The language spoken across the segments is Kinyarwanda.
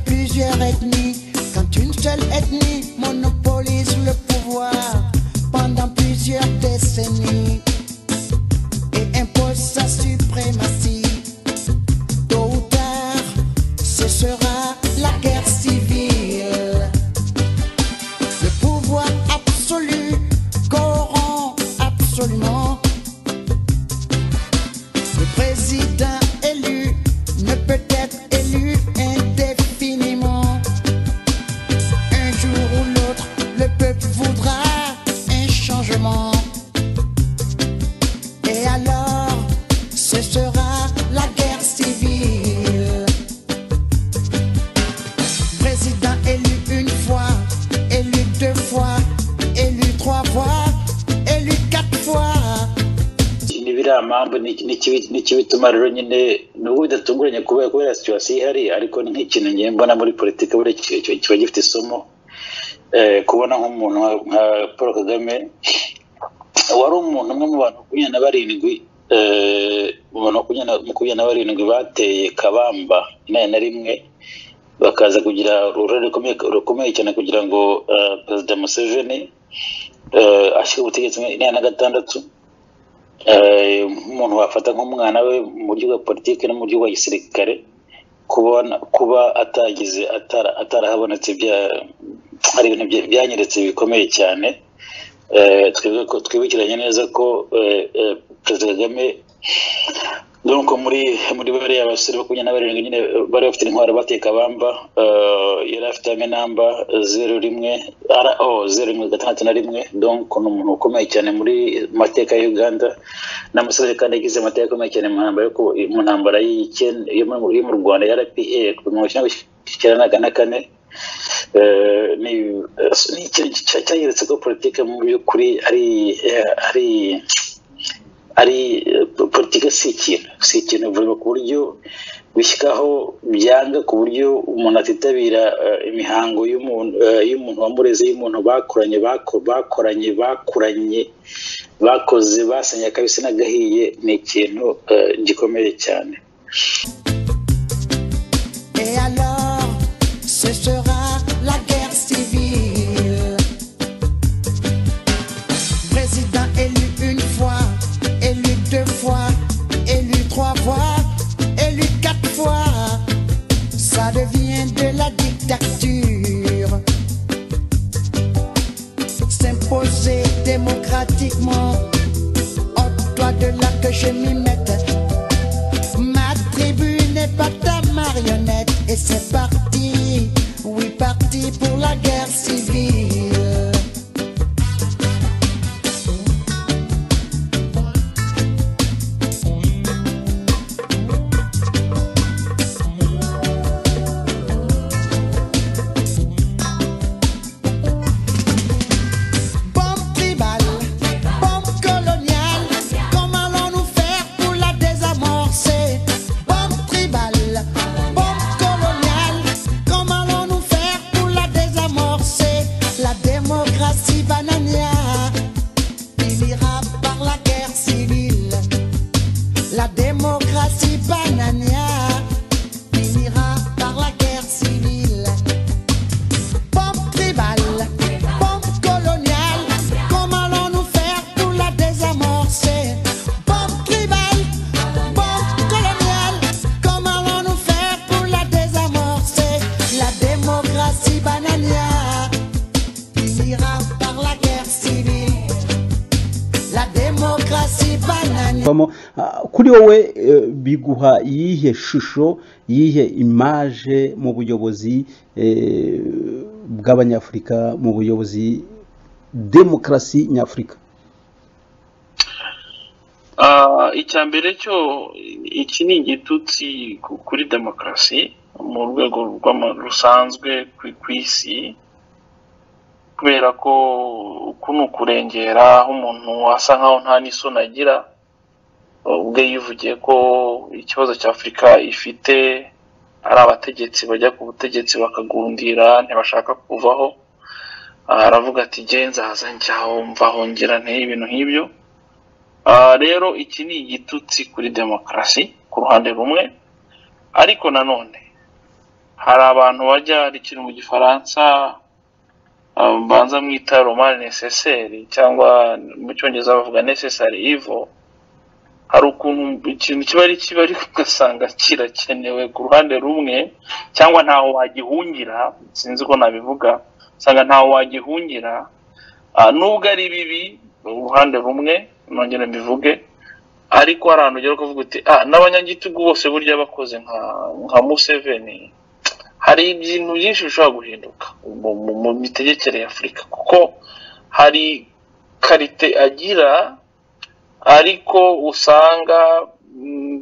plusieurs ethnies, quand une seule ethnie monopolise le pouvoir pendant plusieurs décennies et impose sa suprématie. Tôt ou tard, ce sera la guerre civile. Le pouvoir absolu corrompt absolument. Le président élu ne peut être élu indéfiniment. Un jour ou l'autre, le peuple voudra un changement. Et alors, ce sera la guerre civile. Président élu une fois, élu deux fois, élu trois fois, élu quatre fois. n'ibiriya mpamvu ni- ni ikibi- ni ikibituma rero nyine n'ubu bidatunguranye kubera kubera situwasiyo ihari ariko ni nk'ikintu ngiye mbona muri politiki buriya ki- ki- kiba gifite isomo Eh, kubona nk'umuntu nka- nka paul kagame wari umuntu umwe mu bantu makumyabiri na barindwi eh, mu bantu makumyabiri na- makumyabiri na barindwi bateye kabamba inani na rimwe bakaza kugira uruhare rukomeye rukomeye cyane kugira ngo eh, perezida museveni eh, ashyire ubutegetsi muri inani na gatandatu Eh, umuntu wafata nk'umwana we mu buryo bwa politiki no mu buryo bwa gisirikare kubona kuba atagize atara- atarahabonetse bya- hari ibintu bya- byanyeretse bikomeye cyane Eh, twebwe ko- twibukiranye neza ko eh, eh, perezida kagame donc muri muri bariya basore makumyabiri na barindwi nyine bari bafite intwaro bateka bamba yari afite amenamba zeru rimwe ro zeru rimwe gatandatu na rimwe donc ni umuntu ukomeye cyane muri mateka ya uganda ni umusore kandi yagize amateka akomeye cyane mu ntambara yo ku- mu ntambara y'icyenda- yo mu- yo mu rwanda ya rpa kuva mu cyenda icyenda na kane Eh, ni eh, ni ikintu cya- cyanyeretse ko politiki mu by'ukuri ari eh, ari ari eh, po- politiki si ikintu si ikintu bivuga ku buryo bishyikaho byanga ku buryo umuntu atitabira eh, imihango y'umuntu eh, y'umuntu wamureze y'umuntu bakoranye bako- bakoranye bakoranye bakoze basenye akabisi n'agahiye ni ikintu eh, gikomeye cyane Et alors, ce sera la guerre civile. Président élu une fois, élu deux fois, élu trois fois, élu quatre fois. Ça devient de la dictature. S'imposer démocratiquement. Ôte-toi de là que je m'y mette. Ma tribu n'est pas ta marionnette et c'est parti, oui parti pour la guerre civile. Bombe tribale, bombe coloniale, comment allons-nous faire pour la désamorcer Bombe tribale, bombe coloniale, comment allons-nous faire pour la désamorcer La démocratie banania finira par la guerre civile. La démocratie banania finira par la guerre civile. Pompe tribale, pompe coloniale, comment allons-nous faire pour la désamorcer Pompe tribale, pompe coloniale, comment allons-nous faire pour la désamorcer La démocratie bananière finira par la guerre civile. La démocratie bananière. Bamo, ah, kuri wowe eh, biguha iyihe shusho iyihe imaje mu buyobozi eh, bw'abanyafurika mu buyobozi demokarasi nyafurika Ah, icya mbere cyo iki ni igitutsi ku- kuri demokarasi mu rwego rw'ama- rusanzwe ku- ku isi kubera ko uku ni ukurengera aho umuntu asa nkaho nta n'isoni agira ubwe yivugiye ko ikibazo cya afurika ifite ari abategetsi bajya ku butegetsi bakagundira ntibashaka kuvaho Ah, aravuga ati genza haza njyaho mvaho ngira nteye ibintu nk'ibyo Ah, rero iki ni igitutsi kuri demokarasi ku ruhande rumwe ariko nanone hari abantu bajya hari ikintu mu gifaransa um, banza mwita romani neseseri cyangwa mu cyongereza bavuga necessary evil hari ukuntu ikintu kiba ari kibi ariko ugasanga kirakenewe ku ruhande rumwe cyangwa ntaho wagihungira sinzi ko nabivuga usanga ntaho wagihungira Ah, nubwo ari bibi uruhande rumwe nongere mbivuge ariko hari ahantu ugera ukavuga uti ah n'abanyagitugu bose burya bakoze nka nka museveni hari ibintu byinshi bishobora guhinduka mu, mu, mu mitegekere ya afurika kuko hari karite agira ariko usanga mm,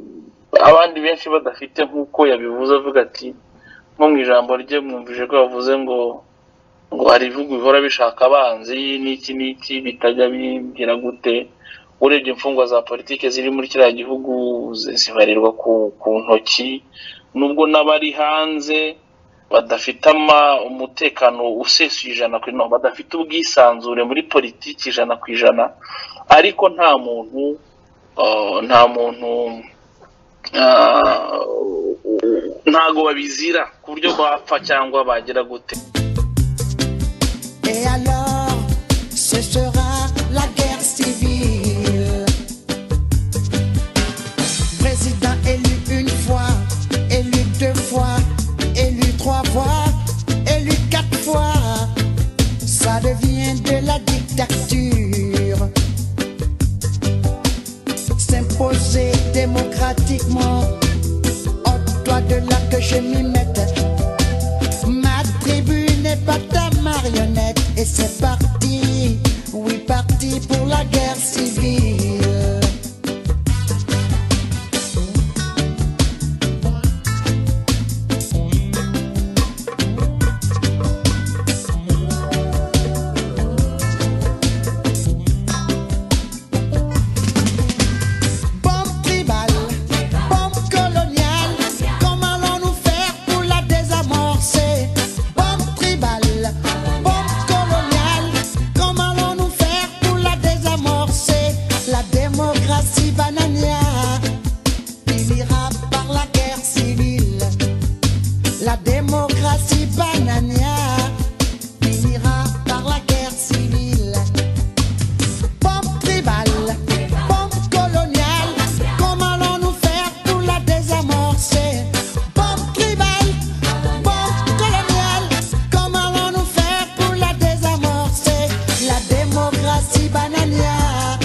abandi benshi badafite nk'uko yabivuze avuga ati nko mu ijambo rye mwumvise ko yavuze ngo ngo hari ibihugu bihora bishaka abanzi n'iki n'iki bitajya bigira gute urebye imfungwa za politiki ziri muri kiriya gihugu zi- zibarirwa ku, ku ntoki nubwo n'abari hanze badafite ama- umutekano usesuye ijana ku ijana badafite ubwisanzure muri politiki ijana ku ijana ariko nta muntu uh, nta muntu uh, ntago babizira ku buryo bapfa cyangwa bagira gute Et alors, ce sera la guerre civile. Président élu une fois, élu deux fois, élu trois fois, élu quatre fois. Ça devient de la dictature. S'imposer démocratiquement. Ôte-toi de là que je m'y mette. Ma tribu n'est pas ta marionnette et c'est parti, oui parti pour la guerre civile. Bombe tribale, bombe coloniale, comment allons-nous faire pour la désamorcer Bombe tribale, bombe coloniale, comment allons-nous faire pour la désamorcer La démocratie banania finira par la guerre civile. La démocratie banania finira par la guerre civile. Pompe tribale, pompe coloniale, comment allons-nous faire pour la désamorcer Pompe tribale, pompe coloniale, comment allons-nous faire pour la désamorcer La démocratie bananière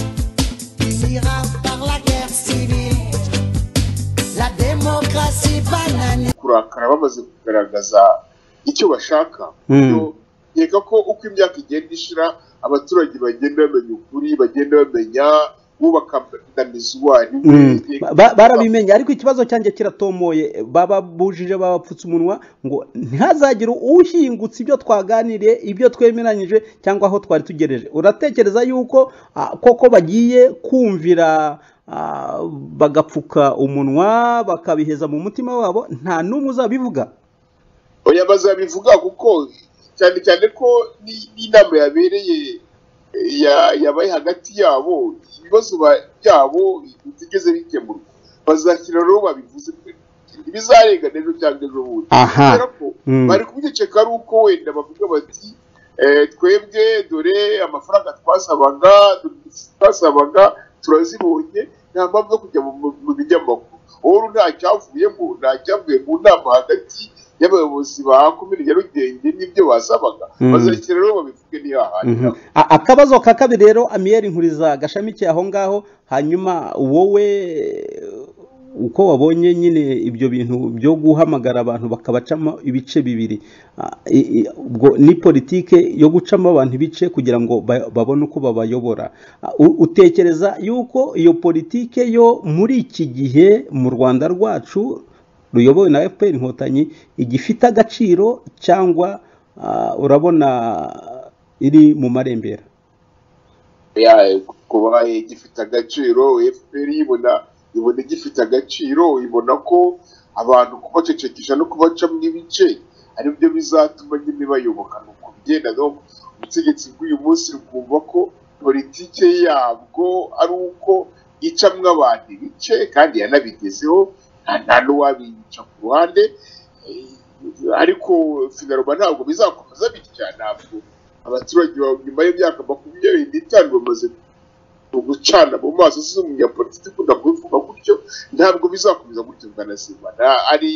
finira par la guerre civile. La démocratie bananière. kurakara bamaze kugaragaza icyo bashaka Mm. rero nkeka ko uko imyaka igenda ishira abaturage bagenda bamenya ukuri bagenda bamenya bubaka dinamizi uwo ari we Mm. Nkeka- Ba- barabimenye ariko ikibazo cyanjye kiratomoye bababujije babapfutse umunwa ngo ntihazagire uhingutse ibyo twaganiriye ibyo twemeranyije cyangwa aho twari tugereje uratekereza yuko ah, koko bagiye kumvira ah, bagapfuka umunwa bakabiheza mu mutima wabo nta n'umwe uzabivuga oya bazabivuga kuko cyane cyane ko ni- n'inama yabereye eh, ya- yabaye hagati yabo ibibazo ba- byabo bitigeze bikemurwa bazashyira rero babivuze ibizarenga rero cyangwa ejo bundi Aha. kubera ko Mm. bari kubiceka ari uko wenda bavuga bati eh, twebwe dore amafaranga twasabaga twasabaga turazibonye nta mpamvu yo kujya mu- mu mu binyamakuru uru nta cyavuyemo nta cyavuye mu nama hagati y'abayobozi ba komini nyarugenge n'ibyo basabaga Mm. bazashyira rero babivuge ntihahane Mhm. A- akabazo ka kabiri rero amiyeri nkuriza gashamikiye aho ngaho hanyuma wowe eh, uko wabonye nyine ibyo bintu byo guhamagara abantu bakabacamo ibice bibiri ah, i- i- ubwo ni politike yo gucamo abantu ibice kugira ngo ba- babone uko babayobora Ah, u- utekereza yuko iyo politike yo muri iki gihe mu rwanda rwacu ruyobowe na fpr inkotanyi igifite agaciro cyangwa ah, urabona iri mu marembera Ya, kuba gifite agaciro fpr ibona ibona gifite agaciro ibona ko abantu kubacecekisha no kubacamo ibice ari byo bizatuma nyine bayoboka ni uko bigenda no ubutegetsi bw'uyu munsi rwumva ko politike yabwo ari uko icamwo abantu ibice kandi yanabigezeho nta nta n'uwabica ku ruhande Eh, ariko finaruma ntabwo bizakomeza bitya ntabwo abaturage ba- nyuma y'imyaka makumyabiri n'itanu bamaze gucana mu maso z'umunyapolitiki ukunda kubivuga gutyo ntabwo bizakomeza gutyo bwanazima Na- hari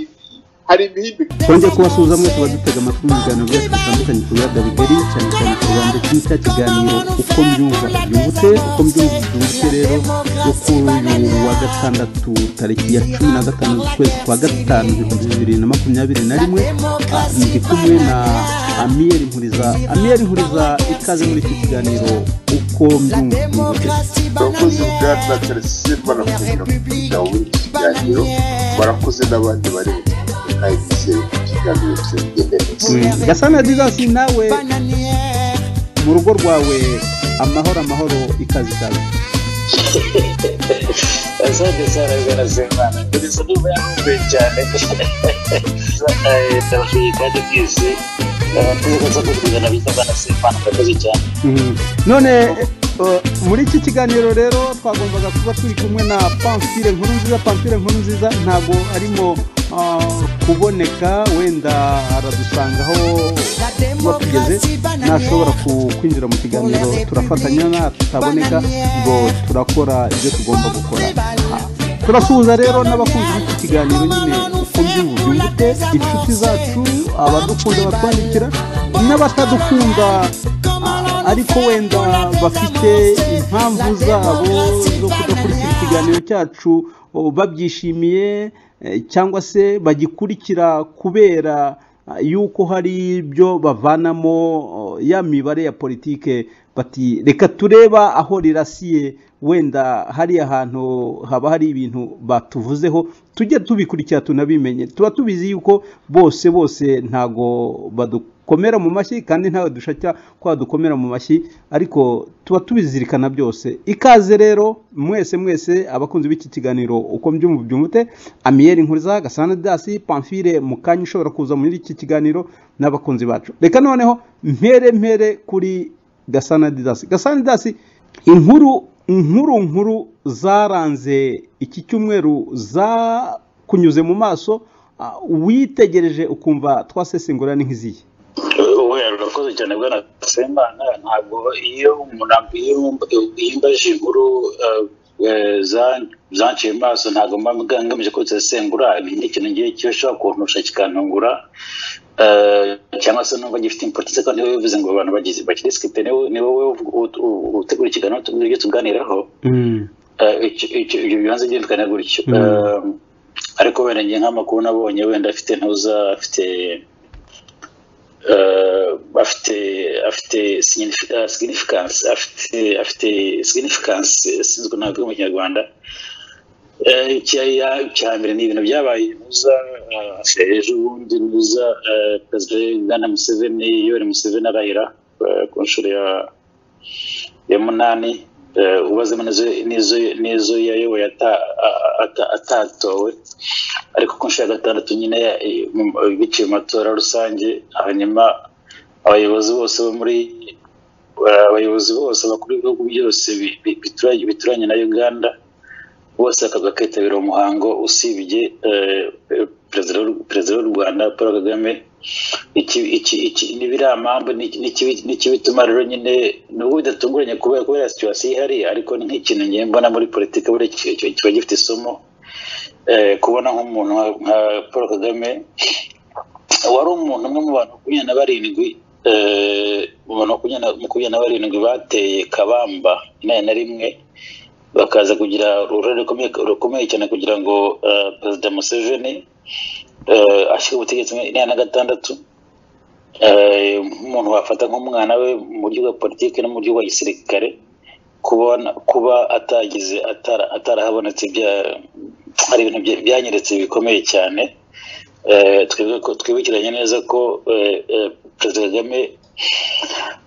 hari imihindagurikire twongeye kubasuhuza mwese badutega amatwi mu biganiro byacu bitandukanye ku biyaga bigari cyane cyane ku rwanda cya kiganiro uko mbyumva byungutse uko mbyumva byungutse rero yo kuri uyu wa gatandatu tariki ya cumi na gatanu z'ukwezi kwa gatanu ibihumbi bibiri na makumyabiri na rimwe Ah, ndi kumwe na amiyeri nkuriza amiyeri nkuriza ikaze muri iki kiganiro uko mbyumva byungutse abakozi bwa tarasisi banakunze kugira muri iki kiganiro barakoze n'abandi bari mu kandi bizeye ko ikiganiro kizagenda neza Mm. gasana dizasi nawe mu rugo rwawe amahoro amahoro ikaze ikaze asante sana bwana semana kugeza ndumva yakumbuye cyane ndabashimiye kandi bwese tuzaza kutuzana bita bwana semana murakoze cyane Mhm. none eh, muri iki kiganiro rero twagombaga kuba turi kumwe na pamfire nkuru nziza pamfire nkuru nziza ntabwo arimo ah, kuboneka wenda aradusangaho kuba tugeze nashobora ku- kwinjira mu kiganiro turafatanya nataboneka ngo turakora ibyo tugomba gukora Ah, turasuhuza rero n'abakunzi b'iki kiganiro nyine uko mbyumva byungute inshuti zacu abadukunda batwandikira n'abatadukunda ah, ariko wenda bafite impamvu zabo zo kudakurikira ikiganiro cyacu oh, babyishimiye eh, cyangwa se bagikurikira kubera ah, yuko hari ibyo bavanamo oh, ya mibare ya politike bati reka tureba aho rirasiye wenda hariya hantu haba hari ibintu batuvuzeho tujye tubikurikira tunabimenye tuba tubizi yuko bose bose ntago badu komera mu mashyi kandi ntawe dushaka ko dukomera mu mashyi ariko tuba tubizirikana byose ikaze rero mwese mwese abakunzi b'iki kiganiro uko mbyumva byumute amiyeri nkuriza gasana dasi pamfire mu kanya ishobora kuza muri iki kiganiro n'abakunzi bacu reka noneho mpere mpere kuri gasana dasi gasana dasi inkuru inkuru nkuru zaranze iki cyumweru zakunyuze mu maso ah, witegereje ukumva twasesengura ni nk'iziye wowe urakoze cyane bwana semana ntabwo iyo umuntu amb- iyo umb- iyo imbaje inkuru eh, eh, za- zanciye amaso ntabwo mba mba ngamije ko zisesengura ni ikintu ngiye cyo ushobora kuntusha kikantungura eh, cyangwa se numva gifite impotisi kandi niwe bivuze ngo abantu bagize bakirisifite ni wowe- ni wowe uvuga- ut- u- utegura ikiganiro tubwire ibyo tuganiraho Mm. Eh, icyo- icyo- ibyo bibanza byumvikana gutyo Mm. Eh, ariko wenda ngiye nk'amakuru nabonye wenda afite ntuza afite eh, afite afite signifi- eh, significance afite afite significance eh, sinzwe ntabwo mu kinyarwanda Eh, icya- icya mbere ni ibintu byabaye ntuza eh, ejo bundi ntuza eh, perezida ugana museveni yoweri museveni arahira eh, ku nshuro ya ya munani eh, ubazemo n'izo n'izo n'izo yayoboye ata- a- ata- atatowe ariko ku nshuro ya gatandatu nyine ya- i- mu- biciye mu matora rusange hanyuma abayobozi bose bo muri abayobozi bose bakuru b'ibihugu byose bi- bi- bituranye- bituranye na uganda bose bakaba kwitabira umuhango usibye eh, eh, perezida w'u- perezida w'u rwanda paul kagame iki iki iki n'ibiramambu n'ikibituma rero nyine nubwo bidatunguranye kubera kubera situwasiyo ihari ariko ni nk'ikintu ngiye mbona muri politiki buriya ki- ki- kiba gifite isomo eh, kubona nk'umuntu nka- nka paul kagame wari umuntu umwe mu bantu makumyabiri na barindwi eh, mu bantu makumyabiri na- makumyabiri na barindwi bateye kabamba inani na rimwe bakaza kugira uruhare rukomeye rukomeye cyane kugira ngo eh, perezida museveni eh, ashyire ubutegetsi muri inani na gatandatu Eh, nk'umuntu wafata nk'umwana we mu buryo bwa politiki no mu buryo bwa gisirikare kubona kuba atagize atara- atarahabonetse bya- hari ibintu bya- byanyeretse bikomeye cyane Eh, twibuke ko- twibukiranye neza ko eh, eh, perezida kagame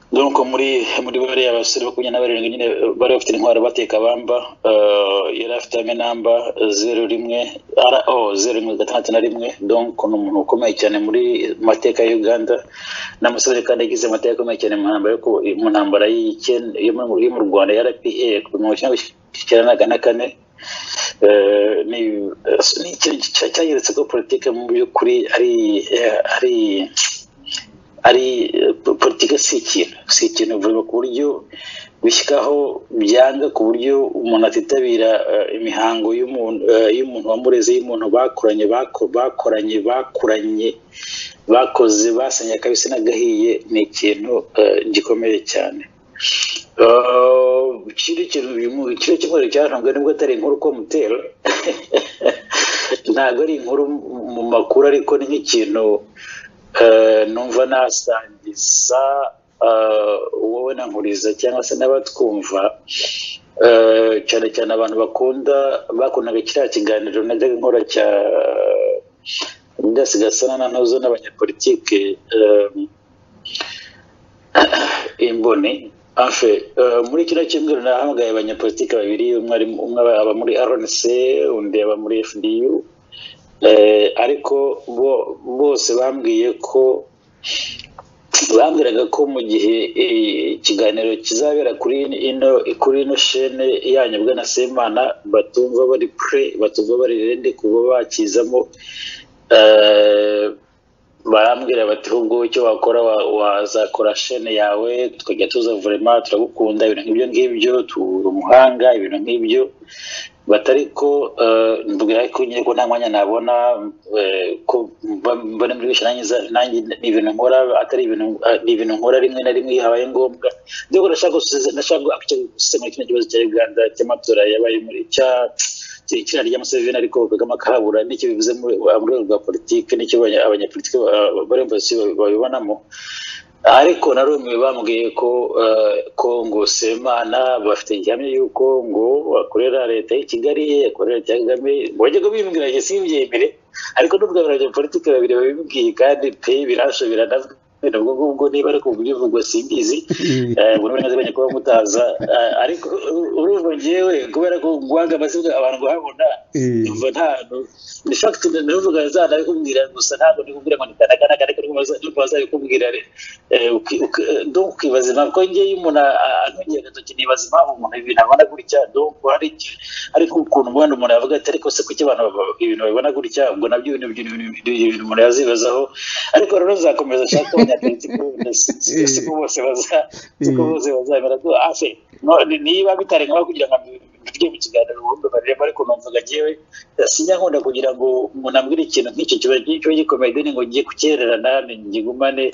donc muri muri bariya basore makumyabiri na barindwi nyine eh, bari bafite intwaro bateka bamba eh, yari afite ame namba zeru rimwe ara- oh, zeru rimwe gatandatu na rimwe donc ni umuntu ukomeye cyane muri mateka ya uganda ni umusore kandi yagize amateka akomeye cyane mu ntambara yo ku- mu ntambara y'icyenda- yo mu yo mu rwanda ya rpa ku bihumbi kimwe magana cyenda mirongo icyenda na kane Eh, ni ni ikintu cya- cyanyeretse ko politike mu by'ukuri ari eh, ari ari eh, po- politike si ikintu si ikintu vuba ku buryo bishyikaho byanga ku buryo umuntu atitabira eh, imihango y'umuntu eh, y'umuntu wamureze y'umuntu bakoranye bako- bakoranye bakoranye bakoze basenye akabisi n'agahiye ni ikintu eh, gikomeye cyane ikindi kintu uyu mu- kino cyumweru cyaranzwe nubwo atari inkuru ko mutera ntabwo ari inkuru mu makuru ariko ni nk'ikintu eh, numva nasangiza eh, wowe na nkuriza cyangwa se n'abatwumva eh, cyane cyane abantu bakunda bakundaga kiriya kiganiro najyaga nkora cya ndasigasana na ntuzo n'abanyapolitike eh, imboni afe eh, muri kino cyumweru nahamagaye abanyapolitike babiri umwe ari umwe aba aba muri rnc undi aba muri fdu eh, ariko bo bose bambwiye ko bambwiraga ko mu gihe eh, ikiganiro kizabera kuri ino kuri ino shene yanyu bwana semana batumva bari pre batumva bari rende kuba bakizamo eh, barambwira bati ahubwo wowe icyo wakora wa- wazakora shene yawe tukajya tuza vurema turagukunda ibintu nk'ibyo ngibyo tubura umuhanga ibintu nk'ibyo batari ko mvugira ko nyine ko nta mwanya nabona eh, ko mba- mbona muri benshi nanjye za- nanjye ni ibintu nkora atari ibintu ah, ni ibintu nkora rimwe na rimwe iyo habaye ngombwa ndetse ko nashaka gusubiza- nashaka gusubiza muri kino kibazo cya uganda cy'amatora yabaye muri cya ikina rya museveni ariko kagame akahabura nicyo bivuze mu mu rwego rwa politiki nicyo abanya- abanyapolitiki ba- bari mu bayobozi babibonamo ariko na rumwe bambwiye ko eh, ko ngo semana bafite gihamya y'uko ngo bakorera leta y'i kigali akorera leta ya kagame wajyaga bimbwira njye simbyemere ariko n'ubwo abanyapolitiki babiri babibwiye kandi pe birashobora nabwo nabwo ngubwo niba ari kubwivugwa simbizi Eh, buri wese bajya kuba mutaza Eh, ariko u- urumva njyewe kubera ko guhanga amazina abantu bahabona numva nta ni fact ndavuga za ndabikubwira gusa ntabwo ndi kubwira ngo ni kanakana ariko nuko baza- nuko bazabikubwira re- eh, uki- uki- eh, donc ukibaza impamvu ko njyewe iyo umuntu a- a- antungiye agatoki nibaza impamvu umuntu ibintu abona gutya donc hari iki- ariko ukuntu ubundi umuntu yavuga ati ariko se kuki abantu baba- ibintu babibona gutya ubwo nabyo ibintu ibintu- ibintu- ibintu umuntu yazibazaho ariko rero nzakomeza nshaka abanyapolitiko si- siko bose baza siko bose bazabera ko ase none niba bitari ngombwa kugira ngo mbirye mu kiganiro ubundi bareba ariko numvaga njyewe sinya nkunda kugira ngo umuntu ambwire ikintu nk'icyo kiba kiba gikomeye deni ngo ngiye kukererana ngigumane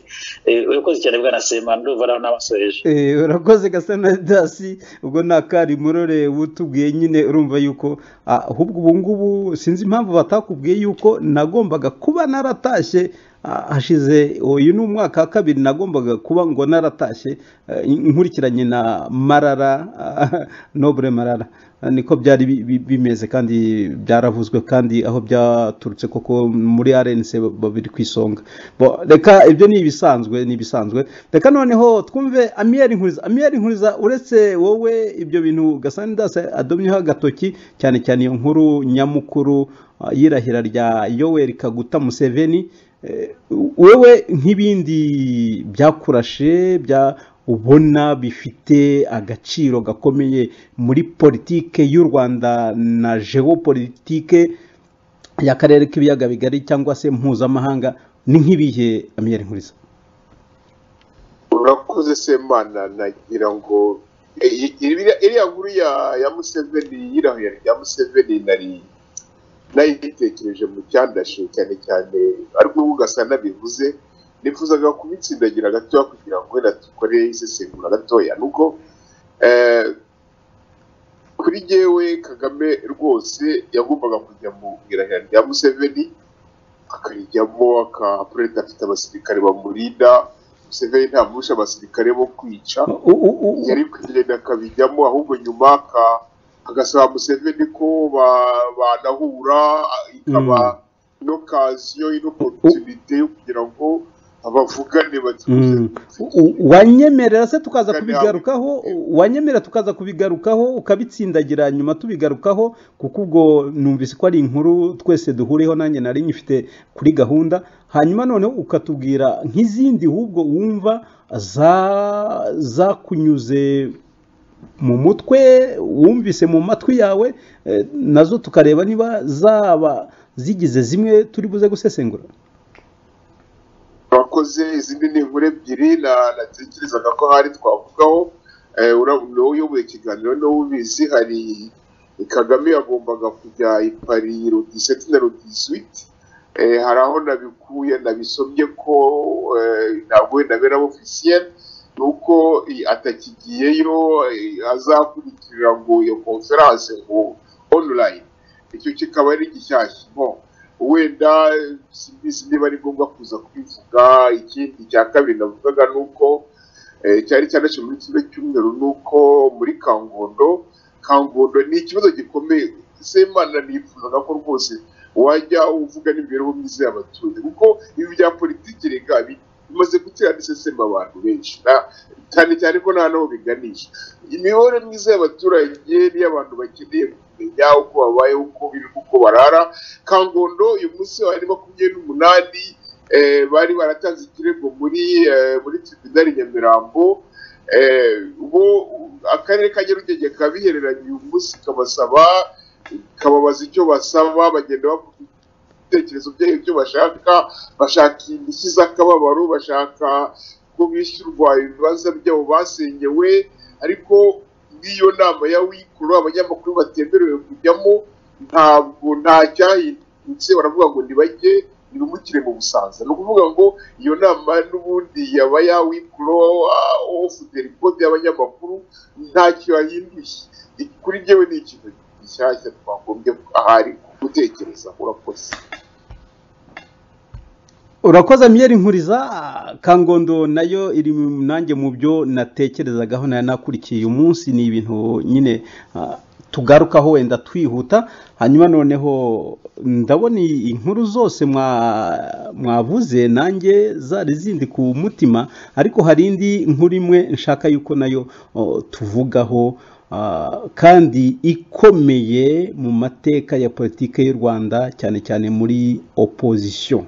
urakoze cyane bwana semana ndumva nawe n'abasoreje Eh, urakoze gasanadasi ubwo ni akarimurore utubwiye nyine urumva yuko ah, ahubwo ubu ngubu sinzi impamvu batakubwiye yuko nagombaga kuba naratashye ah, hashize uyu ni umwaka wa kabiri nagombaga kuba ngo naratashye eh, nkurikiranye na marara ah, nobure marara Ah, niko byari bi- bi- bimeze kandi byaravuzwe kandi aho byaturutse koko muri rnc babiri ku isonga Bo, reka ibyo ni ibisanzwe ni ibisanzwe reka noneho twumve amiyeri nkuriza amiyeri nkuriza uretse wowe ibyo bintu gasandasi adomyeho agatoki cyane cyane iyo nkuru nyamukuru ah, y'irahira rya yoweri kaguta museveni eh, wewe nk'ibindi byakurashe bya ubona bifite agaciro gakomeye muri politike y'u rwanda na jewopolitike y'akarere k'ibiyaga bigari cyangwa se mpuzamahanga ni nk'ibihe amiyeri nkuriza urakoze semana nagira ngo Eh, i- iriya iriya nkuru ya ya museveni y'irahuye rya museveni nari nayitekereje mu cyandashe cyane cyane ariko ubu gasa nabivuze nifuzaga kubitsindagira gatoya kugira ngo wenda dukore isesengura gatoya nuko eh, kuri jyewe kagame rwose yagombaga kujya mu irahira rya museveni akarijyamo akaperezida afite abasirikare bamurinda museveni ntamusha abasirikare bo kwica U- u- u- u- yari kugenda akabijyamo ahubwo nyuma aka- agasaba museveni ko ba- banahura ikaba ino kaziyo ino oporutunite yo kugira ngo abavugane batuze Mm. U- wanyemerera se tukaza kubigarukaho wanyemerera tukaza kubigarukaho ukabitsindagira nyuma tubigarukaho kuko ubwo numvise ko ari inkuru twese duhuriyeho nanjye nari nyifite kuri gahunda hanyuma noneho ukatubwira nk'izindi ahubwo wumva za zakunyuze mu mutwe wumvise mu matwi yawe eh, nazo tukareba niba zaba zigize zimwe turi buze gusesengura twakoze izindi ni inkuru ebyiri na- natekerezaga ko hari twavugaho Eh, ura- niwowe uyoboye ikiganiro niwe ubizi hari kagame yagombaga kujya i pari rodiseti na rodiswiti hari aho nabikuye nabisomye ko eh, ntabwo wenda bera ofisiyeri ni uko eh, atakigiyeyo eh, azakurikirira ngo iyo konferanse ngo onulayini icyo kikaba ari gishyashya mo wenda eh, simbizi niba ari ngombwa kuza kwivuga ikindi cya kabiri navugaga ni uko eh, cyari cyane cyane muri kimwe cy'umweru ni uko muri kangondo kangondo ni ikibazo gikomeye semana nifuzaga ko rwose wajya uvuga n'imibereho myiza y'abaturage kuko ibi bya politiki rega bi- bimaze gutera n'iseseme abantu benshi na- cyane cyane ko nta n'aho biganisha imibereho myiza y'abaturage n'iy'abantu bakeneye kumenya uko babayeho uko birirwa uko barara kangondo uyu munsi wari makumyabiri n'umunani eh, bari baratanze ikirego muri eh, muri tribunal i nyamirambo eh, bo akarere ka nyarugenge kabihereranye uyu munsi kabasaba kababaza icyo basaba bagenda bavuga ibitekerezo byabo ibyo bashaka bashaka indishyi z'akababaro bashaka ko bishyurwa ibibanza byabo basenyewe ariko nk'iyo nama ya wikuru abanyamakuru batemerewe kujyamo ntabwo nta cyahindutse baravuga ngo ntibajye ntibimukire mu busanza ni ukuvuga ngo iyo nama n'ubundi yaba yawikuro ofite ripoti y'abanyamakuru ntacyo yahinduye kuri njyewe ni ikintu gishyashya twagombye ahari gutekereza urakoze urakoze miyeri nkuriza kangondo nayo iri mu- nanjye mu byo natekerezagaho nayo nakurikiye umunsi ni ibintu nyine ah, tugarukaho wenda twihuta hanyuma noneho ndabona i- inkuru zose mwa- mwavuze nanjye zari zindi ku mutima ariko hari indi nkuru imwe nshaka yuko nayo oh, tuvugaho ah, kandi ikomeye mu mateka ya politiki y'u rwanda cyane cyane muri opozisiyo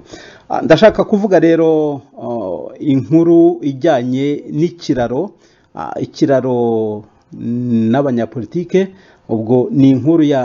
Ah, ndashaka kuvuga rero ah, inkuru ijyanye n'ikiraro ah, ikiraro n'abanyapolitike ubwo ni inkuru ya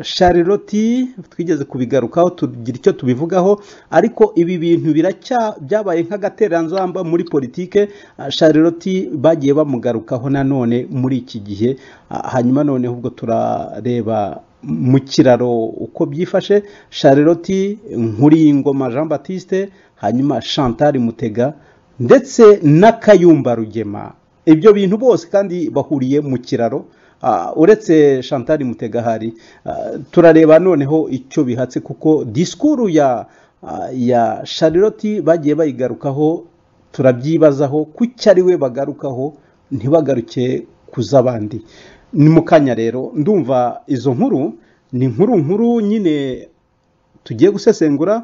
Charlotte twigeze kubigarukaho tugira icyo tubivugaho ariko ibi bintu biracya byabaye nk'agatereranzamba muri politike ah, Charlotte bagiye bamugarukaho nanone muri iki gihe Ah, hanyuma noneho ubwo turareba mu kiraro uko byifashe Charlotte Nkuriyingoma Jean Baptiste hanyuma Chantal Mutega ndetse na Kayumba Rugema ibyo bintu bose kandi bahuriye mu kiraro Ah, uretse Chantal Mutegahari ah, turareba noneho icyo bihatse kuko disikuru ya ah, ya Charlotte bagiye bayigarukaho turabyibazaho kuki ari we bagarukaho ntibagaruke ku z'abandi ni mu kanya rero ndumva izo nkuru ni inkuru nkuru nyine tugiye gusesengura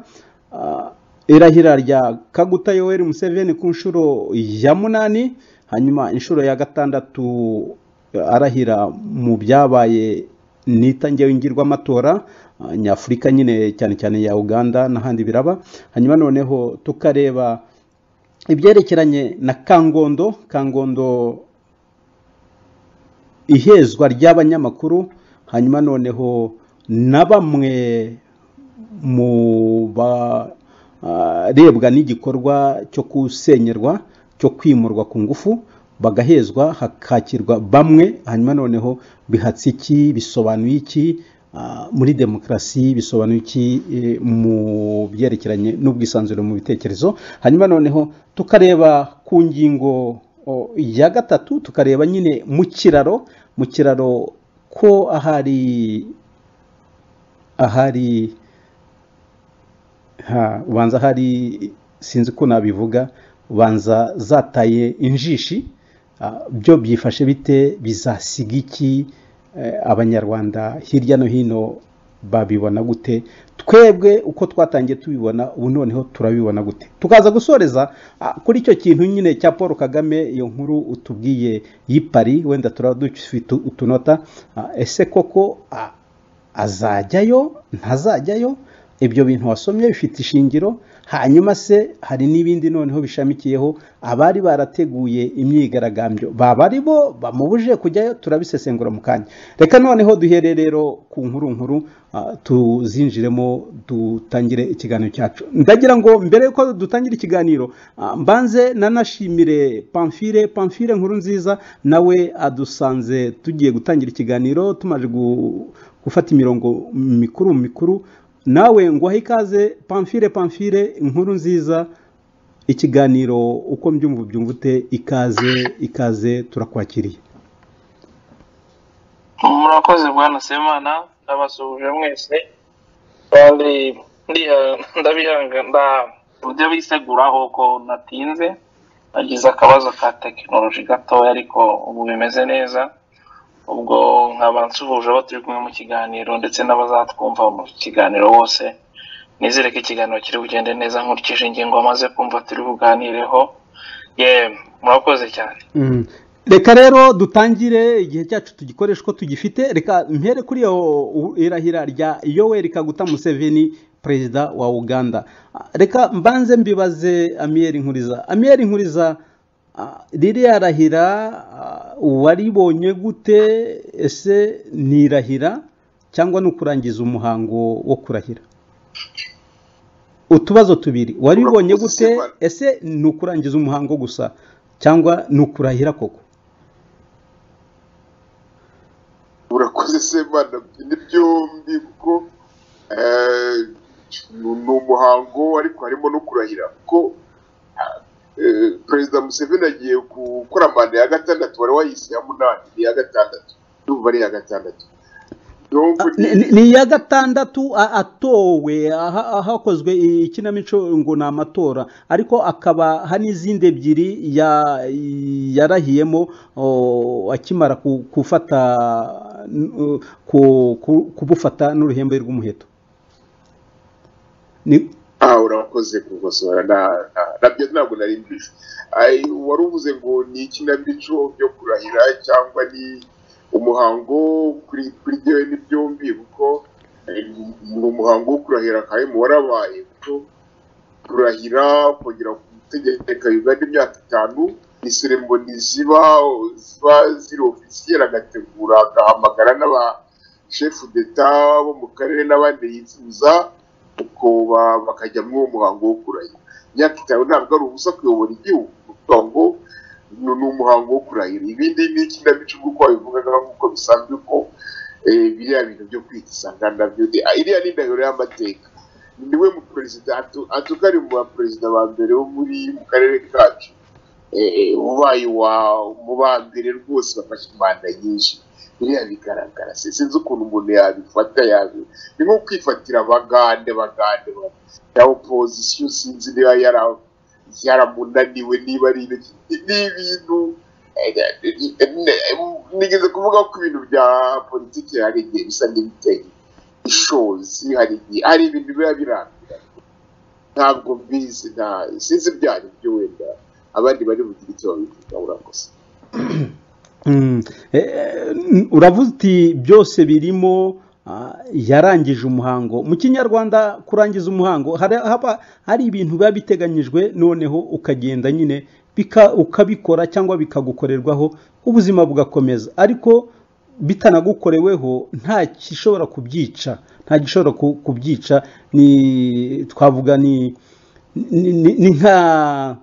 ah, irahira rya kaguta yoweri museveni ku nshuro ya munani hanyuma inshuro ya gatandatu arahira mu byabaye nita ngewe ngirwamatora ah, nyafurika nyine cyane cyane ya uganda n'ahandi biraba hanyuma noneho tukareba ibyerekeranye na kangondo kangondo ihezwa ry'abanyamakuru hanyuma noneho na bamwe mu barebwa n'igikorwa cyo kusenyerwa cyo kwimurwa ku ngufu bagahezwa hakakirwa bamwe hanyuma noneho bihatse iki bisobanuye iki Ah, muri demokarasi bisobanuye iki eh, mu byerekeranye n'ubwisanzure mu bitekerezo hanyuma noneho tukareba ku ngingo o, ya gatatu tukareba nyine mu kiraro mu kiraro ko ahari ahari ha ubanza hari sinzi ko nabivuga ubanza zataye injishi ah, byo byifashe bite bizasiga iki Eh, abanyarwanda hirya no hino babibona gute twebwe uko twatangiye tubibona ubu noneho turabibona gute tukaza gusoreza ah, kuri icyo kintu nyine cya paul kagame iyo nkuru utubwiye y'ipari wenda turaba dufite utunota Ah, ese koko ah, azajyayo ntazajyayo ibyo bintu wasomye bifite ishingiro hanyuma se hari n'ibindi noneho bishamikiyeho abari barateguye imyigaragambyo baba ari bo bamubuje kujyayo turabisesengura mu kanya reka noneho duhere rero ku nkuru nkuru ah, tuzinjiremo dutangire ikiganiro cyacu ndagira ngo mbere yuko dutangira ikiganiro ah, mbanze nanashimire pamfire pamfire nkuru nziza nawe adusanze tugiye gutangira ikiganiro tumaze gu- gufata imirongo mikuru mikuru nawe nguhaye ikaze pamfire pamfire inkuru nziza ikiganiro uko mbyumva ubyumva ute ikaze ikaze turakwakiriye murakoze bwana semana ndabasuhuje mwese kandi ndiha- ndabihanga nda uburyo biseguraho ko natinze nagize akabazo ka tekinoloji gatoya ariko ubu bimeze neza ubwo nkaba nsuhuje abo turi kumwe mu kiganiro ndetse n'abazatwumva mu kiganiro bose nizere ko ikiganiro kiri bugende neza nkurikije ingingo amaze kumva turi buganireho ye murakoze cyane Mm. reka rero dutangire igihe cyacu tugikoresha uko tugifite reka mpere kuri iyo u- irahira rya yoweri kaguta museveni perezida wa uganda Ah, reka mbanze mbibaze amiyeri nkuriza amiyeri nkuriza ah, ririya rahira ah, waribonye gute ese ni irahira cyangwa ni ukurangiza umuhango wo kurahira utubazo tubiri waribonye Urakoze, gute Simba. ese ni ukurangiza umuhango gusa cyangwa ni ukurahira koko urakoze semana ni byombi kuko eh, ni umuhango ariko harimo no kurahira kuko eh, perezida museveni agiye gukora manda ya gatandatu wari wayise iya munani ni iya gatandatu ndumva ari iya gatandatu ndumva Ni- ni- ni iya gatandatu a- atowe aha- ahakozwe ikinamico ngo ni amatora ariko akaba hari n'izindi ebyiri ya- yarahiyemo o, akimara ku- gufata n- ku- ku- kubufata n'uruhembe rw'umuheto Ni- aha urakoze kugosora na- na- nabyo ntabwo nari mbizi Ai, wari uvuze ngo ni ikinamico byo kurahira cyangwa ni umuhango kuri kuri jyewe ni byombi kuko eh, ni umuhango wo kurahira kahemu warabaye kuko kurahira kongera gutegeka uganda imyaka itanu ni seremoni ziba ziba ziri ofisiyeri agategura agahamagara n'abashefu deta bo mu karere n'abandi yifuza uko ba- bakajya muri uwo muhango wo kurahira imyaka itanu ntabwo ari ubusa kuyobora igihugu ni ukuvuga ngo ni ni umuhango wo kurahira ibindi ni ikinamico nk'uko wabivugaga nk'uko bisanzwe ko eh, biriya bintu byo kwita isangana nabyo ni- ah, iriya ni indahiro y'amateka niwe mu perezida atuka ari mu baperezida ba mbere bo muri mu karere kacu Eh, ubaye wa mu ba mbere rwose bafashe imanda nyinshi biriya bigaragara Se- sinzi ukuntu umuntu yabifata yabi ni nko kwifatira abagande bagande ba- ya opozisiyo sinzi niba yara yaramunaniwe niba ari ibiki ni ibintu eh, eh, eh, nigeze kuvuga ko ibintu bya politiki hari igihe bisa n'ibitenge ishozi hari igihe hari ibintu biba birambiranye ntabwo mbizi nta sinzi byari byo wenda abandi bari bugire icyo babivuga urakoze Mm. Eh, n- uravuze uti byose birimo ah, yarangije umuhango mu kinyarwanda kurangiza umuhango hari haba hari ibintu biba biteganyijwe noneho ukagenda nyine bika- ukabikora cyangwa bikagukorerwaho ubuzima bugakomeza ariko bitanagukoreweho nta gishobora kubyica nta gishobora ku- kubyica ni twavuga ni ni- ni ni nka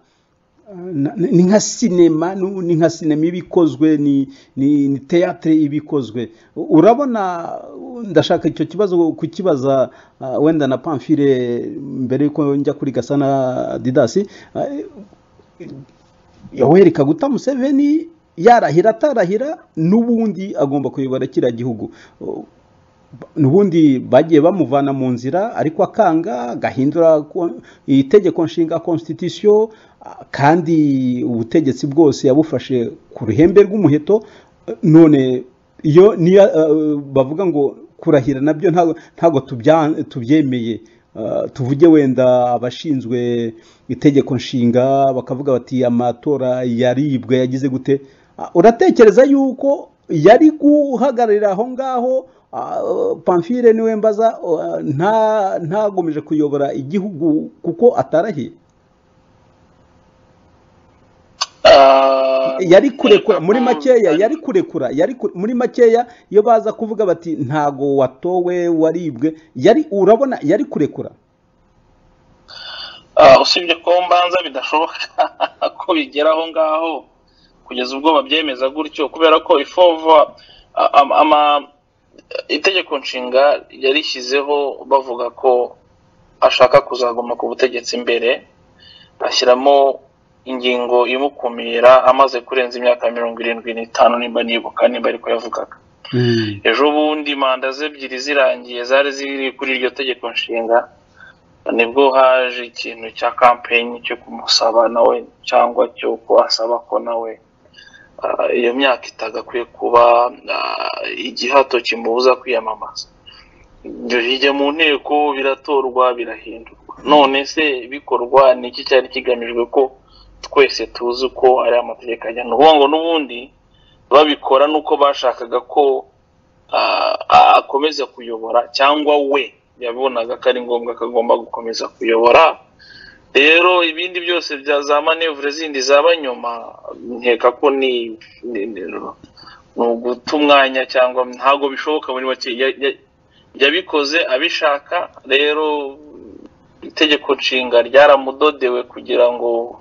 na- ni ni nka sinema nu- ni nka sinema iba ikozwe ni ni ni teatre iba ikozwe U- urabona uh, ndashaka icyo kibazo kukibaza uh, wenda na pamfile mbere yuko njya kuri gasana didasi uh, yoweri kaguta museveni yarahira atarahira n'ubundi agomba kuyobora kiriya gihugu Uh, n'ubundi bagiye bamuvana mu nzira ariko akanga agahindura ko- itegeko nshinga constitution ah, kandi ubutegetsi bwose yabufashe ku ruhembe rw'umuheto eh, none iyo niyo eh, bavuga ngo kurahira nabyo ntago ntago tubya- tubyemeye Ah, tuvuge wenda abashinzwe itegeko nshinga bakavuga bati amatora yaribwe yagize gute Ah, uratekereza yuko yari guhagararira aho ngaho Ah, pamfire niwe mbaza ah, nta ntagomeje kuyobora igihugu kuko atarahiye yari kurekura muri makeya yari kurekura yari ku- muri makeya iyo baza kuvuga bati ntago watowe waribwe yari urabona yari kurekura Ah, usibye ko mbanza bidashoboka ko bigera aho ngaho kugeza ubwo babyemeza gutyo kubera ko ifova a- ama- ama- itegeko nshinga yarishyizeho bavuga ko ashaka kuzaguma ku butegetsi imbere ashyiramo ingingo imukumira amaze kurenza imyaka mirongo irindwi n'itanu nimba nibuka nimba ariko yavugaga ejo bundi manda ze ebyiri zirangiye zari ziri kuri iryo tegeko nshinga nibwo haje ikintu cya kampeni cyo kumusaba nawe cyangwa cyo kuhasaba ko nawe ah, iyo myaka itagakwiye kuba ah, igihato kimubuza kwiyamamaza ibyo hirya mu nteko biratorwa birahindurwa none se bikorwa ni iki cyari kigamijwe ko twese tuzi uko ari amategeko ajya ni ukuvuga ngo n'ubundi babikora nuko bashakaga ko ah, ah, akomeza kuyobora cyangwa we yabonaga ko ari ngombwa ko agomba gukomeza kuyobora rero ibindi byose bya za manevure zindi zaba nyuma nkeka ko ni ni- ni- ni uguta umwanya cyangwa ntabwo bishoboka muri make Ya- ya- yabikoze abishaka rero itegeko nshinga ryaramudodewe kugira ngo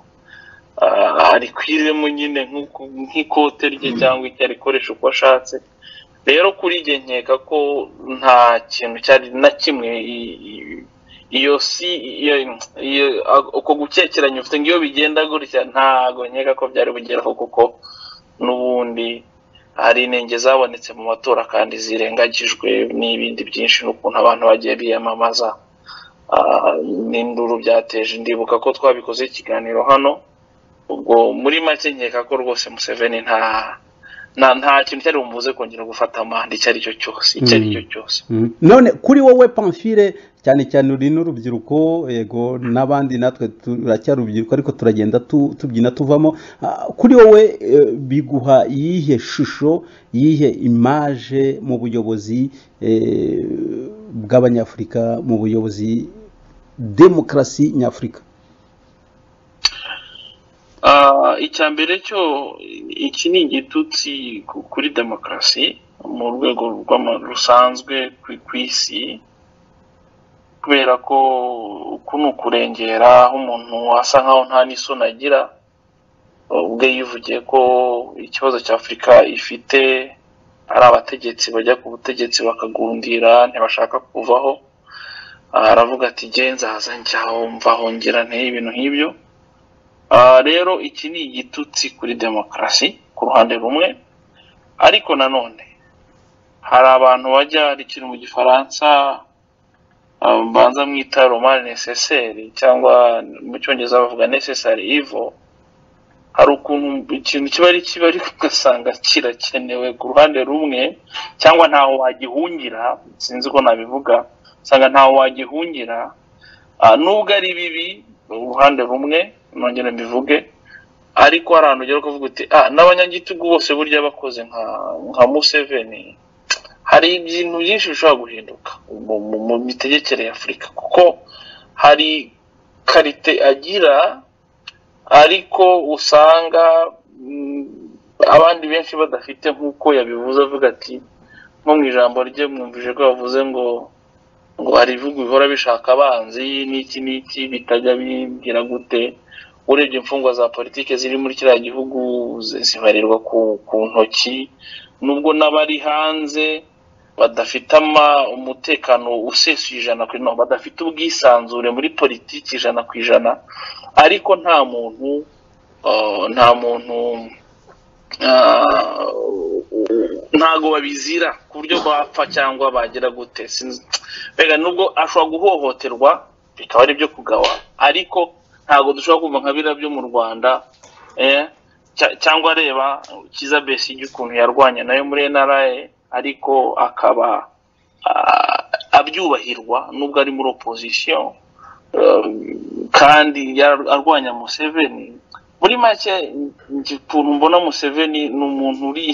ah, arikwiremo nyine nk'uko- nk'ikote rye cyangwa icyo arikoresha uko ashatse rero kuri njye nkeka ko nta kintu cyari na kimwe i- i- iyo si iyo iyo a- uko gukekeranya ufite ngo iyo bigenda gutya ntago nkeka ko byari bugeraho kuko n'ubundi hari inenge zabonetse mu matora kandi zirengagijwe n'ibindi byinshi n'ukuntu abantu bagiye biyamamaza Ah, n'induru byateje ndibuka ko twabikoze ikiganiro hano ubwo muri make nkeka ko rwose museveni nta nta nta kintu cyari bumubuze kongera gufata amande icyo ari cyo cyose icyo ari cyo cyose Mm. none kuri wowe pamfire cyane cyane uri n'urubyiruko yego n'abandi natwe turacyari urubyiruko ariko turagenda tu- tubyina tuvamo Ah, kuri wowe eh, biguha iyihe shusho iyihe imaje mu buyobozi eh, bw'abanyafurika mu buyobozi demokarasi nyafurika Ah, icya mbere cyo iki ni igitutsi ku- kuri demokarasi mu rwego rw'ama- rusanzwe ku- ku isi kubera ko uku ni ukurengera aho umuntu asa nkaho nta n'isoni agira ubwe yivugiye ko ikibazo cya afurika ifite ari abategetsi bajya ku butegetsi bakagundira ntibashaka kuvaho Ah, aravuga ati genzaza njyaho mvaho ngira nteye ibintu nk'ibyo Ah, rero iki ni igitutsi kuri demokarasi ku ruhande rumwe ariko nanone hari abantu bajya hari ikintu mu gifaransa ah, mbanza mwita romani neseseri cyangwa mu cyongereza bavuga necessary evil hari ukuntu ikintu kiba ari kibi ariko ugasanga kirakenewe ku ruhande rumwe cyangwa ntaho wagihungira sinzi ko nabivuga usanga ntaho wagihungira Ah, nubwo ari bibi uruhande rumwe nongere mbivuge ariko hari ahantu ugera ukavuga uti ah n'abanyagitugu bose burya bakoze nka nka museveni hari ibintu byinshi bishobora guhinduka mu- mu- mu mitegekere ya afurika kuko hari karite agira ariko usanga mm, abandi benshi badafite nk'uko yabivuze avuga ati nko mu ijambo rye mwumvise ko yavuze ngo ngo hari ibihugu bihora bishaka abanzi n'iki n'iki bitajya bigira gute urebye imfungwa za politiki ziri muri kiriya gihugu zi- zibarirwa ku, ku ntoki nubwo n'abari hanze badafite ama umutekano usesuye ijana ku ijana badafite ubwisanzure muri politiki ijana ku ijana ariko nta muntu ah, nta muntu ah, ntago babizira ku buryo bapfa cyangwa bagira gute sinzi mbega nubwo ashobora guhohoterwa bikaba ari ibyo kugawa ariko ntabwo dushobora kumva nka biriya byo mu rwanda eh, cya- cyangwa reba kiza besigye ukuntu yarwanya nayo muri nra ariko akaba ah, abyubahirwa nubwo ari muri opozisiyo kandi yar- arwanya museveni muri make nge- ukuntu mbona museveni ni umuntu uri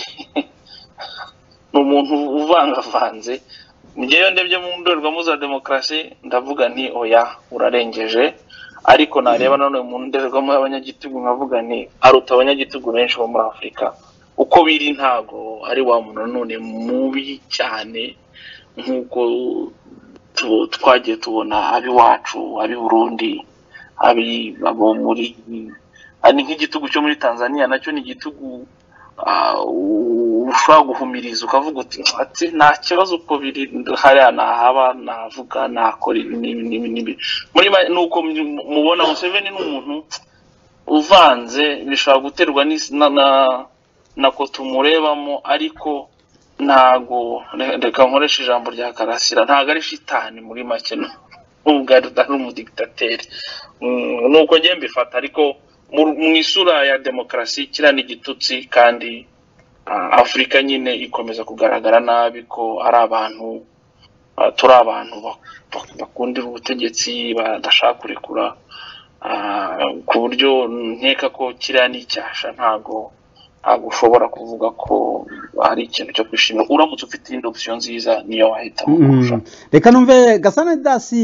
ni umuntu uvangavanze ngewe ndebye mu ndorerwamo za demokarasi ndavuga nti oya urarengeje ariko nareba nanone mu ndorerwamo y'abanyagitugu nkavuga nti aruta abanyagitugu benshi bo muri afurika uko biri ntago ari wa muntu nanone mubi cyane nk'uko tu- twagiye tubona ab'iwacu ab'i-burundi abi abo muri ah, ni nk'igitugu cyo muri tanzania nacyo ni igitugu ah, u- ushobora guhumiriza ukavuga uti ati nta kibazo uko biri hariya nahaba navuga nakora ibi n'ibi n'ibi n'ibi muri ma- ni uko mu- mubona museveni ni umuntu uvanze bishobora guterwa n'isi- na, na, na kote umurebamo ariko ntago re- reka nkoreshe ijambo rya karasira ntago ari shitani muri make nu- nubwo ari ari umudigitateri Mm, ni uko ngiye mbifata ariko mu- mu isura ya demokarasi kiriya ni igitutsi kandi ah, afurika nyine ikomeza kugaragara nabi ko ari abantu ah, turi abantu bak- bak- bakundira ubutegetsi badashaka kurekura ah, ku buryo nkeka ko kiriya ni icyasha ntago ntabwo ushobora kuvuga ko hari ikintu cyo kwishimira uramutse ufite iyindi opsiyo nziza niyo wahitamo kurusha Mm. reka numve gasana dasi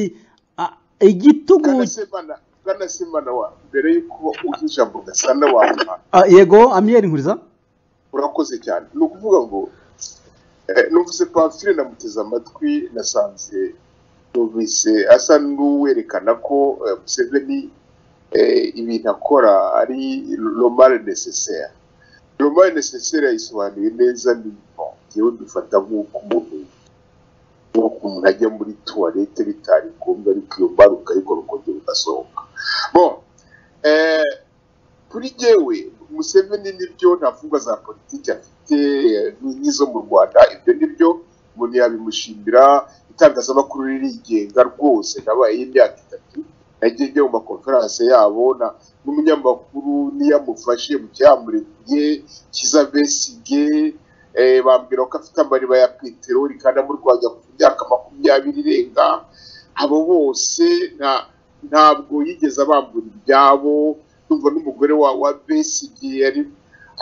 a- igitugu bwana bwana simana wa mbere y'uko uzi ijambo gasana wampa a, yego amiyeri nkuriza urakoze cyane ni ukuvuga ngo eh, numvise pamfire namuteze amatwi nasanze numvise asa n'uwerekana ko eh, museveni eh, ibintu akora ari romare necessaire romare necessaire yayisobanuye neza ni bon, njyewe mbifata nk'uko umuntu nk'uko umuntu ajya muri tuwarete bitari ngombwa ariko iyo mbaru ukayikora ukongera ugasohoka bon eh, kuri jyewe museveni nibyo nta mfungwa za politiki afite eh, nk'izo mu rwanda ibyo nibyo umuntu yabimushimira itangazamakuru ririgenga rwose nabayeho imyaka itatu nagiye njya mu makonferanse yabo na- n'umunyamakuru niyo amufashe mu cyamurekuye kiza besige eh, bambwira ko afite amariba ya peteroli kandi amurwanya ku myaka makumyabiri irenga abo bose nta- ntabwo yigeze abambura ibyabo numva n'umugore wa wa besigi yari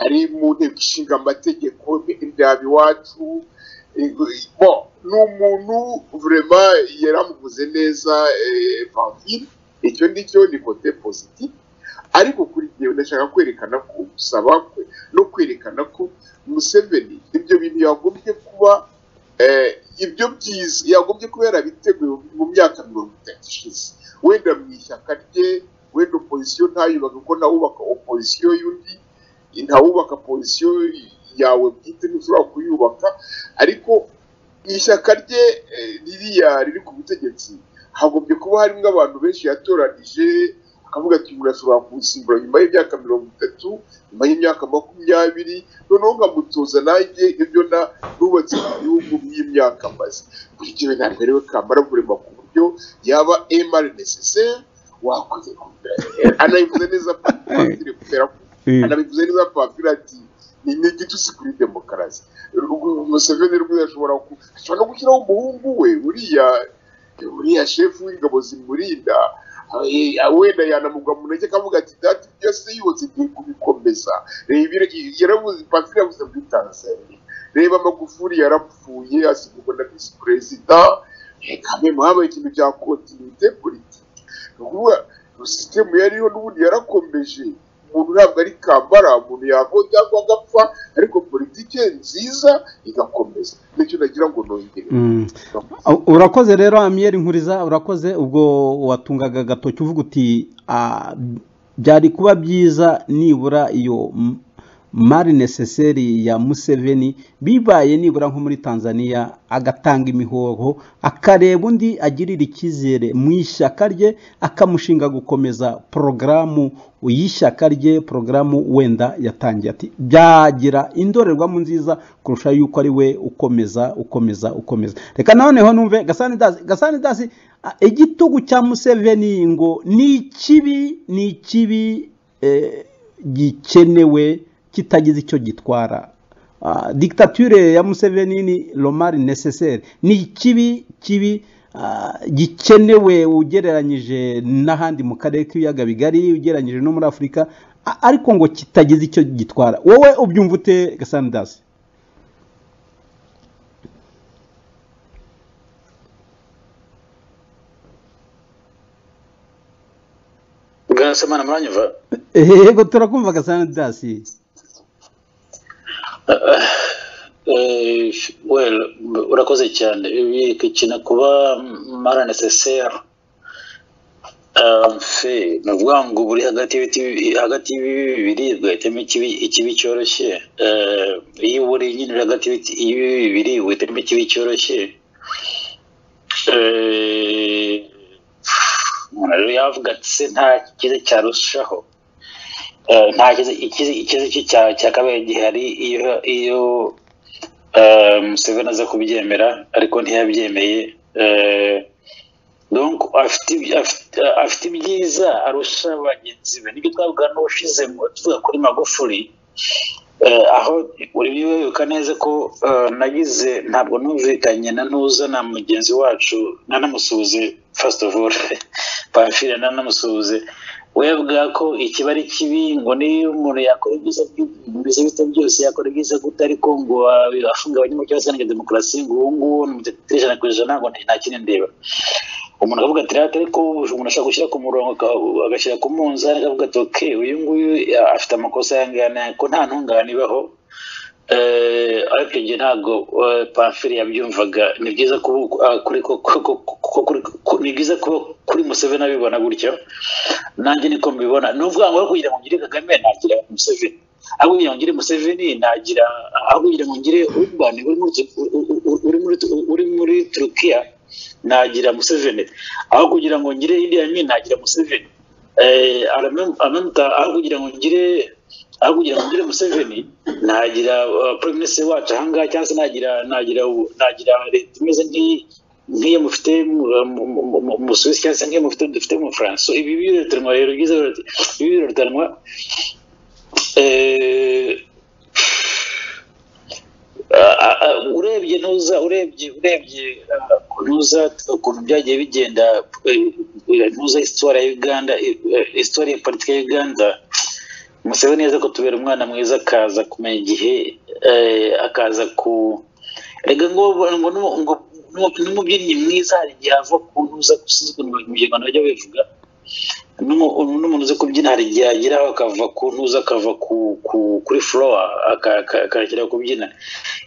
ari mu nteko ishinga amategeko ibyaba iwacu Eh, bo ni umuntu vurema yaramuvuze neza eh, pamfile icyo ngicyo ni kote positive ariko kuri njyewe ndashaka kwerekana ko gusaba kwe no kwerekana ko museveni ibyo bintu yagombye kuba eh, ibyo byiza yagombye kuba yarabiteguye mu myaka mirongo itatu ishize wenda mu ishyaka rye wenda opozisiyo ntayubaka kuko ntawubaka opozisiyo y'undi ntawubaka pozisiyo yawe bwite ntushobora kuyubaka ariko ishyaka rye eh, ririya riri ku butegetsi hagombye kuba harimo abantu benshi yatoranije akavuga ati umuntu ashobora kumusimbura nyuma y'imyaka mirongo itatu nyuma y'imyaka makumyabiri noneho nkamutoza nanjye ibyo na nubatse mu gihugu by'imyaka maze kuri jyewe ntabwo ariwe kamara burema ku buryo yaba emari necessaire wakoze anayivuze neza padiri kubera ko anabivuze neza pamfile ati ni ni igitutsi kuri demokarasi Rw- museveni rwose ashobora ku- ashobora no gushyiraho umuhungu we uriya uriya shefu w'ingabo zimurinda eh, wenda yanamugwa mu ntege akavuga ati dati byose yose ngiye kubikomeza reba ira- yaravuze pamfile yavuze muri tanzania reba amagufuri yarapfuye asimburwa na visi perezida kame habaye ikintu bya kontinite politiki ni ukuvuga sisitemu yariho n'ubundi yarakomeje umuntu ntabwo ari kambara umuntu yakora cyangwa agapfa ariko politiki nziza igakomeza nicyo nagira ngo nongere Mm. U- urakoze rero amiyeri nkuriza urakoze ubwo watungaga agatoki uvuga uti "Ah, byari kuba byiza nibura iyo m- mari necessary ya museveni bibaye nibura nko muri tanzania agatanga imihoho akareba undi agirira icyizere mu ishyaka rye akamushinga gukomeza porogaramu y'ishyaka rye porogaramu wenda yatangiye ati byagira indorerwamo nziza kurusha yuko ari we ukomeza ukomeza ukomeza reka noneho numve gasanidasi gasanidasi igitugu cya museveni ngo ni ikibi ni ikibi eh, gikenewe kitagize icyo gitwara Ah, dictature ya Museveni ni romari necessaire ni ikibi kibi ah, gikenewe ugereranyije n'ahandi mu karere k'ibiyaga bigari ugereranyije no muri afurika a- ariko ngo kitagize icyo gitwara wowe ubyumva ute gasanidasi semana muranyumva yego turakumva gasanidasi Eh, well urakoze cyane ibi ikintu kuba mara necessaire fe ni ukuvuga ngo buri hagati y'ibiti bibi- hagati y'ibibi bibiri ugahitamo ikibi ikibi cyoroshye Eh, iyo uri nyine uri hagati y'ibiti- y'ibibi bibiri ugahitamo ikibi cyoroshye Eh, umuntu rero yavuga ati se nta cyiza cyarushaho Eh, nta cyiza ikiza ikiza cya cya kabiri gihari iyo iyo eh, Museveni aza kubyemera ariko ntiyabyemeye eh, donc afite iby- afite- afite ibyiza arusha bagenzi be nibyo twavuga n'ushize mu- tuvuga kuri magufuri eh, aho uri wibuka neza ko eh, nagize ntabwo numvikanye na ntuza na mugenzi wacu nanamusuhuze first of all pamfile nanamusuhuze we yavuga ko ikiba ari kibi ngo niyo umuntu yakora ibyiza by- bimeze bite byose yakora ibyiza gute ariko ngo ah, afunga abanyamucyo basangiye demokarasi ngo uwo nguwo ni umuteteri ijana ku ijana ngo nta kindi ndeba umuntu akavuga ati rata ariko umuntu ashaka gushyira ku murongo aka- agashyira ku munzani akavuga ati ok uyu nguyu ya- afite amakosa yangana ko nta ntungane ibaho Eh, ariko njye ntabwo eh, pamfili yabyumvaga ni byiza kubu- ah, kuri ko- ko- ko- ko- kuri- ku- ni byiza kuba kuri museveni abibona gutyo nanjye niko mbibona ni ukuvuga ngo aho kugira ngo ngire kagame nagira museveni aho kugira ngo ngire museveni nagira aho kugira ngo ngire urban uri muri Tu- u- u- u- uri muri Tu- uri muri turukiya nagira museveni aho kugira ngo ngire iriya mini nagira museveni eh, aramem- amamuta aho kugira ngo ngire aho kugira ngo ngire museveni nagira uh, prime minister wacu ahangaha cyangwa se nagira nagira u- nagira leta imeze nk'iyi nk'iyo mufite mu- mu- mu- mu- mu- mu Busuwisi cyangwa se nk'iyo mufite dufite mu bufaransa So, ibi birutanwa rero byiza birut- ibi birutanwa eh, Ah, ah, urebye ntuza urebye urebye ah, ntuza ukuntu byagiye bigenda eh, eh, ntuza histoire ya uganda eh, eh, histoire ya politike ya uganda musabe neza ko tubera umwana mwiza akaza kumenya igihe eh, akaza ku rega ngo ngo nu- ngo nu- n'umubyinnyi mwiza hari igihe ava ku ntuza gusiza ukuntu abanyarwanda bajya babivuga N'umu- n'umuntu uzi kubyina hari igihe ageraho akava ku ntuza akava ku ku- kuri flowa akakira kubyina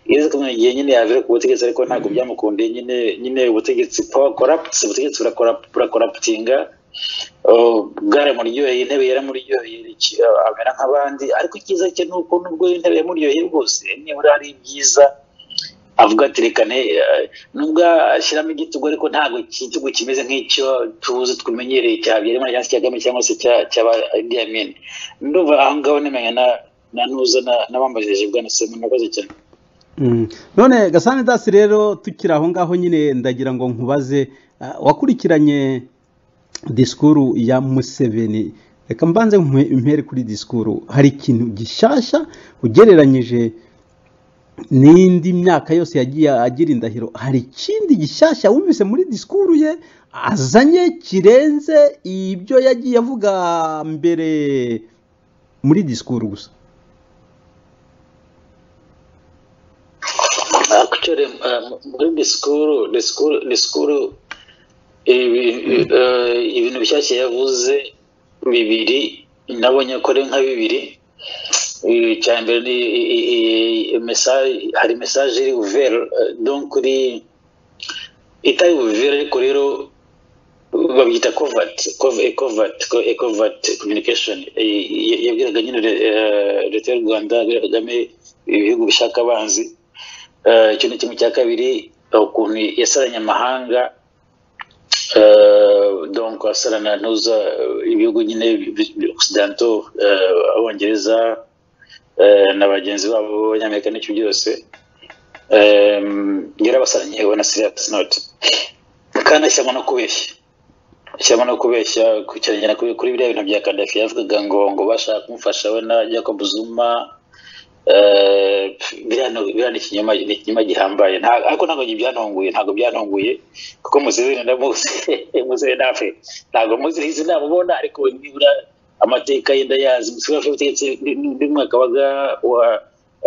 yeze kumwe igihe nyine yavira ku butegetsi ariko ntabwo byamukundiye nyine nyine ubutegetsi power corrupts ubutegetsi burakorap- burakoraputinga Uh, bwari muryoheye intebe yaramuryoheye iki- uh, amera nk'abandi ariko icyiza cye ni uko nubwo intebe yamuryoheye rwose nibura hari ibyiza avuga ati reka ne eh, nubwo ashyiramo igitugu ariko ntabwo igitugu kimeze nk'icyo tuzi twamenyereye cya Habyarimana cyangwa se cya Kagame cyangwa se cya cya ba Idi Amin ndumva aho ngaho nemenya na na nuza na- n'abambajije bwana Semu nakoze cyane Mm. none gasanidasi rero tukiri aho ngaho nyine ndagira ngo nkubaze ah, wakurikiranye disikuru ya museveni reka mbanze nkwe- mpere kuri disikuru hari ikintu gishyashya ugereranyije n'indi myaka yose yagiye agira indahiro hari ikindi gishyashya wumvise muri disikuru ye azanye kirenze ibyo yagiye avuga mbere muri disikuru gusa Actually, uh, muri disikuru disikuru disikuru ibi- eh, ibintu bishyashya yavuze bibiri nabonye ko ari nka bibiri Eh, icya mbere ni i- i- i- i- message hari message iri uvere donc kuri itari uvere ariko rero babyita covert cov- covert co- covert communication Eh, yabwiraga nyine eh, leta y'u rwanda Yoweri kagame ibihugu bishaka abanzi Eh, icyo ni kimwe cya kabiri eh, ukuntu yasaranye amahanga eh, donc asarana ntuza eh, ibihugu nyine bi- bi- occidentaux eh, abongereza eh, na bagenzi babo b'abanyamerika n'icyo byose Em, yarabasaranye yewe na serious note kandi ashyiramo no kubeshya ashyiramo no kubeshya ku- cyane na kuri kuri biriya bintu bya kadafi yavugaga ngo ngo bashaka kumufasha we na jacob zuma Eh, biriya ni- biriya ni ikinyoma ni ikinyoma gihambaye Nta- ariko ntabwo byantunguye ntabwo byantunguye kuko museveni ndamuzi museveni nawe ntabwo muzi izi namubona ariko nibura amateka ye ndayazi museveni afite ubutegetsi n'umwaka waga wa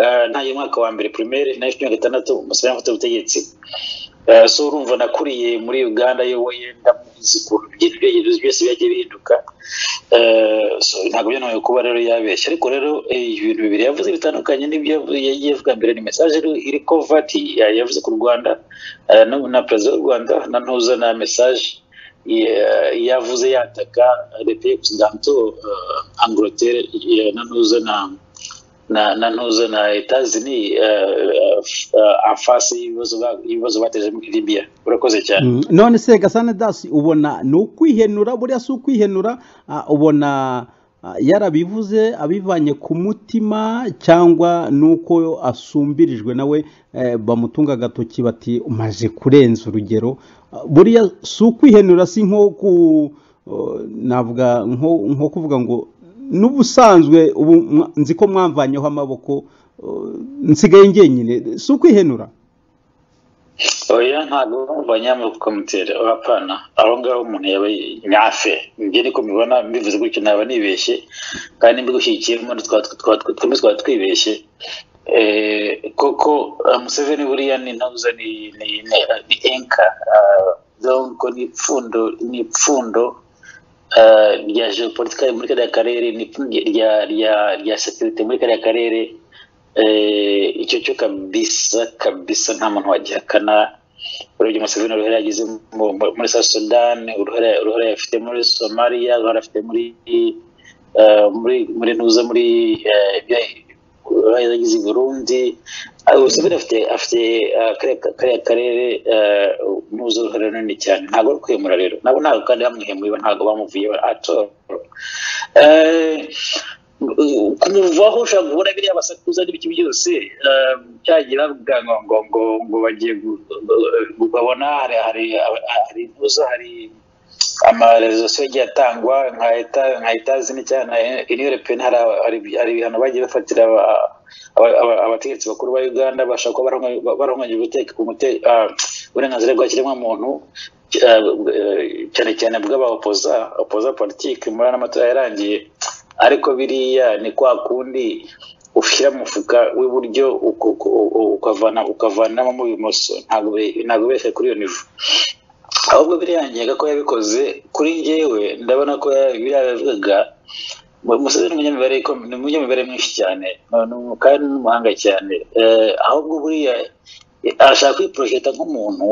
eh, ntayo umwaka wa mbere primaire nayo cumi na gatandatu museveni afite ubutegetsi Eh, so urumva nakuriye muri uganda yoboye ndamuzi ukuntu ibyegerezo byose byagiye bihinduka Eh, so ntabwo byo ntawe kuba rero yabeshya ariko rero eh, ibintu bibiri yavuze bitandukanye n'ibyo yavuze- yagiye avuga mbere ni mesaje iri kovati yavuze ku rwanda eh, no- na perezida w'u rwanda na ntuza na mesaje yavuze yataka leta y'ekizidanto anglotere eh, na ntuza na na na ntuza na etazini afasi y'ibibazo ba- ibibazo bateje muri libiya urakoze cyane Mm, none se gasane dasi ubona ni ukwihenura buriya si ukwihenura ah, ubona ah, yarabivuze abivanye ku mutima cyangwa nuko asumbirijwe nawe eh, bamutunga agatoki bati umaze kurenza urugero Ah, buriya si ukwihenura si nko ku oh, navuga nko nko kuvuga ngo n'ubusanzwe ubu mwa- nzi ko mwamvanyeho amaboko oh, nsigaye ngenyine si ukwihenura oya ntabwo banyamukomutera apana aho ngaho umuntu yaba nyafe njye niko mibona mbivuze gutyo naba nibeshye kandi mbigushyigikiyemo twaba twibeshye Eh, koko ah, museveni buriya ni ntuza ni ni ni- ni enka ah, donc ni ipfundo ni ipfundo eh, rya geopolitika muri kariya karere ni ipfundo rya rya rya sekirite muri kariya karere eh, icyo cyo kabisa kabisa nta muntu wagihakana urebye museveni uruhare yagize mu- mu- muri south sudan uruhare uruhare afite muri somalia uruhare afite muri eh, muri muri ntuza muri eh, ibyo- uruhare yagize i burundi Ah, museveni afite afite ah, kariya- kariya karere eh, ntuza uruhare runini cyane ntabwo ari kwemura rero nabo ntabwo kandi bamuhemuye ntabwo bamuvuye atoro Eh, kumuvaho ushobora guhora biriya basakuza n'ibiki byose eh, byagira ngo ngo ngo ngo bagiye gu- gu- babona hari hari hari intuza hari amarezo yagiye atangwa nka leta nka etazi cyane inire peni hari aba- hari- hari ibihano bagiye bafatira aba- aba- aba- abategetsi bakuru ba uganda bashaka kuba baronganya ubuteka ku mute- ah, uburenganzira bwa kiremwamuntu eh, cyane cyane bw'abaopoza opoza politike muri ano matora yarangiye ariko biriya ni kwa kundi ushyira mu mufuka w'iburyo uku- uku- uku- ukavana ukavanamo mu ibumoso ntabwo be- ntabwo bese kuri iyo nivo ahubwo biriyangiye ko yabikoze kuri njyewe ndabona ko ya- biriya yabivugaga mu- Museveni ni umunyamibare ikom- ni umunyamibare mwinshi cyane ni umu- kandi ni umuhanga cyane Eh, ahubwo buriya eh, arashaka kwiporojeta nk'umuntu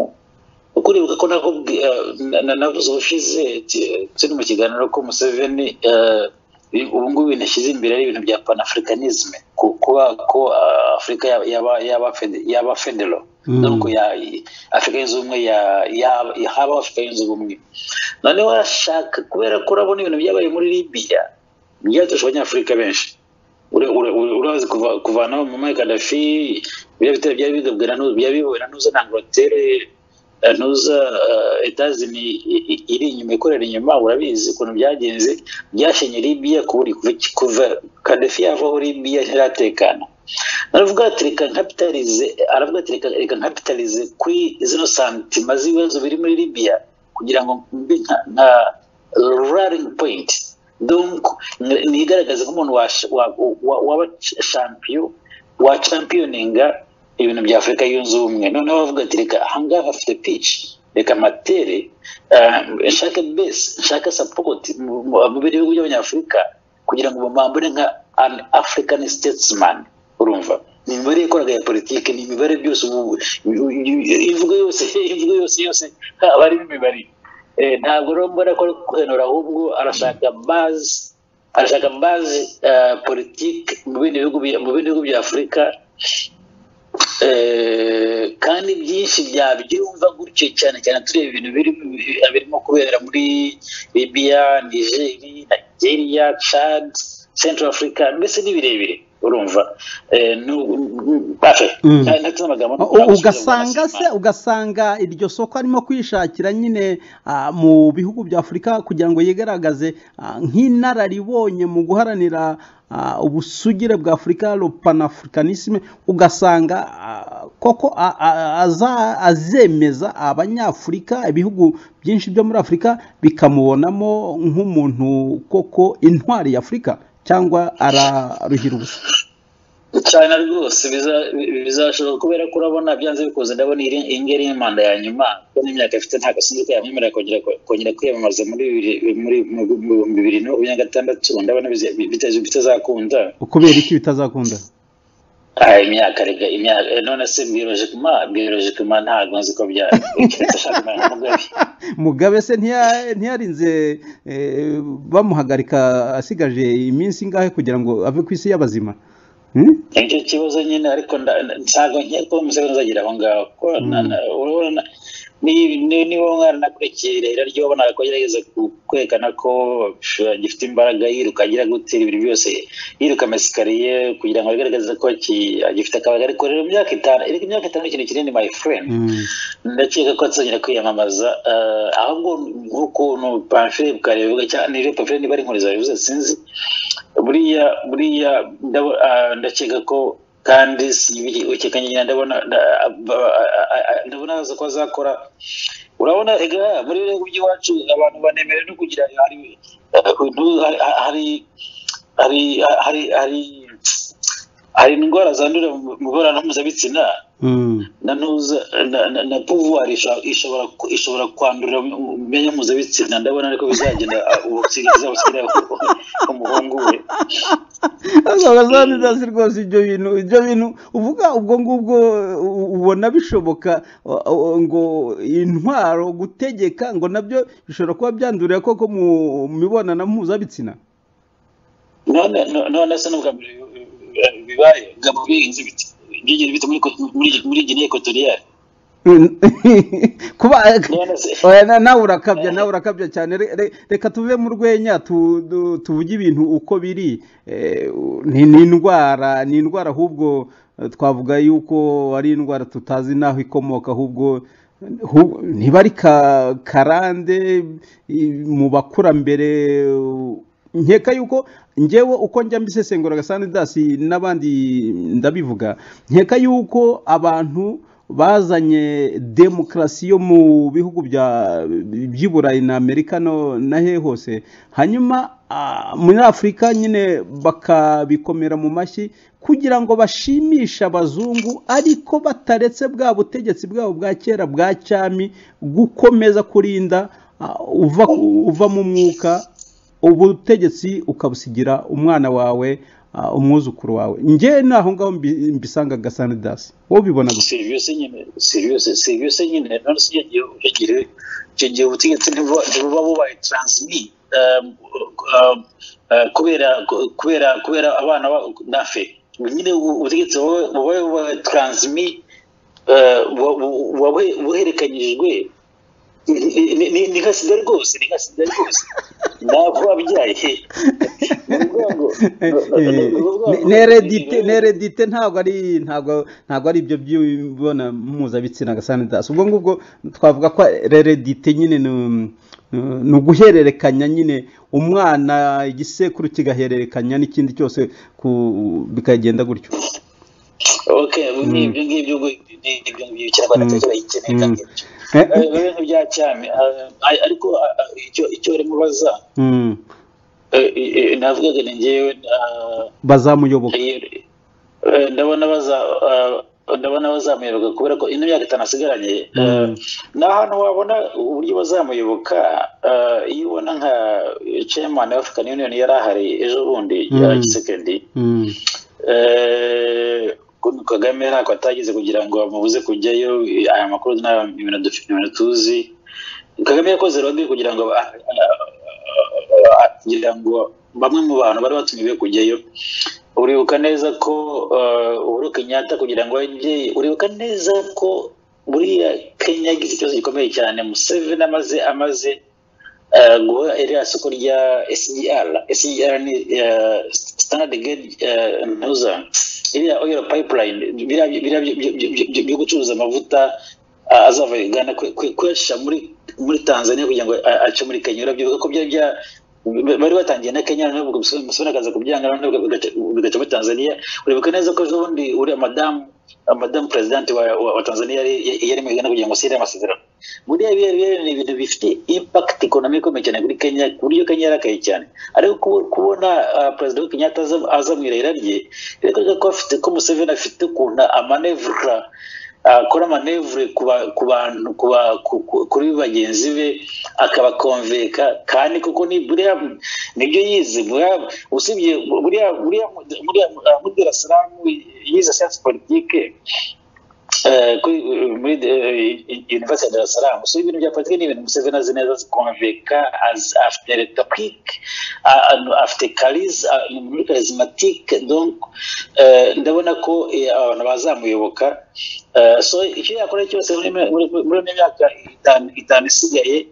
kuko uribuka ko nakubwi- eh, na- na- navuze ubushize ti- turi mu kiganiro ko museveni eh, i- ubu ngubu ibintu ashyize imbere ari ibintu bya panafricanisme ku- kuba ko ah, afurika yaba- yaba- yaba fede- yaba federo Mm. nuko afurika yunze ubumwe ya- ya- ya- haba afurika yunze ubumwe noneho arashaka kubera ko urabona ibintu byabaye muri libiya byaturusha abanyafurika benshi Ura- ura- ura- urazi kuva- kuvanaho mama kadafi biriya bitero byari bigabwe na Nu- byari biyobowe na nuza na angleterre eh, nuza eh, etazini i- i- iri inyuma ikorera inyuma urabizi ukuntu byagenze byashenye libiya kuburi kuva kuva kadafi yavaho libiya ntiratekana aravuga ati reka nkapitalize aravuga ati reka reka nkapitalize kuri zino santima z'ibibazo biri muri libiya kugira ngo mbe nka nka rallying point donc ni- nigaragaze nk'umuntu washa- wa- wa- waba champion wa championinga ibintu bya afurika yunze ubumwe noneho bavuga ati reka ahangaha hafite pitch reka matere eh, nshake base nshake support mu mu- mu bihugu by'abanyafurika kugira ngo bambone nka an african statesman urumva ni imibare yakoraga ya politiki ni imibare byose ubu imvugo yose imvugo yose yose haba harimo imibare Eh, ntabwo rero mbona ko ari kwenura ahubwo arashaka bazi arashaka bazi eh, politiki mu bindi bihugu bya- mu bindi bihugu bya afurika Eh, kandi byinshi byabyumva gutyo cyane cyane tureba ibintu birimo birimo kubera muri libiya nigeri nigeria chad central africa mbese ni birebire urumva Eh, nu- Bafe, Mm. nta- ntateze amagambo U- u- ugasanga se ugasanga iryo soko arimo kwishakira nyine ah, mu bihugu bya afurika kugira ngo yigaragaze ah, nk'inararibonye mu guharanira ah, ubusugire bwa afurika lo panafricanisme ugasanga ah, koko a- a- aza- azemeza abanyafurika ibihugu byinshi byo muri afurika bikamubonamo nk'umuntu koko intwari ya afurika cyangwa araruhira ubusa cyane rwose biza- bi- bizashoboka kubera ko urabona byanze bikunze ndabona iyi iyi ngiyi ari manda ya nyuma kuko n'imyaka afite nta gasanzwe yamwemerera kongera kongera kwiyamamaza muri bibiri- muri mu bihumbi bibiri na makumyabiri na gatandatu ndabona bize- bitazi- bitazakunda kubera iki bitazakunda Ah, imyaka rega imyaka eh, none se biologicement biologicement ntabwo nzi ko bya keretse ashaka umwana w'umugabe mugabe se ntiya- ntiyarinze eh, bamuhagarika asigaje iminsi ingahe kugira ngo ave ku isi y'abazima Hmm? icyo kibazo nyine ariko nda- ntabwo nkeka ko museveni azagira aho ngaho kuko na- na- urabona na- ni- ni- niba mwaranakurikiye rero ryo wabonaga ko agerageza ku- kwerekana ko shu- agifite imbaraga yiruka agira gutera ibintu byose yiruka amasikariye kugira ngo agaragaze ko aki- agifite akabaga ariko rero mu myaka itanu ariko imyaka itanu ni ikintu kinini my friend Mm. ndakeka ko atazongera kwiyamamaza eh, ahubwo nk'ukuntu pamfire bukarevuga cyane rero pamfire niba ari inkuriza yavuze sinzi buriya buriya ndabo- ah, ndakeka ko kandi ukeka nyine ndabona nda- ah, ah, ah, ndabona azi ko azakora urabona ega muri biriya by'iwacu abantu banemera no kugira hari eh, udu- hari hari hari hari hari- hari indwara zandurira mu mu mibonano mpuzabitsina Mm. na ntuza na, na, na pouvoir isha- ishobora ku- ishobora kwandurira mu myanya mpuzabitsina ndabona ariko bizagenda ubusigazabasigira umuhungu we azabazaniza si rwose ibyo bintu ibyo bintu uvuga ubwo ngubwo u- ubona bishoboka o- o- ngo intwaro gutegeka ngo nabyo bishobora kuba byandurira koko mu mibonano mpuzabitsina none no- none se n'ubwa mbere bi- bi- bibaye gabo bihinze biti byigeze bite muri ko- muri- muri Guinea Equatoriale kuba none se oya, na- nawe urakabya nawe urakabya cyane Re- re- reka tuve mu rwenya tu- du- tuvuge ibintu uko biri Eh, ni ni indwara ni indwara ahubwo eh, twavuga yuko ari indwara tutazi n'aho ikomoka ahubwo hu- ntiba ari ka- karande i- mu bakurambere u- nkeka yuko ngewe uko njya mbisesengura agasani dasi n'abandi ndabivuga nkeka yuko abantu bazanye demokarasi yo mu bihugu bya- by'i burayi na amerika no na hehe hose hanyuma ah, muri afurika nyine bakabikomera mu mashyi kugira ngo bashimishe abazungu ariko bataretse bwa butegetsi bwabo bwa kera bwa cyami gukomeza kurinda ah, uva uva mu mwuka ubutegetsi ukabusigira umwana wawe ah, umwuzukuru wawe nge ni aho ngaho mbi- mbisanga gasanidasi wowe ubibona gusa serious nyine serious serious nyine none se yagiye yagiye yagiye ubutegetsi ntibuba ntibuba bubaye transmit um, um, uh, kubera kubera kubera abana ba- nafe nyine ubu- ubutegetsi buba- buba bubaye transmit uh, bu- bu- buba buhe- buherekanyijwe Ni- ni- ni ni nka sida rwose ni nka sida rwose ntabwo wabyaye ni ukuvuga ngo- ni- ni- ni ukuvuga ngo- neredite neredite ntabwo ari ntabwo ntabwo ari ibyo by'ibona mpuzabitsina gasanidasi ubwo ngubwo twavuga ko reredite nyine ni um, ni uguhererekanya nyine umwana igisekuru kigahererekanya n'ikindi cyose ku- bikagenda gutyo ok ni ibyo ngibyo ngo- ni ibyo ngibyo ikinyarwanda cyo kirayikeneye kandi ibyo Eh, Eh, ibintu bya cyami eh, ay- ariko ah, icyo icyo barimo baza mm. eh, eh, navugaga ni ngewe ah, bazamuyoboka iyo- eh, ndabona baza ah, ndabona bazamuyoboka kubera ko ino myaka itanu asigaranye eh, Mm. ni ahantu wabona uburyo bazamuyoboka eh, iyo ubona nka chairman of African Union yari ahari ejo bundi ya Mm. gisekendi Mm. Eh, kagame ntako atagize kugira ngo bamubuze kujyayo aya makuru ni ibintu dufite ibintu tuzi kagame yakoze lobby kugira ngo ba- kugira ngo bamwe mu bantu bari batumiwe kujyayo uribuka neza ko eh, uhuru kenyatta kugira ngo ajye uribuka neza ko buriya kenya yagize ikibazo gikomeye cyane museveni amaze amaze eh, guha iriya soko rya sgr sgr ni eh, standard gauge eh, ntuza iriya oil pipeline biriya biriya byo- byo- byo- byo- byo gucuruza amavuta ah, azava uganda kwe- kwe- kuyashyira muri muri tanzania kugira ngo a- ace muri kenya urabyibuka ko byari bya bari batangiye na kenya noneho musoni akaza kubyanga noneho bigaca- bigaca muri tanzania uribuka neza ko ejo bundi uriya madamu madamu perezidante wa, wa, wa tanzania yari yari mu uganda kugira ngo asire amasezerano buriya biriya biriya ni ibintu bifite impakiti ikonomi ikomeye cyane kuri kenya ku buryo kenya yarakaye cyane ariko kubo- kubona ah, perezida wa kenyatta aza- aza mu irahira rye birakwereka ko afite ko museveni afite ukuntu amanevura akora amanevure ku ba- ku bantu ku ba- ku- ku- kuri bagenzi be akabakonveka kandi kuko ni buriya nibyo yize buriya usibye buriya buriya buriya ah, muri darasiramu yize siyansi politike eh, kuri eh, muri universite ya darasiramu so ibintu bya politiki ni ibintu museveni azi neza azi konveka azi- afite retorike afite karizi ni muri karizimatike donc eh, ndabona ko eh, abantu bazamuyoboka Eh, so icyo yakora cyose muri muri- muri- muri ino myaka itanu itanu isigaye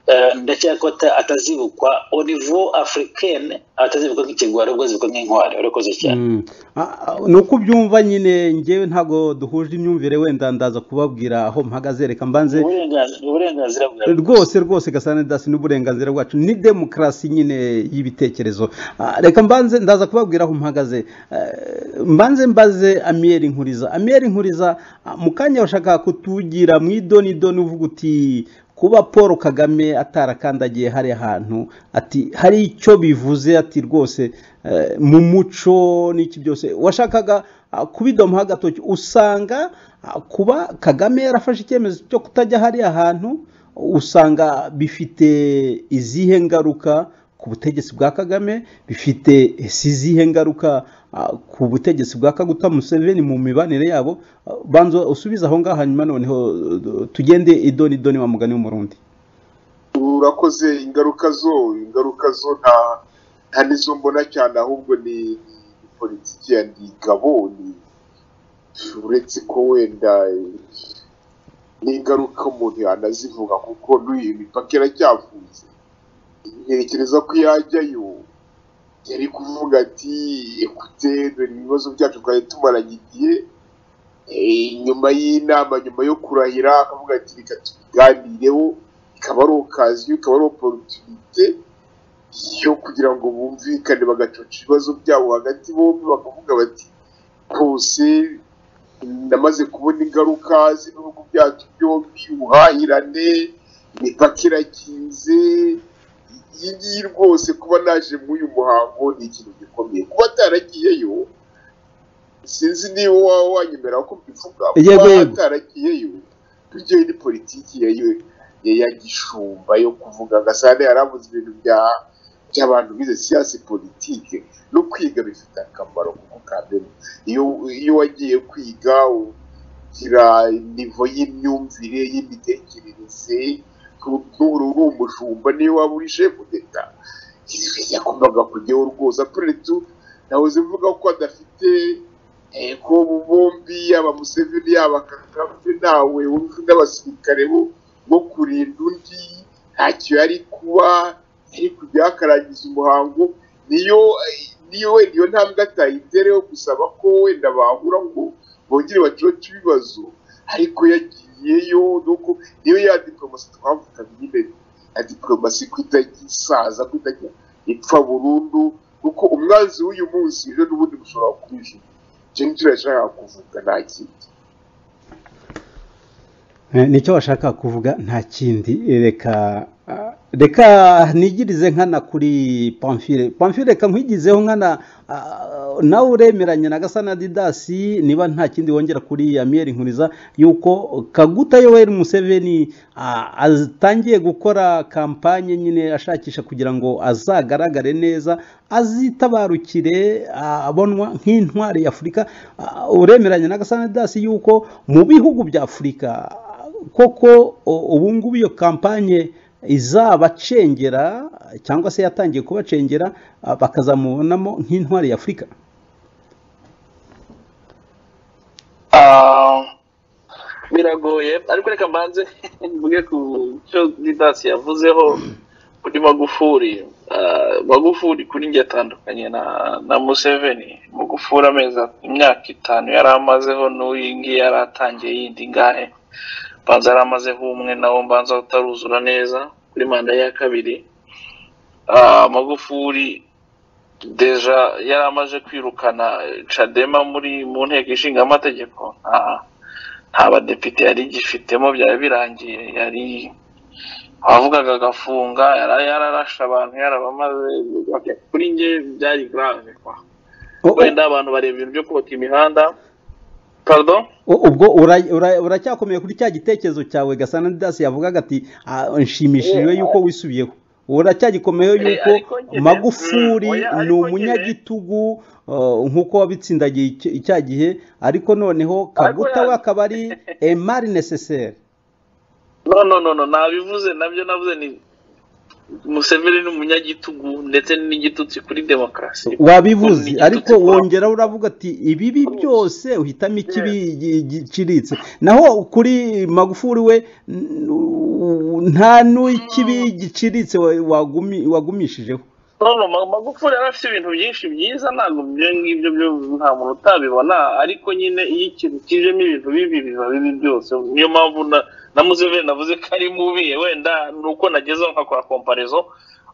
eh, ndacyakora ko ata- atazibukwa au niveau africaine atazibukwa nk'ikigwari ahubwo azibukwa nk'intwari urakoze cyane Mm. Ah, ah, ni uko ubyumva nyine ngewe ntabwo duhuje imyumvire wenda ndaza kubabwira aho mpagaze reka mbanze uburenganzira uburenganzira bwa rwose rwose gasana dasi n'uburenganzira bwacu ni demokarasi nyine y'ibitekerezo Ah, reka mbanze ndaza kubabwira aho mpagaze Eh, mbanze mbaze amiyeri nkuriza amiyeri nkuriza ah, mu kanya washaka kutugira mu idoni idoni uvuga uti kuba paul kagame atarakandagiye hariya hantu ati hari icyo bivuze ati rwose eh, mu muco n'iki byose washakaga ah, kubidomaho agatoki usanga ah, kuba kagame yarafashe icyemezo cyo kutajya hariya hantu usanga bifite izihe ngaruka ku butegetsi bwa kagame bifite ese izihe ngaruka ah, ku butegetsi bwa kaguta museveni mu mibanire yabo Ah, banza usubize aho ngaho hanyuma noneho eh, tugende idoni idoni wa mugani w'umurundi urakoze ingaruka zo ingaruka zo nta nta nizo mbona cyane ahubwo ni ni politiki ya ndigabo ni uretse ko wenda eh, n'ingaruka umuntu yanazivuga kuko n'uyu imipaka iracyafunze ntekereza ko yajyayo yari kuvuga ati ekute dore ibibazo byacu twari tumaranye igihe Eh, nyuma y'inama nyuma yo kurahira akavuga ati reka tubiganireho ikaba ari okaziyo ikaba ari oporutunite yo kugira ngo bumvikane bagacoca ibibazo byabo hagati bombi bakavuga bati rwose namaze kubona ingaruka z'ibihugu byacu byombi ubuhahirane imipaka irakinze iyi ngiyi rwose kuba naje muri uyu muhango ni ikintu gikomeye kuba ataragiyeyo sinzi niba waba wanyemera ko mbivuga Yego, kuba yego. ataragiyeyo tujyeyo ni politiki ya yo ya ya gishumba yo kuvuga agasane yaravuze ibintu bya by'abantu bize siyansi politike no kwiga bifite akamaro kuko kambere iyo iyo wagiye kwiga ugira nivo y'imyumvire y'imitekerereze n'uru uri umushumba niyo waba uri shefu d'eta yagombaga kujyaho rwose apurere tu nahoze mvuga ko adafite eh, ko abo bombi yaba museveni yaba kagame nawe wumve n'abasirikare bo bo kurinda undi ntacyo yari kuba yari kujya yakarangiza umuhango niyo eh, niyo wenda iyo ntambwe atayitereho gusaba ko wenda bahura ngo bongere bacoce ibibazo ariko yagiyeyo nuko niyo ya diporomasi twavuga nyine ya diporomasi ko itagisaza ko itajya ipfa burundu kuko umwanzi w'uyu munsi ejo n'ubundi bushobora kwijima icyo nicyo yashakaga kuvuga nta kindi Eh, nicyo washaka kuvuga nta kindi Eh, reka ah, reka nigirize nkana kuri pamfire pamfire reka nkwigizeho nkana ah, nawe uremeranya na gasana didasi niba nta kindi wongera kuri amiyeri nkuriza yuko kaguta yoweri museveni ah, atangiye gukora kampanye nyine ashakisha kugira ngo azagaragare neza azitabarukire ah, abonwa nk'intwari y'afurika Ah, uremeranya na gasana didasi yuko mu bihugu bya afurika koko o- ubu ngubu iyo kampanye izabacengera cyangwa se yatangiye kubacengera ah, bakazamubonamo nk'intwari ya afurika Ah, biragoye ariko reka mbanze mvuge ku cyo didasi yavuzeho kuri magufuri Ah, magufuri kuri njye atandukanye na na museveni magufuri amezi imyaka itanu yari amazeho n'uyu ngiyi yari atangiye yindi ngahe mbanza yari amazeho umwe nawo mbanza utaruzura neza kuri manda ya kabiri Ah, magufuri deja yari amaze kwirukana cadema muri mu nteko ishinga amategeko nta badepite yari igifitemo byari birangiye yari wavugaga agafunga yari yararashe abantu yarabamaze kuri nge byari grave kwa O- wenda abantu bareba ibintu byo kubaka imihanda pardon o- ubwo ura- ura- uracyakomeye kuri cya gitekerezo cyawe gasana didasi yavugaga ati "Ah, nshimishijwe Eh, yuko wisubiyeho uracyagikomeye Eh, yuko ariko njye- magufuri Mm, oya, ni ariko njye- umunyagitugu uh, nk'uko wabitsindagiye icya- icya gihe ariko noneho kaguta we ya- akaba ari emari necessaire no no no no nabivuze nabyo navuze ni museveni ni umunyagitugu ndetse n'igitutsi kuri demokarasi wabivuze Ni igitutsi ariko kuri- wongera uravuga ati ibibi byose uhitamo ikibi gi- giciriritse naho kuri magufuri we n- u- nta n'ikibi giciriritse wa- wagumi- wagumishijeho no no Ma- magufuli yari afite ibintu byinshi byiza ntabwo ibyo ngibyo byo nta muntu utabibona ariko nyine iyo ikintu kijemo ibintu bibi biba bibi byose niyo mpamvu na- na museveni navuze ko ari mubi wenda ni uko nagezeho nkakora komparezo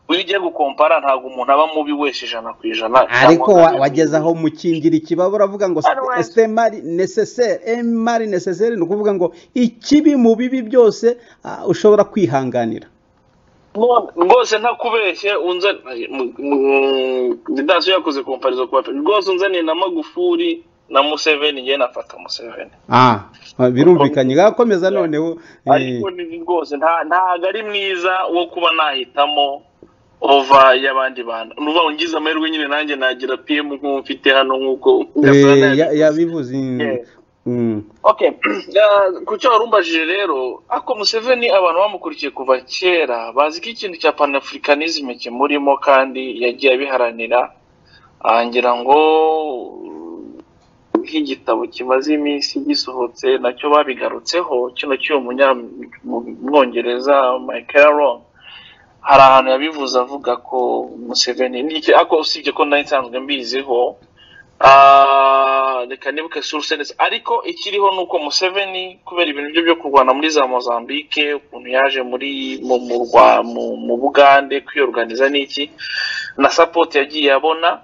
iyo ugiye gukompara ntabwo umuntu aba mubi wese ijana ku ijana ariko wa- cyangwa ngo abe wageze mubi. aho mukingira ikibaba uravuga ngo Otherwise- sitemari necessaire emari necessaire ni ukuvuga ngo ikibi mu bibi byose ah, ushobora kwihanganira None, rwose ntakubeshye unza didasi yakoze komparizo ku bapima rwose unzaniye na magufuli na museveni njyewe nafata museveni ah birumvikanye gakomeza noneho eh, ariko ni rwose nta- ntago ari mwiza wo kuba nahitamo ova y'abandi bantu nuba ungize amahirwe nyine nanjye nagira pm nk'uwo mfite hano nk'uko Gasana eh, ya- yabivuze. yabivuze Yeah. Mm. okay Ah, ku cyo warumbajije rero ako museveni abantu bamukurikiye kuva kera bazi ko ikintu cya panafricanisme kimurimo kandi yagiye abiharanira Ah, ngira ngo nk'igitabo kimaze iminsi gisohotse nacyo babigarutseho kino cy'uwo munyamwongereza michael Long hari ahantu yabivuze avuga ko museveni n'iki ariko usibye ko nari nsanzwe mbiziho Ah, reka nibuke suruse neza ariko ikiriho ni uko museveni kubera ibintu bye byo kurwana muri za mozambique ukuntu yaje muri mu mu, Rwa- mu, mu bugande kwiyoruganiza n'iki na sapoti yagiye abona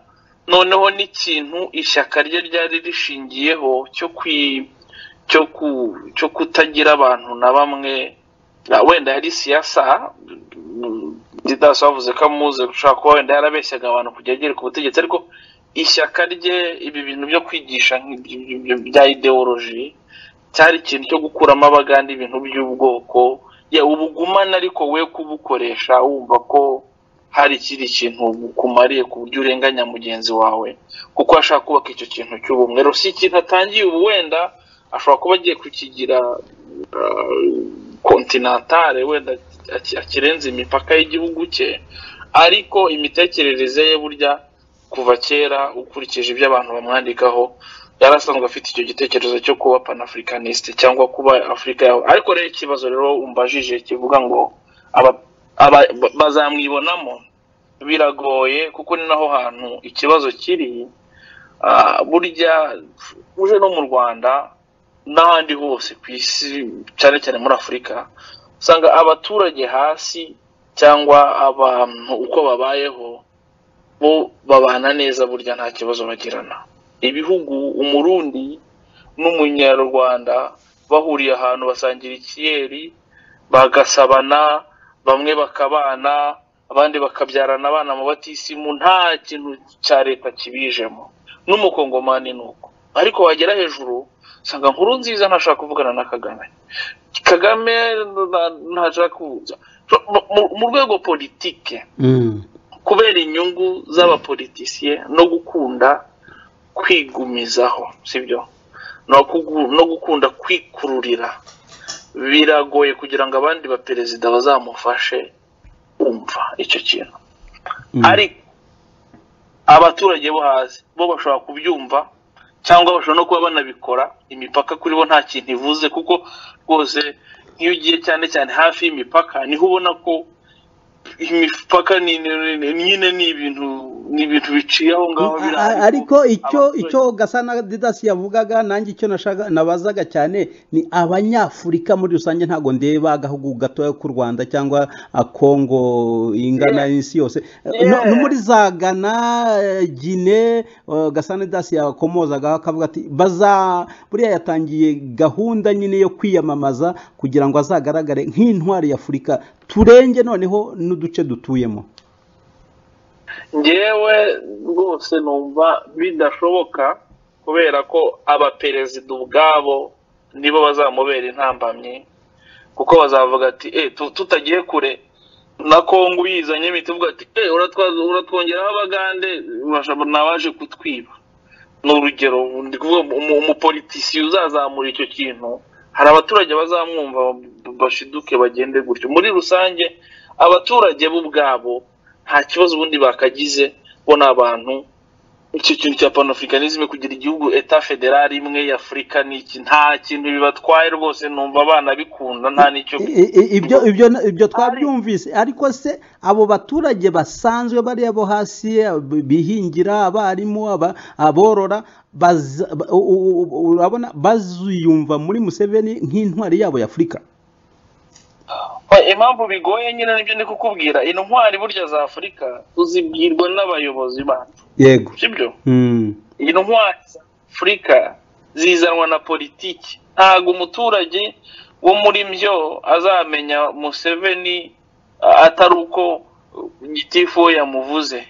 noneho n'ikintu ishyaka rye ryari rishingiyeho cyo kwi cyo ku cyo kutagira abantu na bamwe na wenda yari siyasa didasi bavuze ko amuzi ushobora kuba wenda yarabeshyaga abantu kujya agera ku butegetsi ariko ishyaka rye ibi bintu byo kwigisha nk'ibyo- ibyo- ibyo bya ideoloji cyari ikintu cyo gukuramo abagande ibintu by'ubwoko ya ubugumane ariko we kubukoresha wumva ko hari ikindi kintu kumariye ku buryo urenganya mugenzi wawe kuko ashaka kubaka icyo kintu cy'ubumwe rero si ikintu atangiye ubu wenda ashobora kuba agiye kukigira kontinantale wenda aki- akirenza imipaka y'igihugu cye ariko imitekerereze ye burya kuva kera ukurikije ibyo abantu bamwandikaho yari asanzwe afite icyo gitekerezo cyo kuba panafricaniste cyangwa kuba afurika yawe ariko rero ikibazo rero umbajije kivuga ngo aba- aba- bazamwibonamo biragoye kuko ni naho hantu ikibazo kiri Ah, burya uje no mu rwanda n'ahandi hose ku isi cyane cyane muri afurika usanga abaturage hasi cyangwa abantu uko babayeho bo babana neza burya nta kibazo bagirana ibihugu umurundi n'umunyarwanda bahuriye ahantu basangira ikiyeri bagasabana bamwe bakabana abandi bakabyarana abana mu batisimu nta kintu cya leta kibijemo n'umukongomani ni uko ariko wagera hejuru usanga nkuru nziza ntashaka kuvugana na kagame kagame na- ntashaka kuza Mu- mu- mu rwego politike Mm. kubera inyungu z'abapolitisiye no gukunda kwigumizaho sibyo no, kugu- no gukunda kwikururira biragoye kugira ngo abandi baperezida bazamufashe kumva icyo kintu Mm. ariko abaturage bo hasi bo bashobora kubyumva cyangwa bashobora no kuba banabikora imipaka kuri bo nta kintu ivuze kuko rwose nk'iyo ugiye cyane cyane hafi y'imipaka niho ubona ko imipaka ni ni- ni- ni- nyine ni ibintu ni ibintu biciye aho ngaho biri A- a- ariko icyo icyo gasana didasi yavugaga nanjye icyo nashaka nabazaga cyane ni abanyafurika muri rusange ntabwo ndeba agahugu gatoya k'u rwanda cyangwa a kongo ingana isi yose no no muri za gana eh, gine eh, gasana didasi yakomozagaho akavuga ati baza buriya yatangiye gahunda nyine yo kwiyamamaza kugira ngo azagaragare nk'intwari y'afurika turenge noneho n'uduce dutuyemo ngewe rwose numva bidashoboka kubera ko abaperezida ubwabo nibo bazamubera intambamyi kuko bazavuga ati eh tu- tutagiye kure na kongo uyizanye imiti uvuga ati eh uratwa- uratwongeraho abagande urashobora- nawaje kutwiba ni urugero ndi kuvuga umu- umupolitisiye uzazamura icyo kintu hari abaturage bazamwumva bashiduke bagende gutyo muri rusange abaturage bo ubwabo nta kibazo ubundi bakagize bo ni abantu icyo kintu cya panafricanisme kugira igihugu eta federal imwe y'afurika ni iki nta kintu bibatwaye rwose numva abana bikunda nta n'icyo I- i- ibyo ibyo ibyo twabyumvise ariko se abo baturage basanzwe bariya bo hasi ab- bihingira abarimu aba- aborora baza- ba- u- u- u- urabona baziyumva muri museveni nk'intwari yabo y'afurika Oya, impamvu bigoye nyine nibyo ndi kukubwira intwari burya za afurika uzibwirwa n'abayobozi bacu yego sibyo Mm. intwari za afurika zizanwa na politiki ntabwo umuturage wo muri byo azamenya museveni a- atari uko uh, gitifu we yamuvuze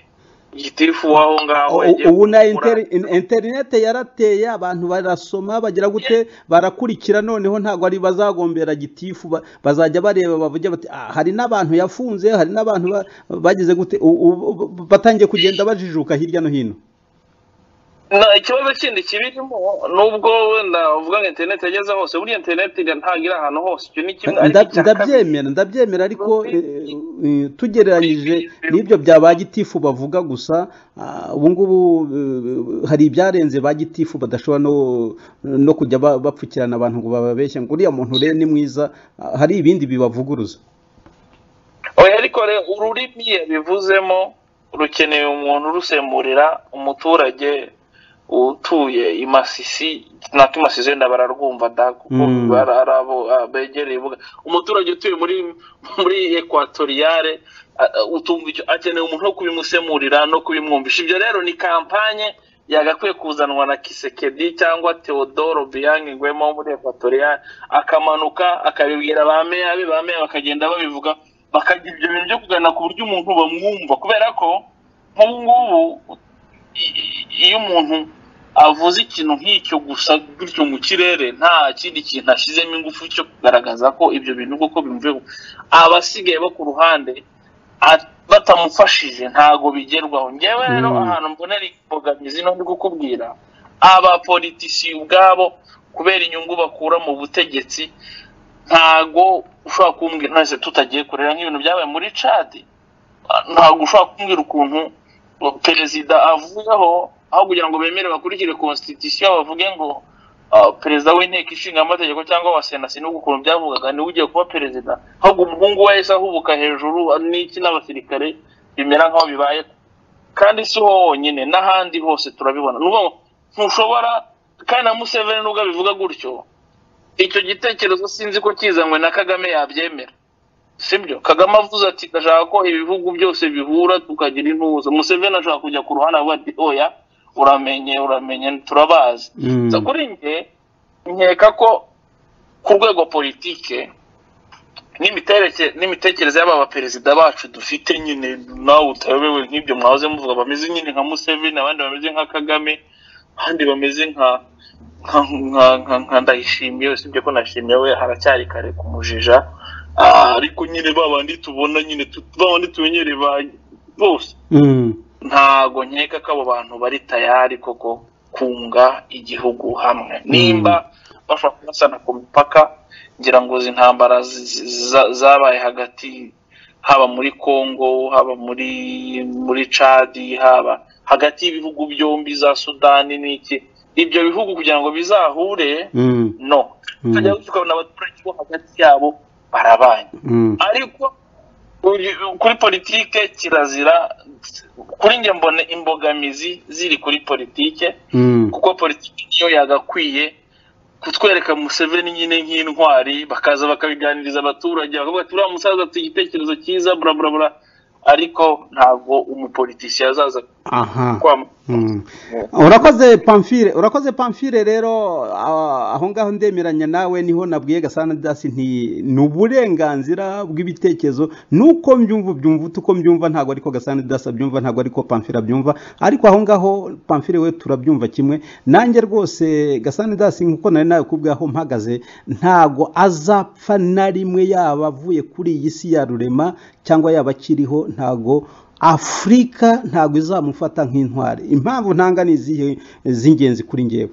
gitifu w'aho ngaho U- yagiye ubu na kumugura. interi- in- interinete yarateye abantu barasoma bagira gute barakurikira noneho ntabwo ari bazagombera gitifu ba- bazajya bareba bavuge bati "Ah, hari n'abantu yafunze hari n'abantu ba- bagize gute U- u- u- batangiye kugenda bajijuka hirya no hino na ikibazo kindi kibirimo nubwo wenda uvuga ngo interineti yageze hose buriya interineti ntabwo iri ahantu hose icyo ni kimwe ariko Nda- icya kabiri ndabyemera ndabyemera ariko eh, eh, tugereranyije n'ibyo bya ba gitifu bavuga gusa ah, ubu ngubu eh, hari ibyarenze ba gitifu badashobora no no kujya ba- bapfukirana abantu ngo bababeshye ngo uriya muntu rero ni mwiza ah, hari ibindi bibavuguruza oya ariko rero ururimi yabivuzemo rukeneye umuntu urusemurira umuturage utuye i masisi natwe i masisi wenda bararwumva da kuko Mm. bari ari abo ah, begereye ibuga umuturage utuye muri muri ekwatoriyare ah, ah, utumva icyo akeneye umuntu wo kubimusemurira no kubimwumvisha ibyo rero ni kampanye yagakwiye kuzanwa na kisekedi cyangwa teodoro biyange ngwemo wo muri ekwatoriyare akamanuka akabibwira ba meya be ba meya bakagenda babivuga bakagira ibyo bintu byo kugana ku buryo umuntu bamwumva kubera ko nk'ubu ngubu i- i- iyo umuntu avuze ikintu nk'icyo gusa gutyo mu kirere nta kindi kintu ashyizemo ingufu cyo kugaragaza ko ibyo bintu koko bimvuyeho abasigaye bo ku ruhande a- batamufashije ntago bigerwaho ngewe rero Mm. ahantu mbonera imbogamizi no ndi kukubwira abapolitisiye ubwabo kubera inyungu bakura mu butegetsi ntago ushobora kumbwira ntese tutagiye kurera nk'ibintu byabaye muri cadi ntabwo ushobora kumbwira ukuntu perezida avuyeho aho kugira ngo bemere bakurikire constitution bavuge ngo ah, perezida w'inteko ishinga amategeko cyangwa wa sena sinubu ukuntu byavugaga niwe ugiye kuba perezida ahubwo umuhungu we yahise ahubuka hejuru ah, n'iki n'abasirikare bimera nk'aho bibaye kandi si ho honyine n'ahandi hose turabibona ni ukuvuga ngo ntushobora kandi na museveni nubwo abivuga gutyo icyo gitekerezo sinzi ko kizanywe na kagame yabyemera sibyo kagame avuze ati ndashaka ko ibihugu byose bihura tukagira intuza museveni ashaka kujya ku ruhande avuga ati oya uramenye uramenye turabazi Mm. so kuri njye nkeka ko ku rwego politike n'imitereke- n'imitekerereze y'aba baperezida bacu dufite nyine nawe utayobewe nk'ibyo mwahoze muvuga bameze nyine nka museveni abandi bameze nka kagame abandi bameze nka nka nka nka nka ndayishimiye usibye ko nashimiye we haracyari kare kumujija Ah, ariko nyine ba bandi tubona nyine tu- ba bandi tumenyereye ba bose Mm. ntago nkeka ko abo bantu bari tayari koko kunga igihugu hamwe nimba bashobora kubasana ku mipaka ngira ngo izi ntambara zi- zi- za- zabaye hagati haba muri congo haba muri muri cadi haba hagati y'ibihugu byombi za sudani n'iki ibyo bihugu kugira ngo bizahure Mm. no Mm. tukajya tukabona abaturage bo hagati yabo barabanye Mm. ariko uyu- kuri politike kirazira kuri njye mbona imbogamizi ziri kuri politike Mm. kuko politiki niyo yagakwiye kutwereka Museveni nyine nk'intwari bakaza bakabiganiriza abaturage bakavuga ati uriya musaza afite igitekerezo cyiza bura bura bura ariko ntabwo umupolitisiye azaza aha kwam- Mm. urakoze pamfire urakoze pamfire rero ah, aho ngaho ndemeranya nawe niho nabwiye gasana dasi nti ni uburenganzira bw'ibitekerezo nuko mbyumva ubyumva uti uko mbyumva ntabwo ariko gasana dasi abyumva ntabwo ariko pamfire abyumva ariko aho ngaho pamfire we turabyumva kimwe nanjye rwose gasana dasi nkuko nari nawe kubwaho mpagaze ntabwo azapfa na rimwe yaba avuye kuri iyi si ya rurema cyangwa yaba akiriho ntabwo afurika ntabwo izamufata nk'intwari impamvu ntanga ni izihe z'ingenzi kuri ngewe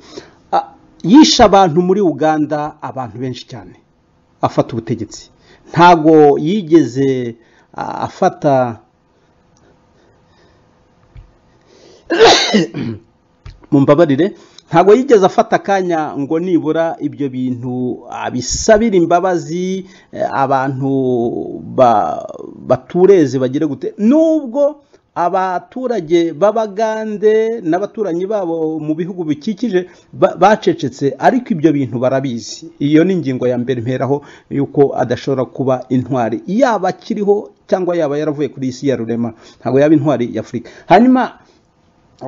A- yishe abantu muri uganda abantu benshi cyane afata ubutegetsi ntabwo yigeze a- afata mumbabarire ntabwo yigeze afata akanya ngo nibura ibyo bintu abisabire imbabazi eh, abantu ba- batureze bagire gute nubwo abaturage b'abagande n'abaturanyi babo mu bihugu bikikije ba- bacecetse ariko ibyo bintu barabizi iyo ni ingingo ya mbere mperaho yuko adashobora kuba intwari yaba akiriho cyangwa yaba yaravuye kuri iyi si ya rurema ntabwo yaba intwari y'afurika hanyuma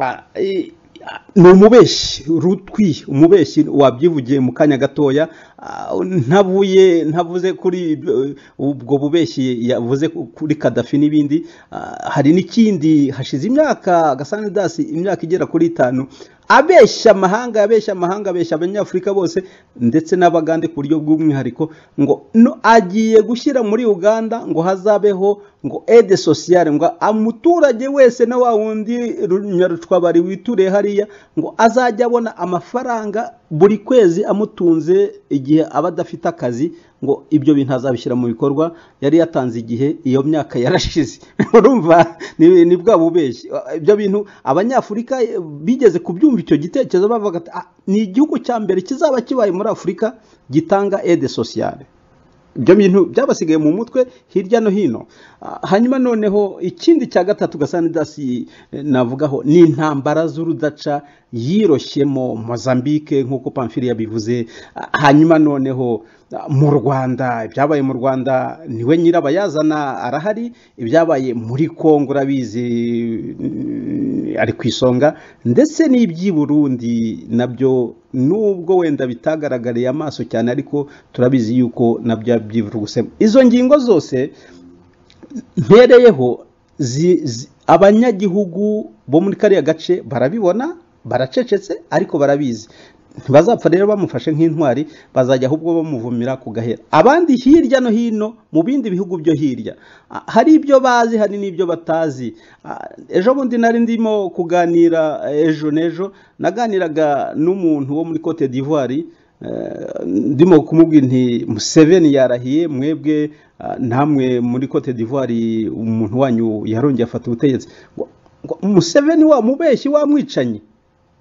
Ah, eh, ah, ni umubeshyi rutwi umubeshyi wabyivugiye mu kanya gatoya Ah, ntavuye ntavuze kuri ibyo- ubwo bubeshyi yavuze ku- kuri kadafi n'ibindi Ah, hari n'ikindi hashize imyaka gasana dasi imyaka igera kuri itanu abeshya amahanga abeshya amahanga abeshya abanyafurika bose ndetse n'abagande ku buryo bw'umwihariko ngo no agiye gushyira muri uganda ngo hazabeho ngo ede sosiyale ngo umuturage wese na wa wundi ru- nyarucwabari wituriye hariya ngo azajya abona amafaranga buri kwezi amutunze igihe aba adafite akazi ngo ibyo bintu azabishyira mu bikorwa yari yatanze igihe iyo myaka yarashize urumva ni ni bwa bubeshyi ibyo bintu abanyafurika eh, bigeze kubyumva icyo gitekerezo bavuga ati "Ah, ni igihugu cya mbere kizaba kibaye muri afurika gitanga ede sosiyale ibyo bintu byabasigaye mu mutwe hirya no hino Ah, hanyuma noneho ikindi cya gatatu gasanidasi navugaho ni intambara z'urudaca yiroshyemo mozambique nk'uko pamfiri yabivuze Ah, hanyuma noneho ah, mu rwanda ibyabaye mu rwanda niwe nyirabayazana arahari ibyabaye muri kongo urabizi mm, ari ku isonga ndetse n'iby'i burundi nabyo nubwo wenda bitagaragariye amaso cyane ariko turabizi yuko nabyo byivurugusemo izo ngingo zose mpereyeho zi- zi- abanyagihugu bo muri kariya gace barabibona baracecetse ariko barabizi ntibazapfa rero bamufashe nk'intwari bazajya ahubwo bamuvumira ku gahera abandi hirya no hino mu bindi bihugu byo hirya ah, hari ibyo bazi hari n'ibyo batazi Ah, ejo bundi nari ndimo kuganira eh, ejo n'ejo naganiraga n'umuntu wo muri cote d'ivoire Eh, ndimo kumubwira nti museveni yarahiye mwebwe ah, namwe muri cote d'ivoire umuntu wanyu yarongeye afata ubutegetsi Ngo- ngo museveni wa mubeshyi wa mwicanyi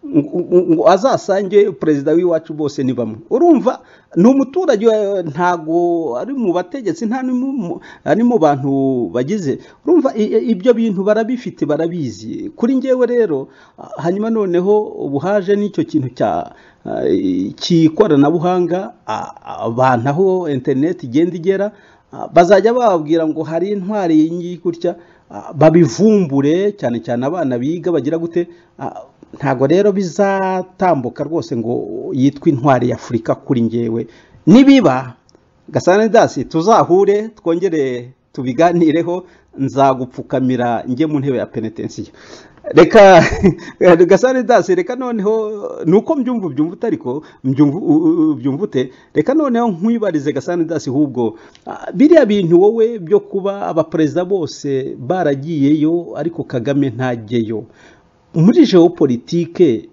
ngo- ngo- ngo azasange perezida w'iwacu bose ni bamwe urumva ni umuturage eh, ntago ari mu bategetsi nta ni mu- mu- ari mu bantu bagize urumva i- i- ibyo bintu barabifite barabizi kuri njyewe rero ah, hanyuma noneho ubu haje n'icyo kintu cya ah, cy'ikoranabuhanga ah, abantu aho interineti igenda igera Ah, bazajya bababwira ngo hari intwari iyi ngiyi gutya ah, babivumbure cyane cyane abana biga bagira gute ah, ntabwo rero bizatambuka rwose ngo yitwe intwari y'afurika kuri ngewe nibiba gasana dasi tuzahure twongere tubiganireho nzagupfukamira njye mu ntebe ya penetensiyo reka gasane dasi reka noneho nuko mbyumva ubyumva utariko mbyumva u- u- ubyumva ute reka noneho nkwibarize gasane dasi ahubwo ah, biriya bintu wowe byo kuba abaperezida bose baragiyeyo ariko kagame ntajyeyo muri geopolitike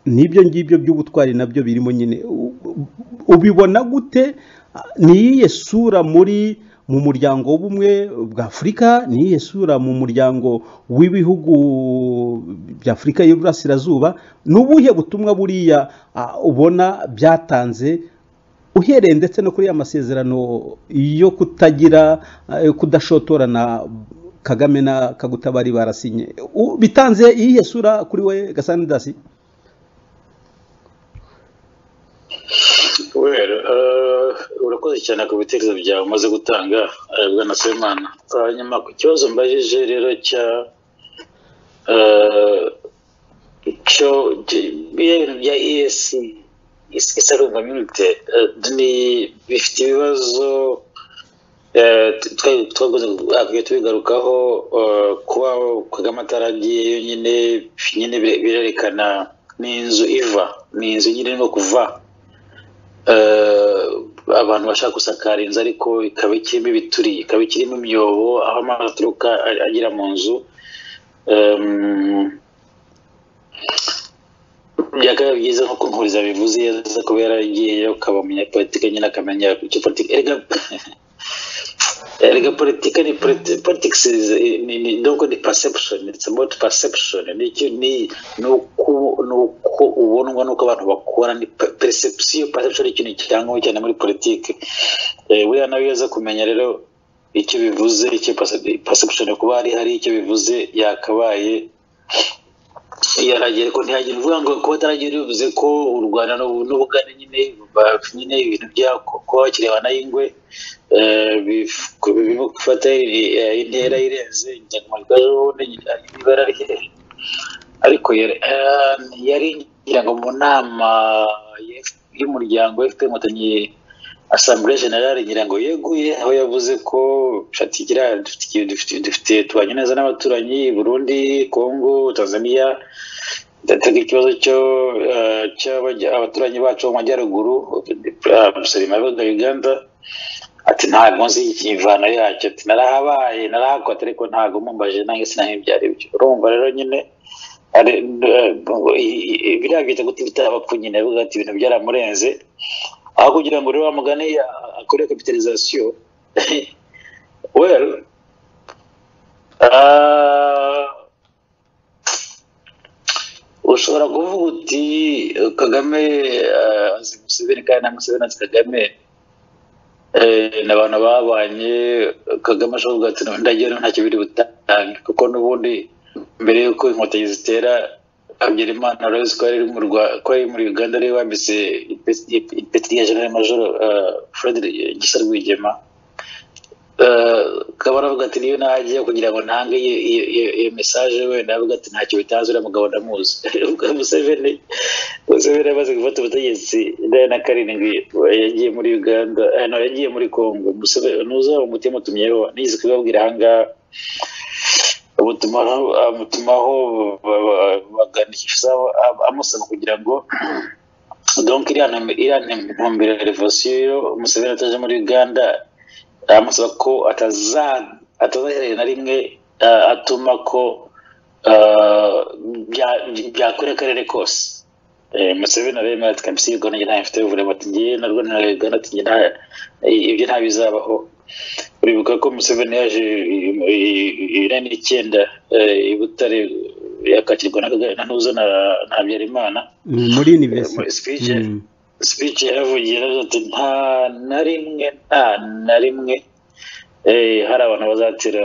n'ibyo ngibyo by'ubutwari nabyo birimo nyine U- u- ubibona gute Ah, ni iyihe sura muri mu muryango w'ubumwe bwa afurika ni iyihe sura mu muryango w'ibihugu bya afurika y'iburasirazuba ni ubuhe butumwa buriya ah, ubona byatanze uhereye ndetse no kuri ya masezerano yo kutagira eh, kudashotorana kagame na kagutabari barasinye U- bitanze iyihe sura kuri we gasandasi Well, uh, urakoze cyane ku bitekerezo byawe umaze gutanga eh, bwana Semana. Hanyuma ku kibazo mbajije rero cya eh, cyo cy- biriya bintu bya EAC is- Islamic Community eh, ni bifite ibibazo eh, t- twari twaguze akwiye tubigarukaho eh, kuba Kagame ataragiyeyo nyine nyine bire- birerekana ni inzu iva ni inzu nyine no kuva eh, abantu bashaka gusakara inzu ariko ikaba ikirimo ibituri ikaba ikirimo imyobo aho amazi aturuka a- agera mu nzu Em, byakabaye byiza nkuko nkuriza bivuze iyo aza kuba yaragiyeyo akaba umunyapolitike nyine akamenya icyo politiki erega erega politiki ni politi- politics is ni ni donc ni perception it's about perception ni iki- ni ni uko ni uko ubonwa n'uko abantu bakora ni pe- perception perception ni ikintu kirangwa cyane muri politiki eh buriya nawe iyo aza kumenya rero icyo bivuze icyo percep- perception kuba hari hari icyo bivuze yakabaye yaragiye ko ntihagire uvuga ngo kuba ataragiye bivuze ko u rwanda n'u- n'ubugande nyine ba- nyine ibintu bya ku- kuba bakirebana y'ingwe eh, bif- ku- birimo gufata i- eh, intera irenze inyangamugayo n'ibara rye ariko yari eh, yari ngira ngo mu nama ya F- y'umuryango fpr inkotanyi asambure generale ngira ngo yeguye aho yavuze ko shatigira dufite dufite- dufite tubanye neza n'abaturanyi burundi congo tanzania ndatega ikibazo cyo eh, cy'abajya- abaturanyi bacu bo mu majyaruguru musalimaga uganda ati ntabwo nzi imvano yacyo ati narahabaye narahakota ariko ntabwo mumbaje nange sinamenye ibyo ari byo urumva rero nyine ari eh, i- i- biriya byita guta ibitapfa nyine avuga ati ibintu byaramurenze aho kugira ngo rero wamugane akore kapitalizasiyo well ah, ushobora kuvuga uti eh, kagame eh, azi museveni kandi na museveni azi kagame Eh, ni abantu babanye kagame ashobora kuvuga ati ndagira ngo ntacyo biri butange kuko n'ubundi mbere y'uko inkotanyi zitera habyarimana urabizi ko yari iri mu Rwa- ko yari muri uganda ariwe wambitse ipeti ipeti rya general major eh, fred gisa rwigema Eh, kaba aravuga ati niyo najya kugira ngo ntange iyo iyo- iyo- iyo mesaje wenda avuga ati ntacyo bitanze uriya mugabo ndamuzi museveni museveni amaze gufata ubutegetsi indaya na karindwi yagiye muri uganda eh, no, yagiye muri congo museveni ntuzaba umutima utumyeho nigeze kubibabwira ahangaha amutumaho amutumaho ba- ba- bagana ikisaho amusaba kugira ngo donc iriya ntum- iriya ntumbero ya revolisiyo museveni ataje muri uganda aramusaba ko ataza atazahereye na rimwe eh, atuma ko eh, bya- byakwira akarere kose Eh, museveni aremera ati kabisa iyo gahunda ntayo mfite buvure bati ngewe na rwo ntayo gahunda ati nge nta- ibyo ntabizabaho uribuka ko museveni yaje irani icyenda i butare yakakirwa na Kagame- na ntuzo na na habyarimana Mm, muri muri university speech Mm. speech yaravugiye yaravuze ati nta na rimwe nta na rimwe eh, hari abantu bazatera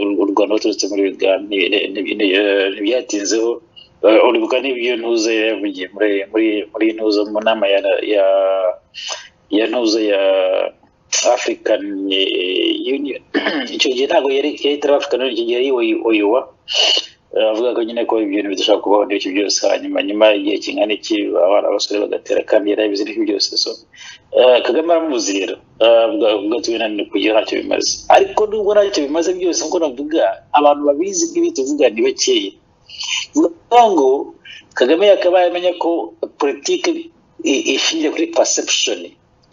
u- u rwanda baturutse muri uganda Ni- ni- ni- ni- eh, ntibyatinzeho Eh, uribuka n'ibyo ntuze yari yavugiye muri muri muri ntuzo mu nama ya ya ya ntuzo ya african eh, union icyo gihe ntabwo yari yari itari african union icyo gihe yari oyowa avuga ko nyine ko ibintu bidashobora kubaho n'ibyo byose hanyuma nyuma igihe kingana iki abana abasore bagatera kandi yarabizi n'ibyo byose so eh, kagame aramuzi rero eh, avuga avuga ati binaniwe kugira ntacyo bimaze ariko nubwo ntacyo bimaze byose nkuko navuga abantu babizi nk'ibi tuvuga ni bakeya niyo ngo kagame yakabaye amenya ko politiki i- ishingiye kuri perception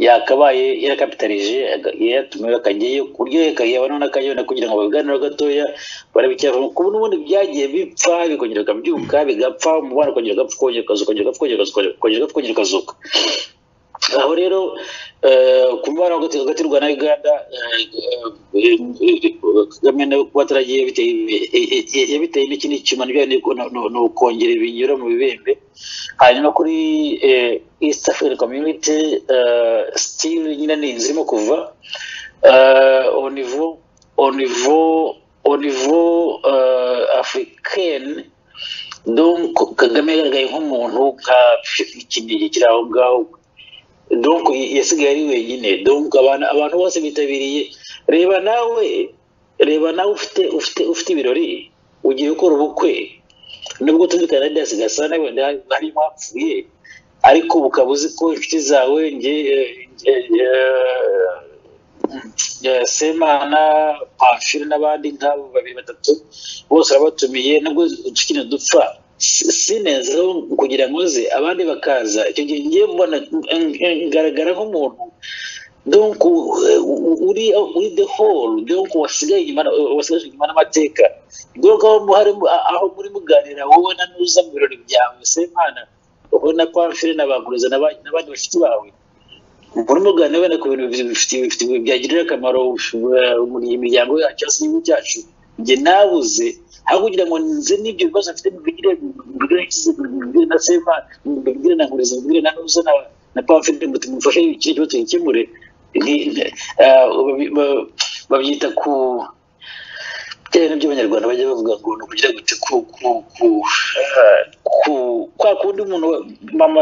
yakabaye yarakapitalije aga- yatumiwe akajyayo ku buryo yakayabonaho n'akayabona kugira ngo babiganireho gatoya barabicyavamo ku buryo ubundi byagiye bipfa bikongera bikabyuka bigapfa umubano ukongera ugapfa ukongera ukazuka ukongera ugapfa ukongera ukazuka ukongera ugapfa ukongera ukazuka aho rero ku mubano hagati hagati y'u rwanda na uganda kagame nawe kuba ataragiye yabiteye n'ikindi cyuma bijyanye ni ukongera ibinyura mu bibembe hanyuma kuri east african community still nyine ni zirimo kuva onivo onivo onivo africaine donc kagame yagaragaye nk'umuntu nka ikindi kiri aho ngaho donc yasigaye ari wenyine donc abantu abantu bose bitabiriye reba nawe reba nawe ufite ufite ufite ibirori ugiye gukora ubukwe nubwo tuzi canada sigasa nawe harimo hapfuye ariko ukaba uzi ko inshuti zawe nge semana pamfire n'abandi nk'abo babiri batatu bose urabatumiye nabwo tukina dupfa sinenzeho kugira ngo nze abandi bakaza icyo gihe ngiye mbona ngaragara nk'umuntu donc uri uri the whole donc wasigaye inyuma wasigaje inyuma n'amateka donc aho muhari aho muri muganira wowe na nuza mu birori byawe semana ubona pamfire na baguruza n'abandi bafite bawe muri muganira wenda ku bintu byagirira akamaro imiryango yacu cyangwa se igihugu cyacu njye nabuze aho kugira ngo nze n'ibyo bibazo mfite mbigire mbigire mbigire na sema mbigire na nkureze mbigire na nuza na na pamfire ngo tumufashe ikindi kibazo tugikemure babyita ku bitewe n'ibyo abanyarwanda bajya bavuga ngo ni ukugira gute ku ku ku ku kwa kundi umuntu mama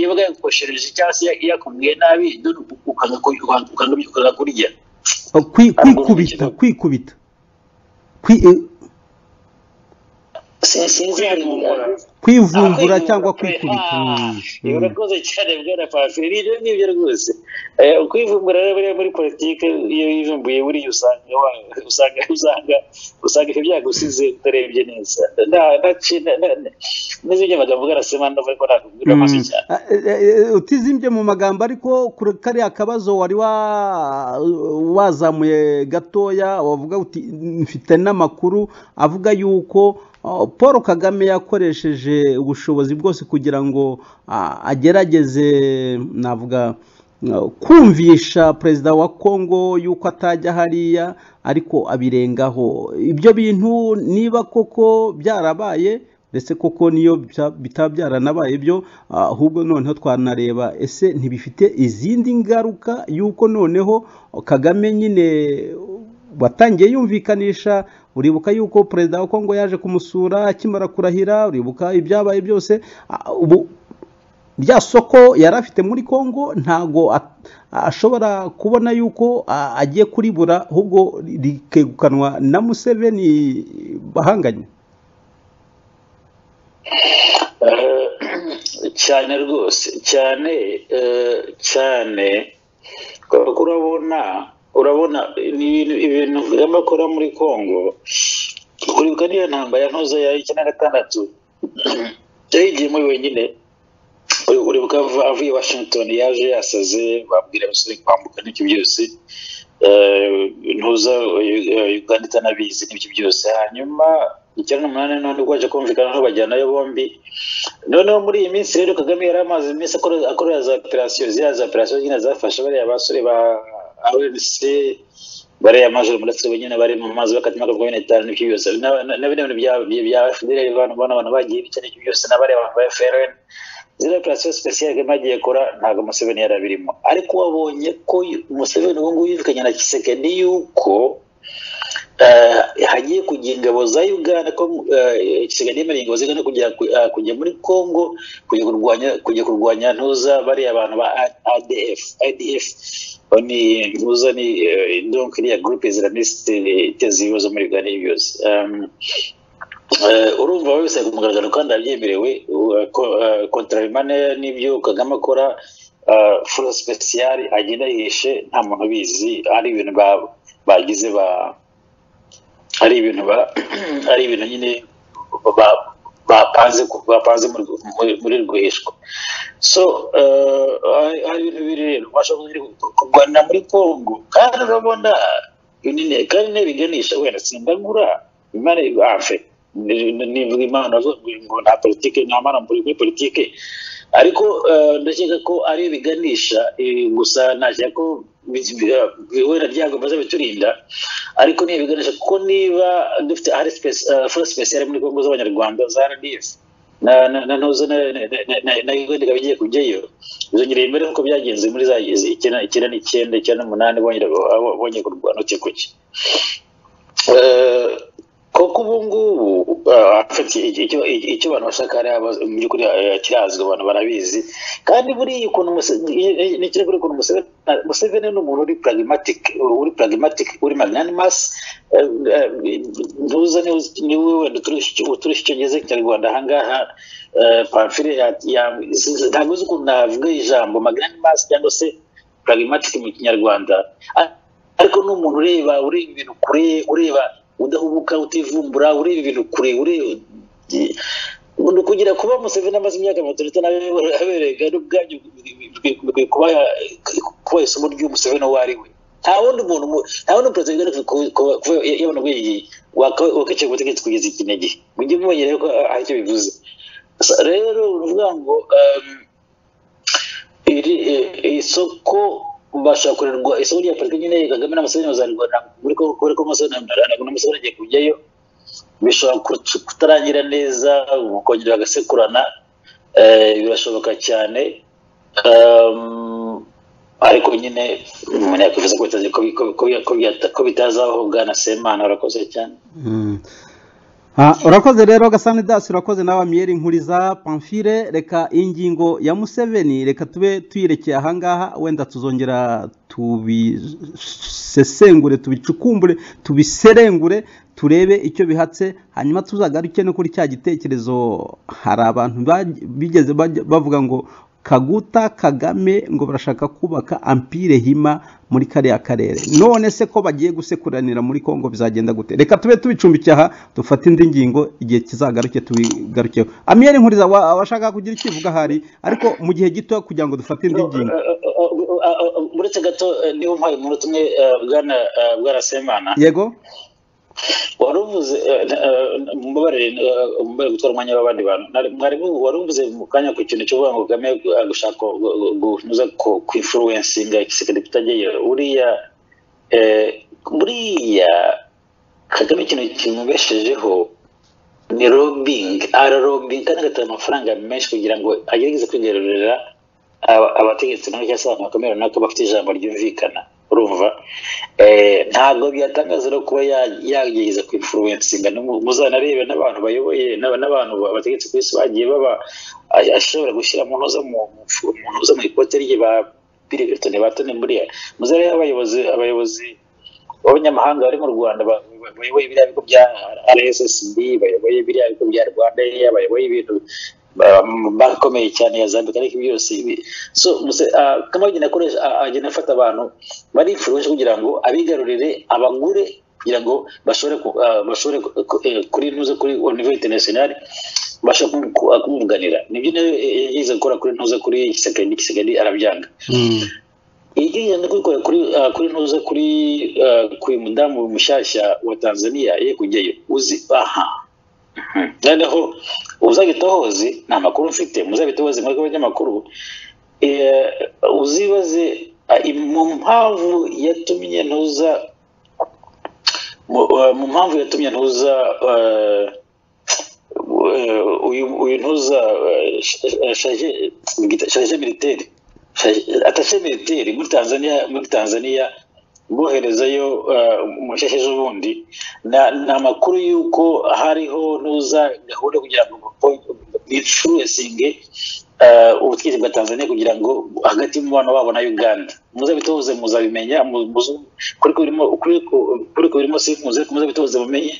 yabaga yakukoshereje cyangwa se yakubwiye nabi dore ukanga kurya kwikubita kwikubita kwivumbura cyangwa kwikubita urakoze cyane bwana pafiri nibyo ngibyo rwose kwivumbura rero buriya muri politiki iyo yivumbuye buriya usanga usanga usanga usanga ibyo byagusize utarebye neza n'izindi magambo ugarasema ndavuga ko nakubwira amaso cyane utizimbye mu magambo ariko kuri kariya kabazo wari wazamuye gatoya wavuga uti mfite n'amakuru avuga yuko paul kagame yakoresheje ubushobozi bwose kugira ngo agerageze navuga kumvisha perezida wa kongo yuko atajya hariya ariko abirengaho ibyo bintu niba koko byarabaye ndetse koko niyo bitaba byaranabaye byo ahubwo noneho twanareba ese ntibifite izindi ngaruka y'uko noneho kagame nyine watangiye yumvikanisha uribuka yuko perezida wa kongo yaje kumusura akimara kurahira uribuka ibyabaye byose ubu rya soko yari afite muri kongo ntabwo ashobora kubona yuko agiye kuribura ahubwo rikegukanwa na museveni bahanganye cyane rwose cyane cyane urabona urabona ibintu kagame akora muri congo kuribuka niyo ntambara ntoza ya icyenda na gatandatu yayigiye muri wenyine uribuka avuye washington yaje yasaze babwira abasore kwambuka n'ibyo byose ntuza uganda itanabizi n'ibyo byose hanyuma icyenda n'umunani n'undi waje kumvikana aho bajyanayo bombi noneho muri iyi minsi rero kagame yari amaze iminsi akorera za operasiyo ziriya za operasiyo nyine zafasha bariya basore ba rnc bariya majoro muretse nyine bari mu mazi bakatima akavuga bene itanu n'ibyo byose na bino bintu bya fdr abantu bona abantu bagiye bica n'ibyo byose n'abariya abantu ba frn ziriya operasiyo sipesiyali kagame agiye kora ntabwo museveni yari abirimo ariko wabonye ko museveni ubu ngubu yirukanye na kisekedi yuko hagiye kujya ingabo za uganda ko kisigana yemereye ingabo zigana kujya muri congo kujya kurwanya kujya kurwanya ntuza bariya abantu ba adf idf ni ntuza ni donc iriya groupe islamiste iteza ibibazo muri uganda byose urumva wowe bisaba ku mugaragaro kandi abyemerewe kontrarimane n'ibyo kagame akora furo sipesiyali agenda yihishe nta muntu ubizi ari ibintu bagize ba ari ibintu ari ibintu nyine bapanze bapanze muri rwihishwa so hari ibintu bibiri rero ubasha kurwanira muri congo kandi urabona kandi ntibiganisha wenda simbagura imana afe nivuga imana ngo nta politike nta mana muri politike ariko eh, ndakeka ko ari ibiganisha eh, gusa nashaka ko bi- bi- eh, bihura ryago maze biturinda ariko ni ibiganisha kuko niba dufite ari foro sipesiyare muri kongo z'abanyarwanda za rdf na na- na ntuzo na na- na- na- na Uganda ikaba igiye kujyayo bizongereye imbere nk'uko byagenze muri za izi- icyenda icyenda n'icyenda icyenda n'umunani bongera abo- bongeye kurwana uti kuki Eh, koko ubu ngubu eh, afite icyo icyo abantu bashaka hariya baz- mu by'ukuri eh, kirazwi abantu barabizi kandi buriya ukuntu Muse- i- i- ni ikirego ukuntu Museveni Museveni ni umuntu uri pragmatic uri pragmatic uri magnanimous eh, eh, ntuza ni- ni wowe wenda uturushya icyo ngeze kinyarwanda aha ngaha eh, pamfile ya- ya- ntabwo uzi ukuntu navuga ijambo magnanimous cyangwa se pragmatic mu kinyarwanda Ar- ariko ni umuntu ureba ureba ibintu kure ureba udahubuka utivumbura ureba ibintu kure ureba ni ukugira kuba museveni amaze imyaka mirongo itandatu n'abiri aberega n'ubwabyo bikwiye kuba kuba isomo ry'umuseveni uwo ari we nta wundi muntu mu- nta wundi perezida w'Uganda ku- ku- ku- yabona ubwenge waka- wakicaye ku butegetsi kugeza iki n'igihe mujye mumenya rero ko hari icyo bivuze Sa- rero uruvuga ngo um, iri eh, isoko bashobora kurerwa isoko rya politiki nyine kagame n'amasezerano bazarwana muri ko kubera ko amasezerano n'amasezerano agiye kujyayo bishobora kut- kutarangira neza kongera bagasekurana eh, birashoboka cyane Um, ariko nyine umuntu yakwifuza ko bitazi- ko- ko- ko- ko byata- ko bitazabaho bwana semana urakoze cyane Mm. Ah, urakoze rero gasani dasi urakoze nawe amiyeri nkuriza pamfire reka ingingo ya museveni reka tube tuyirekeye ahangaha wenda tuzongera tubisesengure tubicukumbure tubiserengure turebe icyo bihatse hanyuma tuzagaruke no kuri cya gitekerezo hari abantu baj- bigeze bajya- bavuga ngo kaguta kagame ngo barashaka kubaka ampire hima muri kariya karere none se ko bagiye gusekuranira muri kongo bizagenda gute reka tube tubicumbikiye aha dufate indi ngingo igihe kizagaruke tubigarukeho amiyeri nkuriza wa- washaka kugira icyo uvuga ahari ariko mu gihe gito kugira ngo dufate indi ngingo uretse gato eh, niba umpaye umunota umwe eh, bwana eh, bwana semana yego wari uvuze eh, eh, mumbabarire eh, mumbabarire gutwara umwanya w'abandi bantu Nari- mwarimu wari uvuze mu kanya ku kintu cyo kuvuga ngo kagame eh, gushaka gu- gu- gunoza ku- ku influencinga igisirikare kitageyo uriya eh, buriya kagame ikintu kimubeshejeho ni robbing ararobinga kandi agatanga amafaranga menshi kugira ngo agerageze kwigarurira aba- abategetsi runaka cyangwa se abantu bakomeye runaka bafite ijambo ryumvikana urumva Eh, ntabwo byatangaza no kuba ya- yagerageza kwinfluensinga muzanarebe n'abantu bayoboye n'aba- n'abantu ba- abategetsi ku isi bagiye baba a- ashobora gushyira mu ntuza mu mu fu- mu ntuza mu ikote rye ba pirivetone batone buriya muzarebe abayobozi abayobozi b'abanyamahanga bari mu rwanda ba- ba- bayoboye biriya bigo bya rssb bayoboye biriya bigo bya rwanda Air, bayoboye ibintu ba- bakomeye cyane ya zambika ariko ibyo byose ibi- so muse- ah, kamagi nakoresha ah, agenda afata abantu bari influence kugira ngo abigarurire abagure kugira ngo bashobore ku- ah, bashobore ku- ku- eh, kuri ntuza kuri au niveau international bashobora kumu- ku- ah, kumwunganira nibyo nayo yagize gukora kuri ntuza kuri gisagari n'igisagari arabyanga Mm. Igiye no kubikora kuri ah, kuri ntuza kuri ah, kuri mudamu mushyashya wa Tanzania ye kujyayo uzi aha noneho uzabita hozi nta makuru mfite muzabita hozi mwebwe abanyamakuru eh, uzibaze ah, im- mu mpamvu yatumye ntuza mu eh, mu mpamvu yatumye ntuza eh, eh, uyu uyu ntuza eh, sh- eh, shaje- bwita- shaje militaire atashe militaire muri tanzania muri tanzania boherezayo eh, umushesheje ubundi na- ni amakuru y'uko hariho nuza gahunda yo kugira ngo bicuruzinge ubutegetsi bwa tanzania kugira ngo hagati y'umubano wabo na uganda muzabitoze muzabimenya mu- muzu- kuri ko birimo kuri ko- kuri ko birimo sinkuze muzabitoze mumenye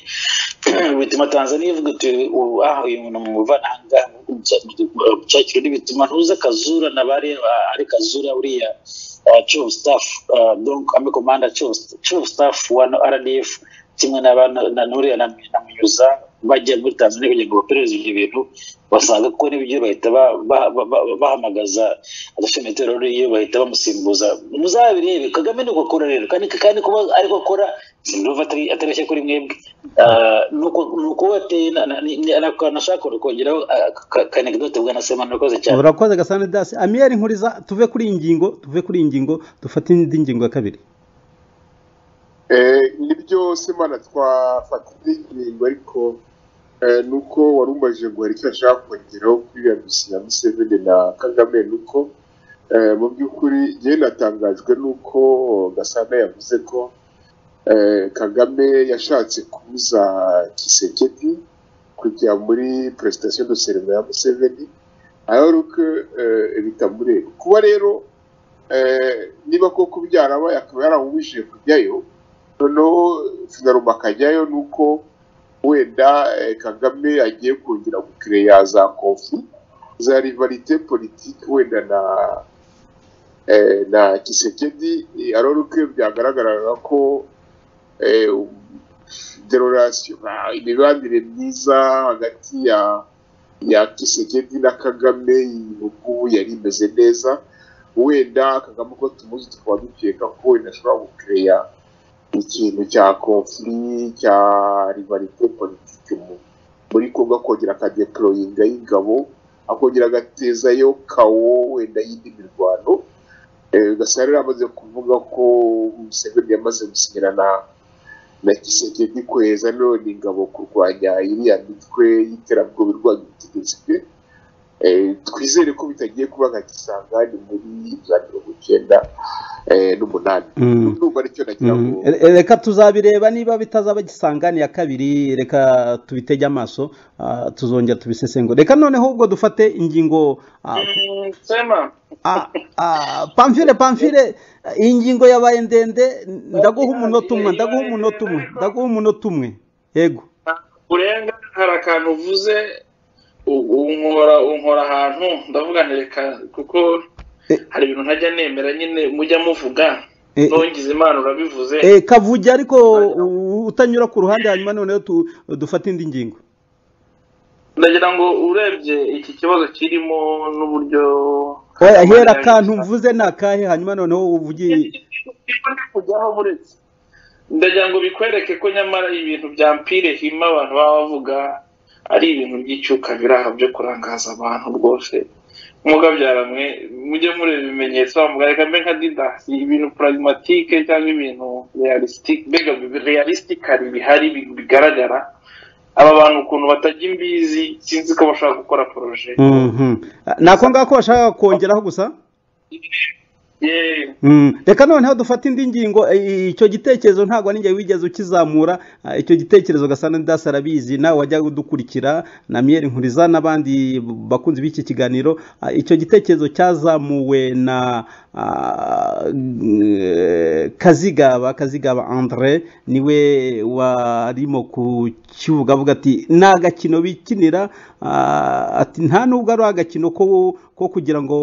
bituma tanzania ivuga uti ubu aha uyu muntu muvana ahangaha cyakiro bituma ntuza kazura na bareba ari kazura uriya uh, chief of staff uh, donc ami commander chief chief of staff wa RDF kimwe na ba- na- na- n'uriya na na munyuza bajya muri tanzania kugira ngo baperereze ibyo bintu basanga ko n'ibyo bahita ba- ba- ba- ba- bahamagaza agashami terori iyo bahita bamusimbuza muzabirebe kagame ni uko akora rero kandi kandi kuba ariko akora sindumva atari atareshya kuri mwebwe Ah, nuko nuko wateye nashaka kongeraho kanekidote bwa nasema nakoze cyane urakoze gasana dasi amiyeri nkuriza tuve kuri iyi ngingo tuve kuri iyi ngingo dufate indi ngingo ya kabiri Eh, nibyo semana twafatira ingingo ariko eh, ni uko wari umubajije ngo hari icyo ashaka kongeraho kuri iriya misi ya museveni na kagame ni uko eh, mu by'ukuri yewe natangajwe n'uko gasana yavuze ko eh, kagame yashatse kubuza kisekedi kujya muri prestation de serema ya museveni alors que eh, bitamureba kuba rero eh, niba koko byarabaye akaba yaramubujije kujyayo noneho finaruma akajyayo ni uko wenda eh, kagame agiye kongera gukireya za konfi za rivalite politike wenda na eh, na kisekedi alors que byagaragaraga ko derorasiyo imibanire myiza hagati ya ya kisekedi na kagame ubu yari imeze neza wenda kagame uko tumuzi tukaba dukeka ko wenda ashobora gukireya ikintu cya konfuri cya rivalite politike mu muri kongo akongera akadeporoyinga y'ingabo akongera agatezayo kawo wenda y'indi mirwano Eh, gasana yari amaze kuvuga ko museveni yamaze gusinyira na na kisekedi kweza none ingabo kurwanya iriya mitwe y'iterabwoba irwanya ubutegetsi bwe Eh, twizere ko bitagiye kuba nka kisangani muri za mirongo icyenda eh, n'umunani Mm. ndumva aricyo nagira ngo Mm, re- reka tuzabireba niba bitazaba gisangani ya kabiri reka tubitege amaso ah, tuzongera tubisesengura reka noneho ubwo dufate ingingo ah, Mm, sema ah, ah, pamfire pamfire iyi ngingo yabaye ndende ndaguha umunota umwe ndaguha umunota umwe ndaguha umunota umwe yego urenga hari akantu uvuze u- unkora unkora ahantu ndavuga nti reka kuko Eh. hari ibintu ntajya nemera nyine mujya muvuga Eh. nongize imana urabivuze Eh, kavuge ariko u- utanyura ku ruhande hanyuma noneho tu- dufate indi ngingo ndagira ngo urebye iki kibazo kirimo n'uburyo oya hera akantu mvuze ni akahe hanyuma noneho uvugiye Niko ndi kujyaho buretse ndagira ngo bikwereke ko nyamara ibintu bya mpire hima abantu baba bavuga ari ibintu by'icyuka biri aha byo kurangaza abantu rwose mugabyaramwe mujye mureba ibimenyetso mugareka mbe nka didasi ibintu pragmatike cyangwa ibintu realistic- mbega realistikari bihari bi- bigaragara aba bantu ukuntu batajya imbizi sinzi ko bashaka gukora poroje Mhm. ni ako ngako bashaka kongeraho gusa yewe Mm. reka noneho dufate indi ngingo eh, icyo gitekerezo ntabwo ari njye wigeze ukizamura ah, icyo gitekerezo gasana dasi arabizi nawe wajyaga udukurikira na miyeri nkuriza n'abandi bakunzi b'iki kiganiro ah, icyo gitekerezo cyazamuwe na ah, eh, kazigaba kazigaba andre niwe warimo kukivuga avuga ati ni agakino bikinira ah, ati nta nubwo ari agakino ko ko kugira ngo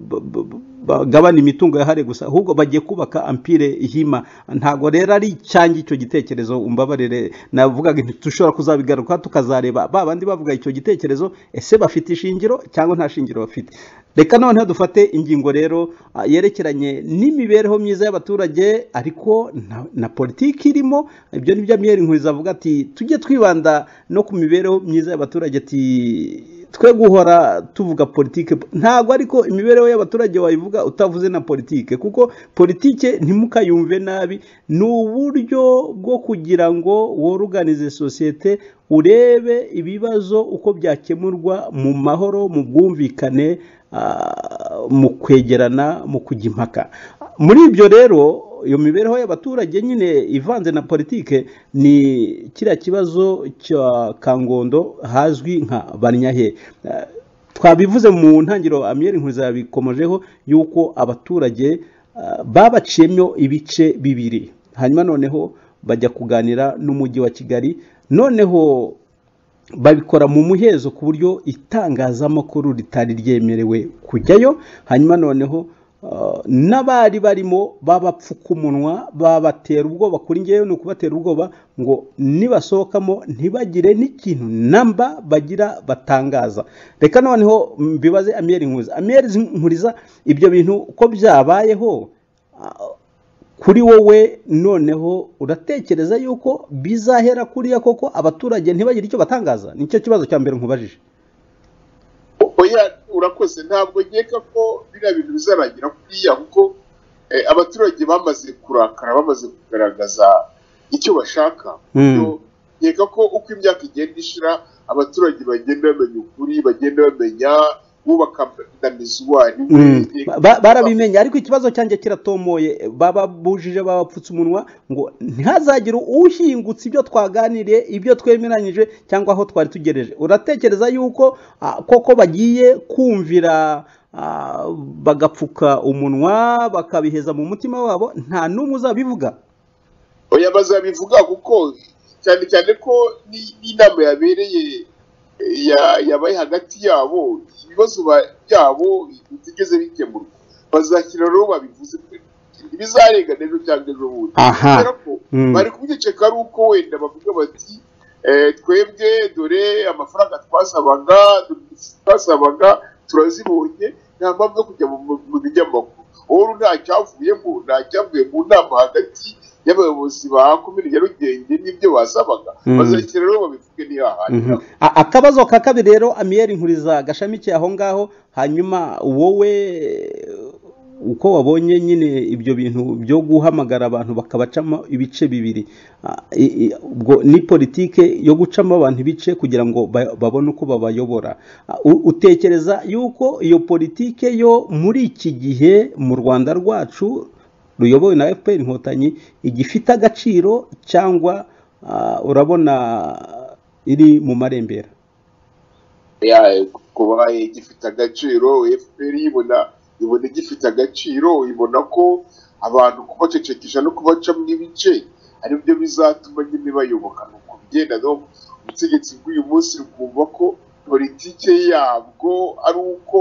b- b- b- bagabane imitungo yahare gusa ahubwo bagiye kubaka ampire ihima ntabwo rero ari icyange icyo gitekerezo umbabarire navugaga nti dushobora kuzabigaruka tukazareba ba bandi bavuga icyo gitekerezo ese bafite ishingiro cyangwa nta shingiro bafite reka noneho dufate ingingo rero ah, yerekeranye n'imibereho myiza y'abaturage ariko na, na politiki irimo ibyo ni byo amiyeri nkuriza avuga ati tujye twibanda no ku mibereho myiza y'abaturage ati twe guhora tuvuga politike ntabwo ariko imibereho y'abaturage wayivuga utavuze na politike kuko politike ntimukayumve nabi ni uburyo bwo kugira ngo woruganize sosiyete urebe ibibazo uko byakemurwa mu mahoro mu bwumvikane ah, mu kwegerana mu kujya impaka muri ibyo rero iyo mibereho y'abaturage nyine ivanze na politike ni kiriya kibazo cya kangondo hazwi nka banyahe Eh, twabivuze mu ntangiriro amiyeri nkuriza yabikomojeho y'uko abaturage eh, babaciyemo ibice bibiri hanyuma noneho bajya kuganira n'umujyi wa kigali noneho babikora mu muhezo ku buryo itangazamakuru ritari ryemerewe kujyayo hanyuma noneho Ah, n'abari barimo babapfukumunwa babatera ubwoba kuri ngewe ni ukubatera ubwoba ngo nibasohokamo ntibagire n'ikintu namba bagira batangaza reka noneho mbibaze amiyeri nkuriza amiyeri nkuriza ibyo bintu uko byabayeho ah, kuri wowe noneho uratekereza yuko bizahera kuriya koko abaturage ntibagire icyo batangaza nicyo kibazo cya mbere nkubajije oya urakoze ntabwo nkeka ko biriya bintu bizarangira kuriya kuko eh, abaturage bamaze kurakara bamaze kugaragaza icyo bashaka Mm. Yo, nkeka ko uko imyaka igenda ishira abaturage bagenda bamenya ukuri bagenda bamenya wubaka na mizuwari we, Mm. nkeka- Ba- barabimenye ariko ikibazo cyanjye kiratomoye bababujije babapfutse umunwa ngo ntihazagire uhingutse ibyo twaganiriye ibyo twemeranyije cyangwa aho twari tugereje uratekereza yuko ah, koko bagiye kumvira ah, bagapfuka umunwa bakabiheza mu mutima wabo nta n'umwe uzabivuga oya bazabivuga kuko cyane cyane ko ni- n'inama yabereye eh, ya- yabaye hagati yabo ibibazo ba- byabo bitigeze bikemurwa bazakira rero babivuze ibizarenga ejo cyangwa ejo bundi Aha. kubera ko Mm. bari kubiceka ari uko wenda bavuga bati eh, twebwe dore amafaranga twasabaga twasabaga turazibonye nta mpamvu yo kujya mu- mu- mu binyamakuru ubu nta cyavuyemo nta cyavuye mu nama hagati y'abayobozi ba komini nyarugenge n'ibyo basabaga Mm. bazakira rero babivuge ntihahanira Mhm. A- akabazo ka kabiri rero amiyeri nkuriza gashamikiye aho ngaho hanyuma wowe uko wabonye nyine ibyo bintu byo guhamagara abantu bakabacamo ibice bibiri Ah, i- i- ubwo ni politike yo gucamo abantu ibice kugira ngo ba- babone uko babayobora Ah, u- utekereza yuko iyo politike yo muri iki gihe mu rwanda rwacu ruyobowe na fpr inkotanyi igifite agaciro cyangwa ah, urabona iri mu marembera ya kuba igifite agaciro fpr ibona ibona igifite agaciro ibona ko abantu kubacecekesha no kubacamo ibice ari byo bizatuma nyine bayoboka ni uko bigenda no ubutegetsi bw'uyu munsi rukumva ko politike yabwo ari uko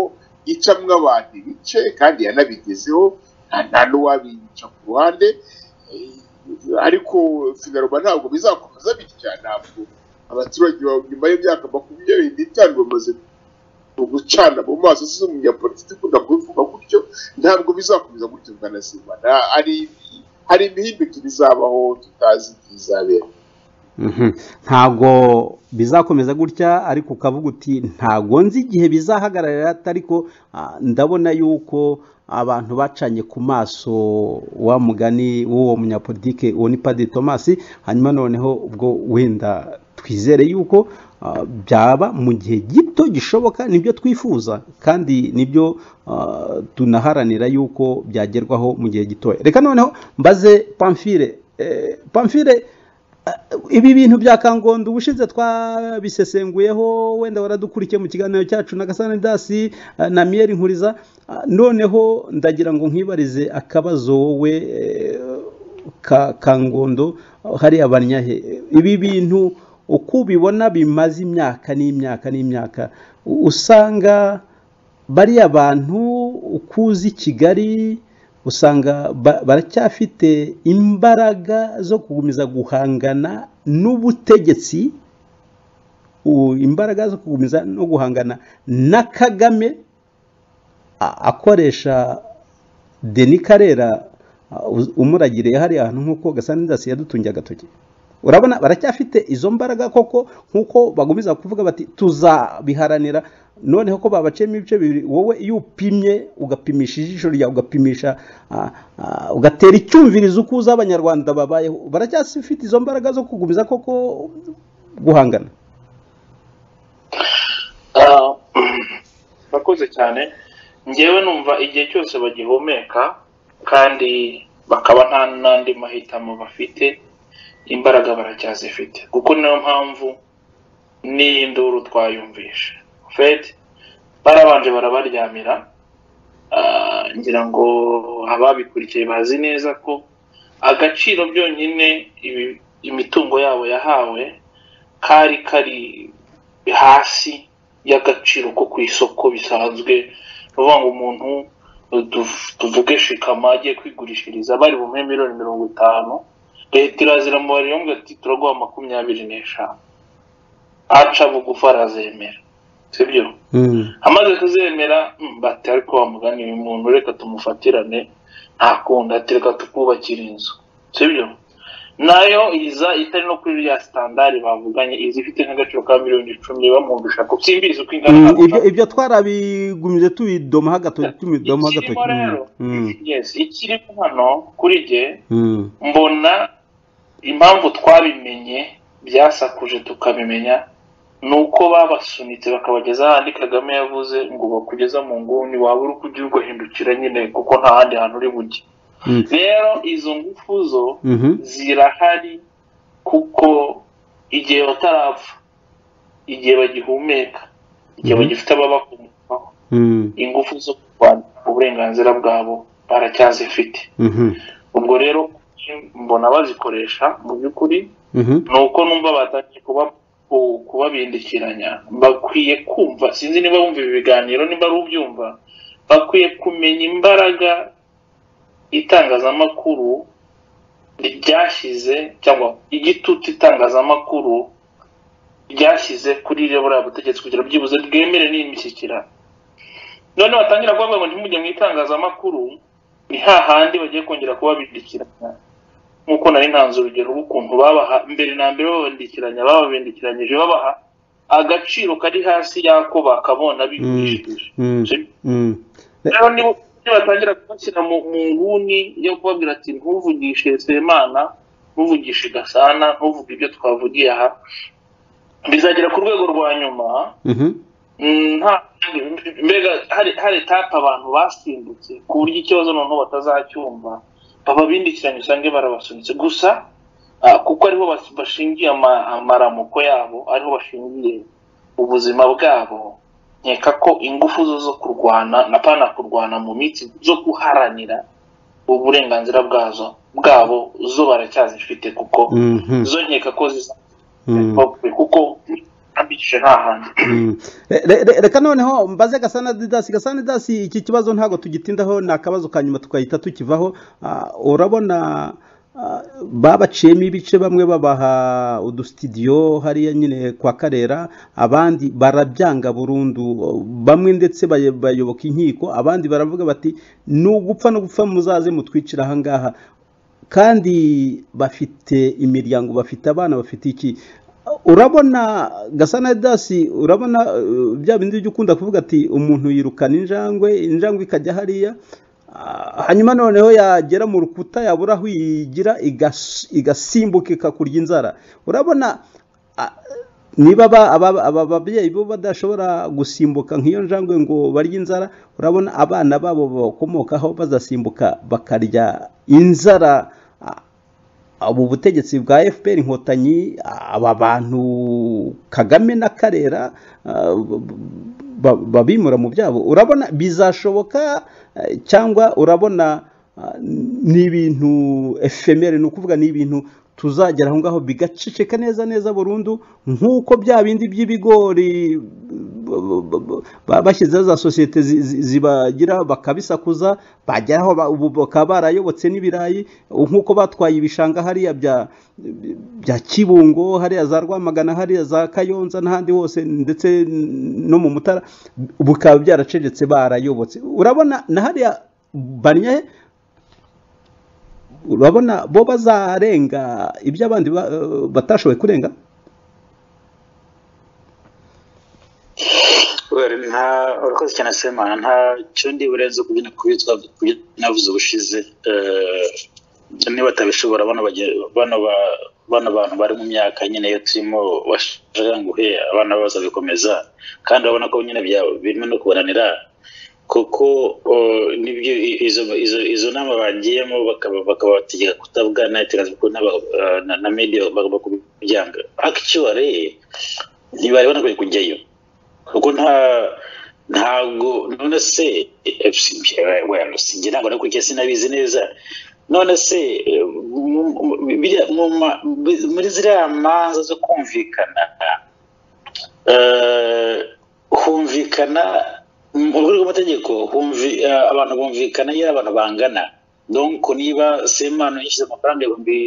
icamwo abantu ibice kandi yanabigezeho nta nta n'uwabica ku ruhande Eh, ariko finaroma ntabwo bizakomeza bitya ntabwo abaturage ba- nyuma y'imyaka makumyabiri n'itanu bamaze gucana mu maso z'umunyapolitiki ukunda kubivuga gutyo ntabwo bizakomeza gutyo bwanazima hari hari imihindukire izabaho tutazi igihe izabera ntabwo bizakomeza gutya ariko ukavuga uti ntabwo nzi igihe bizahagarara ariko ah, ndabona yuko abantu bacanye ku maso wa mugani w'uwo munyapolitike uwo ni padiri tomasi hanyuma noneho ubwo wenda twizere yuko ah, byaba mu gihe gito gishoboka nibyo twifuza kandi nibyo ah, tunaharanira yuko byagerwaho mu gihe gitoya reka noneho mbaze pamfire Eh, pamfire ibi bintu bya kangondo ubushize twabisesenguyeho wenda waradukurikiye mu kiganiro cyacu na gasani dasi eh, na miyeri nkuriza Ah, noneho ndagira ngo nkibarize akabazo wowe eh, ka kangondo hariya banyahe ibi bintu uko ubibona bimaze imyaka n'imyaka n'imyaka u- usanga bariya bantu ukuzi kigali usanga ba- baracyafite imbaraga zo gukomeza guhangana n'ubutegetsi u- imbaraga zo gukomeza no guhangana na kagame a- akoresha deni karera a, uz- umuragiriye hariya hantu nk'uko gasanidasi yadutungiye agatoki urabona baracyafite izo mbaraga koko nk'uko bagumiza kuvuga bati tuzabiharanira noneho ko babaciyemo ibice bibiri wowe iyo upimye ugapimisha ijisho ryawe ugapimisha ah, ah, ugatera icyumvirizo uko uzi abanyarwanda babayeho baracyafite izo mbaraga zo kugumiza koko guhangana Ah, murakoze cyane ngewe numva igihe cyose bagihumeka kandi bakaba nta n'andi mahitamo bafite imbaraga baracyazifite kuko niyo mpamvu n'iyi nduru twayumvishe fedi barabanje barabaryamira Ah, ngira ngo ababikurikiye bazi neza ko agaciro byonyine ibi- imitungo yabo yahawe kari kari hasi y'agaciro ko ku isoko bisanzwe ni ukuvuga ngo umuntu tu- tuvuge shikama agiye kwigurishiriza bari bumuhe miliyoni mirongo itanu leta irazira mubarira yombi ati turaguha makumyabiri n'eshanu aca bugufi arazemera sibyo Mm. amaze kuzemera mm, bati ariko wa mugani uyu muntu reka tumufatirane nta kundi ati reka tukubakira inzu sibyo nayo iza itari no kuri rya sitandari bavuganye iza ifite nk'agaciro ka miliyoni icumi bamwumvisha ko simbizi uko ingana Mm, ibyo ibyo twarabigumije tubidoma gatoki tubidoma ikirimo rero gatoki yes ikirimo hano kuri jye mbona impamvu twabimenye byasakuje tukabimenya ni uko babasunitse bakabageza ahandi kagame yavuze ngo bakugeza mu nguni waba uri kujya ugahindukira nyine kuko nta handi hantu uri bujye rero izo ngufu zo zirahari kuko igihe batarapfa igihe bagihumeka igihe Mhm. bagifite ababakomokaho ingufu zo kurwanya uburenganzira bwabo baracyazifite ubwo rero mbona bazikoresha mu by'ukuri ni uko numva batangiye kuba ku- kubabindikiranya bakwiye kumva sinzi niba bumva ibi biganiro niba ari ubyumva bakwiye kumenya imbaraga itangazamakuru ryashyize cyangwa igitutu itangazamakuru ryashyize kuri ryo buriya butegetsi kugira byibuze bwemere n'imishyikirano none batangira kuvuga ngo ntimujye mu itangazamakuru ni hahandi bagiye kongera kubabindikiranya nk'uko nari ntanze urugero rw'ukuntu babaha mbere na mbere babandikiranya bababindikiranyije babaha agaciro kari hasi y'ako bakabona bigurishije rero niba batangira kubashyira mu mu nguni yo kubabwira ati ntuvugishe semana ntuvugishe gasana ntuvuge ibyo twavugiye aha bizagera ku rwego rwa nyuma Mm, nta mbega hari hari etape abantu basimbutse ku buryo ikibazo noneho batazacyumva bababindikiranye usange barabasunitse gusa ah, kuko ariho bas- bashingiye ama- amaramuko yabo ariho bashingiye ubuzima bwabo nkeka ko ingufu zo zo kurwana na pana kurwana mu mitsi zo guharanira uburenganzira bwazo bwabo zo baracyazifite kuko zo nkeka ko zizapfa kuko ambikije nta handi Re- re- re- reka noneho mbaze gasana didasi gasana didasi iki kibazo ntabwo tugitindaho ni akabazo ka nyuma tukahita tukivaho Ah, urabona ah, babaciyemo ibice bamwe babaha udusitidiyo hariya nyine kwa karera abandi barabyanga burundu bamwe ndetse baye- bayoboka inkiko abandi baravuga bati nugupfa no gupfa muzaze mutwicira ahangaha kandi bafite imiryango bafite abana bafite iki urabona gasana dasi urabona eh, bya bindi byo ukunda kuvuga ati umuntu yirukana injangwe injangwe ikajya hariya Ah, hanyuma noneho yagera mu rukuta yabura aho iyigira igas- igasimbuka ikakurya inzara urabona ah, niba aba- aba- aba babyeyi bo badashobora gusimbuka nk'iyo njangwe ngo barye inzara urabona abana babo bakomokaho bazasimbuka bakarya inzara Ah, ubu butegetsi bwa fpr inkotanyi aba bantu kagame na karera ah, b- b- babimura mu byabo urabona bizashoboka eh, cyangwa urabona ah, ni ibintu efemere ni ukuvuga ni ibintu tuzagera aho ngaho bigaceceka neza neza burundu nk'uko bya bindi by'ibigori b- b- b- ba- bashyizeho za sosiyete zi- zi- zibagira bakabisakuza bageraho ba- ubu bakaba barayobotse n'ibirayi nk'uko batwaye ibishanga hariya bya bya kibungo hariya za rwamagana hariya za kayonza n'ahandi hose ndetse no mu mutara bikaba byaracecetse barayobotse urabona na hariya bariye urabona bo bazarenga ibyo abandi ba- batashoboye kurenga Well, nta urakoze cyane semana nta cyo ndi burenze ku byo nakubitwa ku byo navuze ubushize Eh, niba batabishobora bano bage- bano ba- bano bantu bari mu myaka nyine iyo turimo bashajanguhe abana babo bazabikomeza kandi urabona ko nyine byabo birimo no kubananira kuko eh, nibyo i- izo izo izo nama bagiyemo bakaba bakabategeka kutabwana iterambere kuko n'aba- eh, na- na media bagomba kubyanga actually ntibareba no kujyayo kuko nta ntabwo none se eh, si- eh, well, sinjye ntabwo nakurikiye sinabizi neza none se eh, mu- mu- biriya mu ma- bi- muri ziriya manza zo kumvikana eh, humvikana mu rwego rw'amategeko humvi- eh, abantu bumvikana iyo ari abantu bangana donc niba semano yishyize amafaranga ibihumbi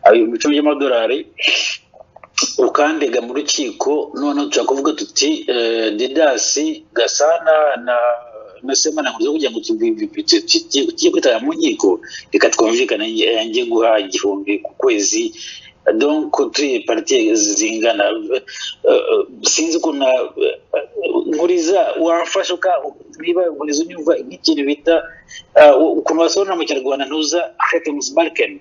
ah, ibihumbi icumi by'amadolari ukandega mu rukiko noneho dushobora kuvuga tuti eh, didasi gasana na na semana nkuze kugira ngo tugiye kwitaba mu nkiko reka twumvikane eh, njye guha igihumbi ku kwezi donc turi partie zingana Eh, eh, sinzi ukuntu na- nkuriza wamfasha uka- niba nkuriza unyumva nk'ikintu bita eh, ukuntu wasobanura mu kinyarwanda ntuza hetimusi barikeni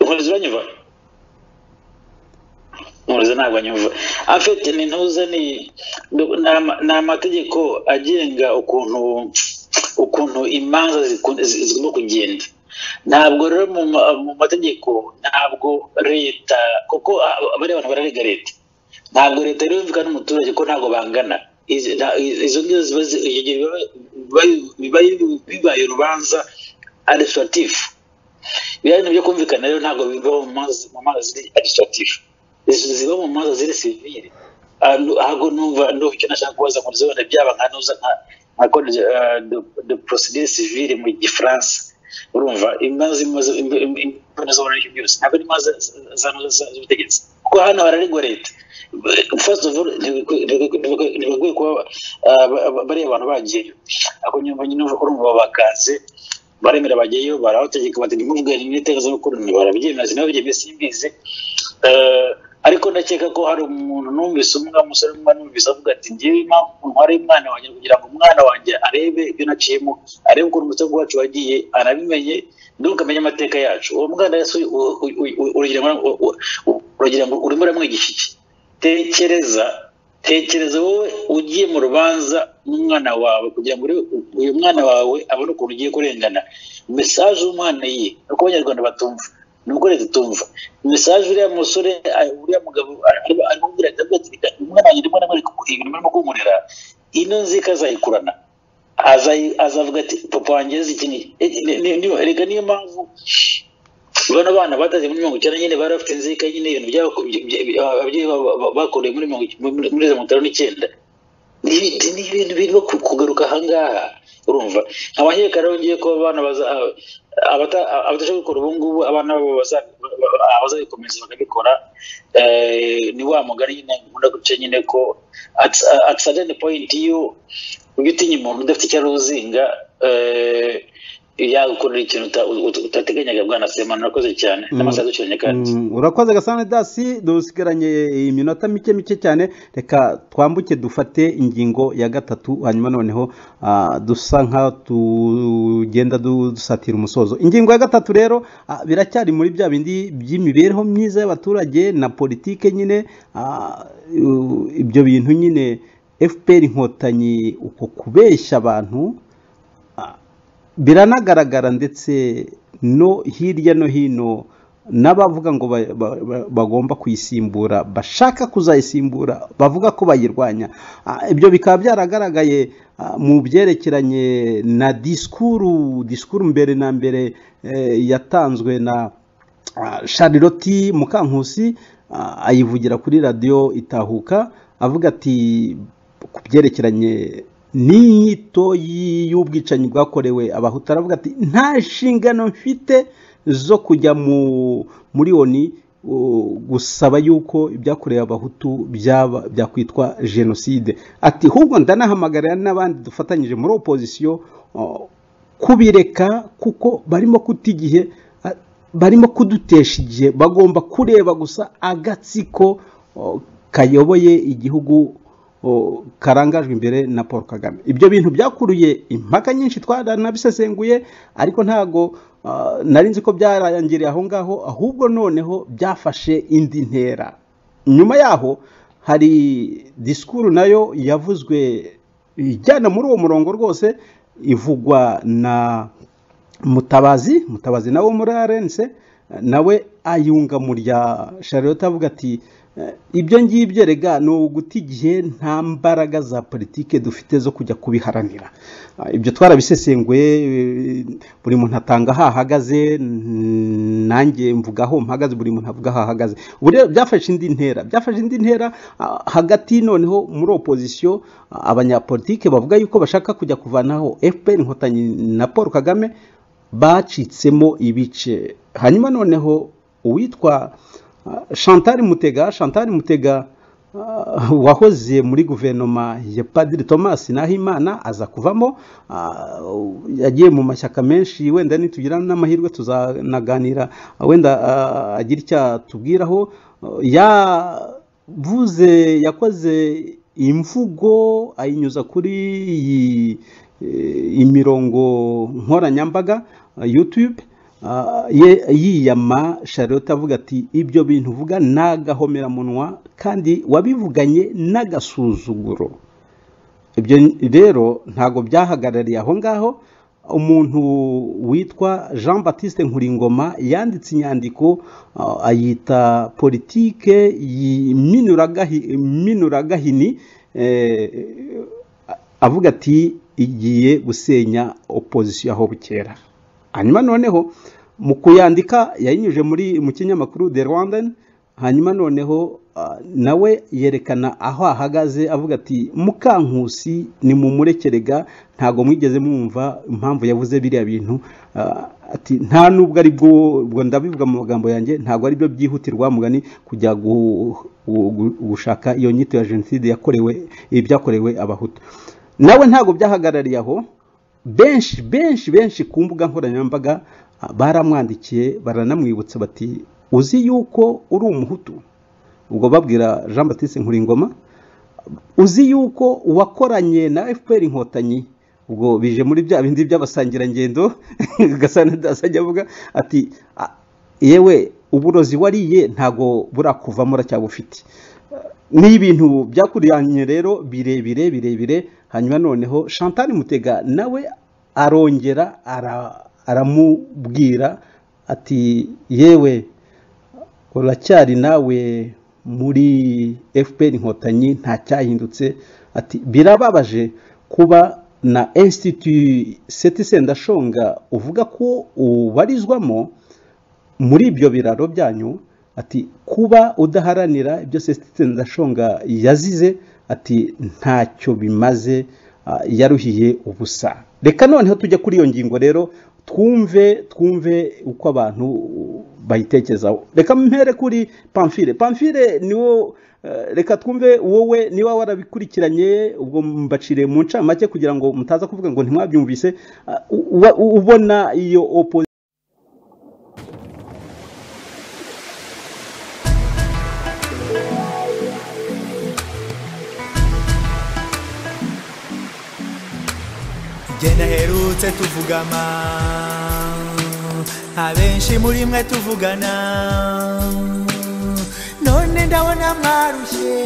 nkuriza uranyumva nkuriza ntabwo anyumva afite ni ntuza ni ni ama- ni amategeko agenga ukuntu ukuntu imanza ziku- zi- zigomba kugenda ntabwo rero mu ma- mu mategeko ntabwo leta kuko ah, bariya bantu bararega leta ntabwo leta rero ivuga n'umuturage ko ntabwo bangana Izi- nta- izo ngizo ziba zi- icyo gihe biba- biba- biba- bibaye urubanza adisitatifu biriya bintu byo kumvikana rero ntabwo biva mu mazi mu mazi adisitatifu ziba mu manza ziri sivire ahubwo numva ndumva icyo nashaka kubaza ngo zibone byaba nka nuza nka nka code eh, de- de procedure civile mu gifaransa urumva imanza imaze imbona z'abantu n'ibyo byose ntabwo ari imanza za- za- z'ubutegetsi kuko hano hararegwa leta first of all ntibakwiye kuba ah, ba- ba- bariya bantu bagiyeyo ako nyuma nyine urumva bakanze baremera bagiyeyo barabategeka bati ntimuvugane n'itegazamakuru barabyemeza ntibabyemeye simbizi Eh, ariko ndakeka ko hari umuntu numvise umwe umusore umwe numvise avuga ati ngewe impamvu ntwara umwana wanjye kugira ngo umwana wanjye arebe ibyo naciyemo arebe ukuntu umutungo wacu wagiye anabimenye nuko amenya amateka yacu uwo mwana yesu u- u- u- u- uragira ngo u- u- uragira ngo urimo uramwigisha iki tekereza tekereza wowe ugiye mu rubanza n'umwana wawe kugira ngo urebe u- uyu mwana wawe abone ukuntu ugiye kurengana mesaje y'umwana ye uko abanyarwanda batumva ni uko leta itumva mesaje uriya musore a- uriya mugabo arimo kubwira ati umwana wanjye ndimo ndamwereka ibintu barimo kunkorera ino nzika azayikurana azayi- azavuga ati papa wanjye yazi iki ni- ni- ni- ni- ni- reka niyo mpamvu bano bana bataze muri mirongo icyenda nyine bari bafite inzika nyine ibintu byabo bya- bya- ababyeyi babo ba- bakoreye muri mirongo ic- muri muri za mirongo itanu n'icyenda ni ibintu ni ibintu birimo ku- kugaruka ahangaha urumva abanyereka rero ngiye kuba abana baza- abata- abatashoboye gukora ubu ngubu abana babo baza- abazabikomeza bakabikora eh, ni wa mugari nyine nkunda guca nyine ko at certain point iyo ujya utinya umuntu udafite icyo aruzinga yagukorera ikintu uta- uta- utateganyaga bwana semana urakoze cyane n'amasaha aducuranye kandi Mm, urakoze gasana dasi dusigaranye iminota mike mike cyane reka twambuke dufate ingingo ya gatatu hanyuma noneho ah, dusa nkaho tugenda du- dusatira umusozo ingingo ya gatatu rero ah, biracyari muri bya bindi by'imibereho myiza y'abaturage na politike nyine ah, u- ibyo bintu nyine fpr inkotanyi uko kubeshya abantu biranagaragara ndetse no hirya no hino n'abavuga ngo ba- ba- ba- bagomba kuyisimbura bashaka kuzayisimbura bavuga ko bayirwanya Ah, ibyo bikaba byaragaragaye ah, mu byerekeranye na disikuru disikuru mbere na mbere eh, yatanzwe na ah, Charlotte Mukankusi ah, ayivugira kuri radiyo itahuka avuga ati ku byerekeranye n'inyito y- y'ubwicanyi bwakorewe abahutu aravuga ati nta nshingano mfite zo kujya mu muri oni u- gusaba yuko ibyakorewe abahutu byaba byakwitwa jenoside ati ahubwo ndanahamagarira n'abandi dufatanyije muri opozisiyo uh, kubireka kuko barimo kuta igihe uh, barimo kudutesha igihe bagomba kureba gusa agatsiko uh, kayoboye igihugu o, karangajwe imbere na paul kagame ibyo bintu byakuruye impaka nyinshi twaranabisesenguye ariko ntago ah, nari nzi ko byarangiriye aho ngaho ahubwo noneho byafashe indi ntera nyuma yaho hari disikuru nayo yavuzwe ijyana muri uwo murongo rwose ivugwa na mutabazi mutabazi nawe wo muri arense nawe ayunga mu rya charlotte avuga ati ibyo ngibyo rega ni uguta igihe nta mbaraga za politike dufite zo kujya kubiharanira Ah, ibyo twarabisesenguye eh, buri muntu atanga aho ahagaze mm, nanjye mvuga aho mpagaze buri muntu avuga aho ahagaze ubu rero byafashe indi ntera byafashe indi ntera ah, hagati noneho muri opozisiyo ah, abanyapolitike bavuga yuko bashaka kujya kuvanaho fpr inkotanyi na paul kagame bacitsemo ibice hanyuma noneho uwitwa ah, chantal mutega chantal mutega Ah, wahoze muri guverinoma ya padiri thomas nahimana aza kuvamo ah, yagiye mu mashyaka menshi wenda nitugira n'amahirwe tuzanaganira wenda ah, agira icyo atubwiraho Ah, yavuze yakoze imvugo ayinyuza kuri iyi eh, imirongo nkoranyambaga ah, youtube Ah, ye- yiyama charlotte avuga ati ibyo bintu uvuga ni agahomeраmunwa kandi wabivuganye n'agasuzuguro ibyo rero ntabwo byahagarariye aho ngaho umuntu witwa jean batiste nkuringoma yanditse inyandiko ah, ayita politike y'minuragahi- minuragahini eh, avuga ati igiye gusenya opozisiyo aho bukera hanyuma noneho mu kuyandika yayinyuje muri mu kinyamakuru the rwandan hanyuma noneho ah, nawe yerekana aho ahagaze avuga ati mukankusi ni mumurekerega ntabwo mwigeze mwumva impamvu yavuze biriya bintu ah, ati nta nubwo ari bwo ubwo ndabivuga mu magambo yanjye ntabwo ari byo byihutirwa mugani kujya gu- gu- gu- gushaka iyo nyito ya jenoside yakorewe ibyakorewe abahutu nawe ntabwo byahagarariye aho benshi benshi benshi ku mbuga nkoranyambaga ah, baramwandikiye baranamwibutsa bati uzi yuko uri umuhutu ubwo babwira jean batiste nkuringoma uzi yuko uwakoranye na fpr inkotanyi ubwo bije muri bya bindi by'abasangirangendo gasanadasajya avuga ati "Ah, yewe uburozi wariye ntabwo burakuvamo uracyabufite ni ibintu byakuranye rero birebire birebire hanyuma noneho chantal mutega nawe arongera ara- aramubwira ati yewe uracyari nawe muri fpr inkotanyi nta cyahindutse ati birababaje kuba na institut setise ndashonga uvuga ko ubarizwamo muri ibyo biraro byanyu ati kuba udaharanira ibyo sesititse ndashonga yazize ati ntacyo bimaze ah, yaruhiye ubusa reka noneho tujya kuri iyo ngingo rero twumve twumve uko abantu bayitekerezaho reka mpere kuri pamfire pamfire niwo eh, reka twumve wowe niba warabikurikiranye ubwo mbaciriye mu ncamake kugira ngo mutaza kuvuga ngo ntimwabyumvise ah, u- u- ubona iyo opo jye naherutse tuvugana abenshi muri mwe tuvugana none ndabona mwarushye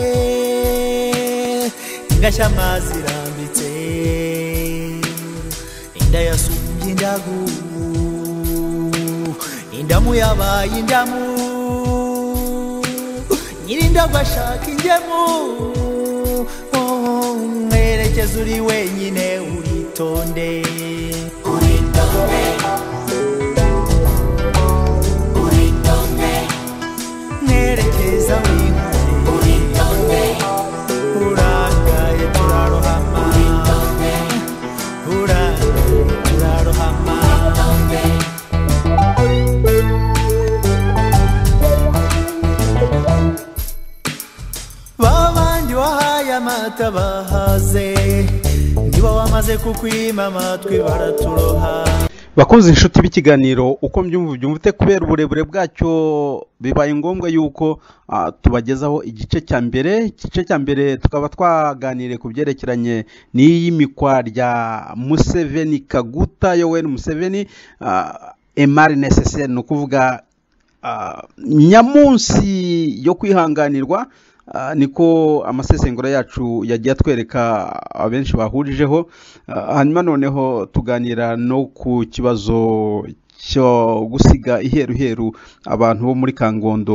ingashya amazi irambitse inda yasumbye indagu indamu yabaye indamu nyirindagwa ashaka ingemu Oh, mwerekeza uri wenyine uritonde nerekeza winkore uragaye turarohama uragaye turarohama babandi wahaye amata bahaze nibo bamaze kukwima amatwi baraturoha bakunze inshuti b'ikiganiro uko mbyumva byumvite kubera uburebure bwacyo bibaye ngombwa yuko ah, tubagezaho igice cya mbere igice cya mbere tukaba twaganiriye ku byerekeranye n'iyimikwa rya museveni kaguta yoweri museveni ah, emari nesese ni ukuvuga ah, nyamunsi yo kwihanganirwa ah, niko amasesengura yacu yagiye atwereka abenshi bahurijeho Ah, hanyuma noneho tuganira no ku kibazo cyo gusiga iheruheru abantu bo muri kangondo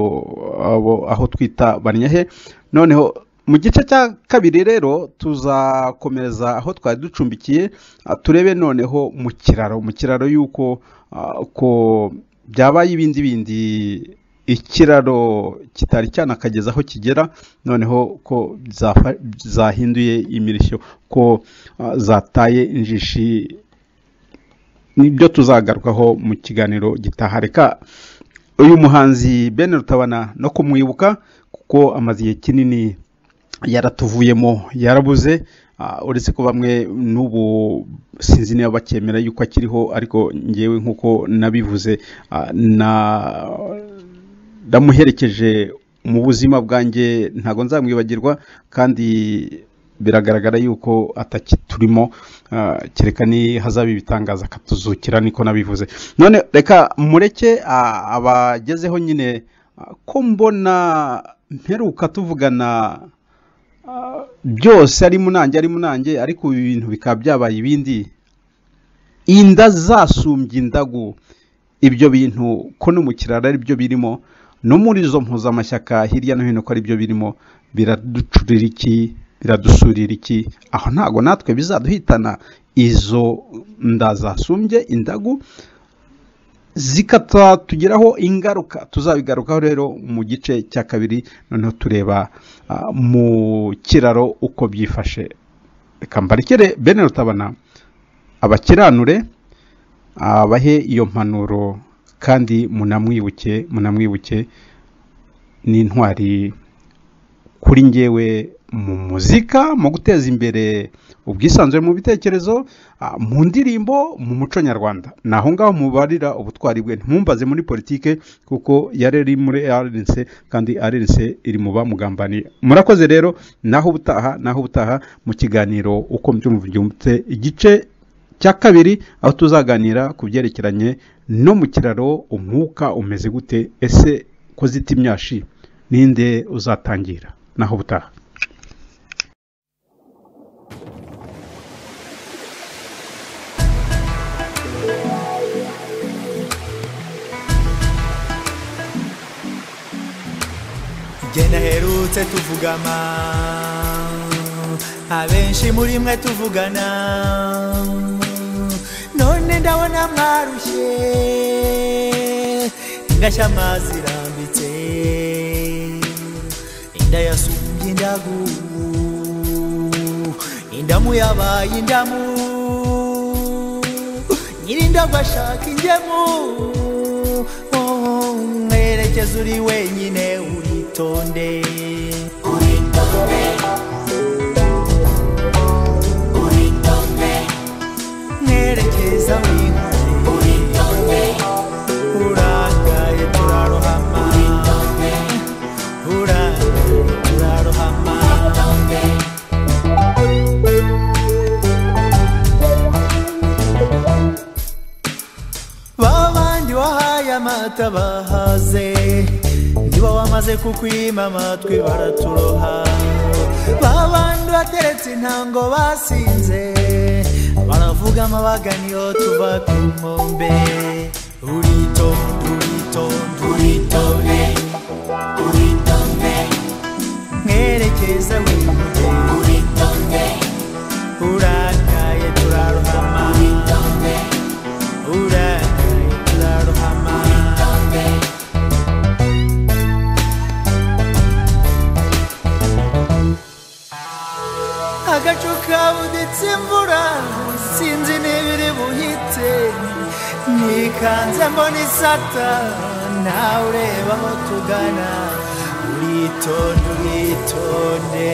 abo aho twita banyahe noneho mu gice cya kabiri rero tuzakomeza aho twari ducumbikiye ah, turebe noneho mu kiraro mu kiraro y'uko ah, ko byabaye ibindi bindi ikiraro kitari cyanakageza aho kigera noneho ko zafa- zahinduye imirishyo ko ah, zataye injishi nibyo tuzagarukaho mu kiganiro gitaha reka uyu muhanzi Ben rutabana no kumwibuka kuko amaze igihe kinini yaratuvuyemo yarabuze ah, uretse ko bamwe n'ubu sinzi niba bakemera yuko akiriho ariko ngewe nk'uko nabivuze ah, na ndamuherekeje mu buzima bwanjye ntabwo nzamwibagirwa kandi biragaragara yuko atakiturimo ah, kereka ni hazaba ibitangaza akatuzukira niko nabivuze none reka mureke ah, abagezeho nyine ah, ko mbona mperuka tuvugana ah, byose ari munange ari munange ariko ibi bintu bikaba byabaye ibindi inda zasumbye indagu ibyo bintu ko no mu kiraro ari byo birimo no muri izo mpuzamashyaka hirya no hino ko ari byo birimo biraducurira iki biradusurira iki aho ntabwo natwe bizaduhitana izo nda zasumbye indagu zikatugeraho ingaruka tuzabigarukaho rero mu gice cya kabiri noneho tureba ah, mu kiraro uko byifashe reka mbarekere bene rutabana abakiranure abahe iyo mpanuro kandi munamwibuke munamwibuke n'intwari kuri ngewe mu muzika mu guteza imbere ubwisanzure mu bitekerezo ah, mu ndirimbo mu muco nyarwanda ni aho ngaho mubarira ubutwari bwe ntimumbaze muri politike kuko yari ari muri rnc kandi rnc iri mu bamugambaniye murakoze rero naho ubutaha naho ubutaha mu kiganiro uko mbyumva byumvise igice cya kabiri aho tuzaganira ku byerekeranye no mu kiraro umwuka umeze gute ese ko zita imyashi ninde uzatangira naho butaha igihe naherutse tuvugana abenshi muri mwe tuvugana none ndabona mwarushye ingashya amazi irambitse inda yasumbye indagu indamu yabaye indamu nyirindagwa ashaka ingemu Oh, mwerekeza uri wenyine uritonde mwerekeza winkore urangaye turarohama urangaye turarohama babandi wahaye amata bahaze nibo wamaze kukwima amatwi baraturoha babandi bateretse intango basinze baravuga amabaganiyo tuva ku nkombe uritonde uritonde uritonde uritonde mwerekeza wimude uritonde urakaye turarohama uritonde urakaye turarohama uritonde agacu kabuditse imvura sinzi n'ibiri buhite nikanze mbona isata nawe ureba aho tugana uritonde uritonde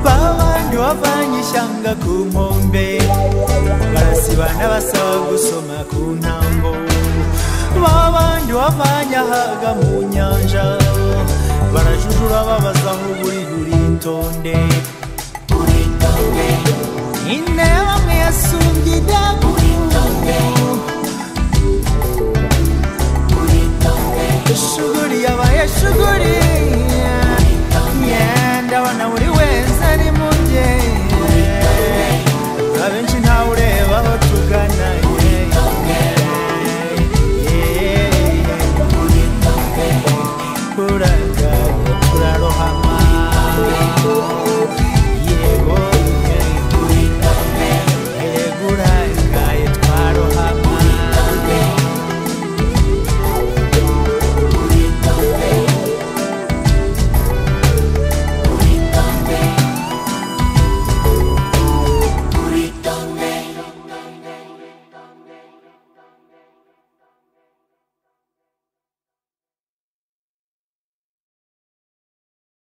babandi bavanye ishyanga ku nkombe barasibana basaba gusoma ku ntango babandi bavanye ahaga mu nyanja barajujura babaza aho buri uritonde inteba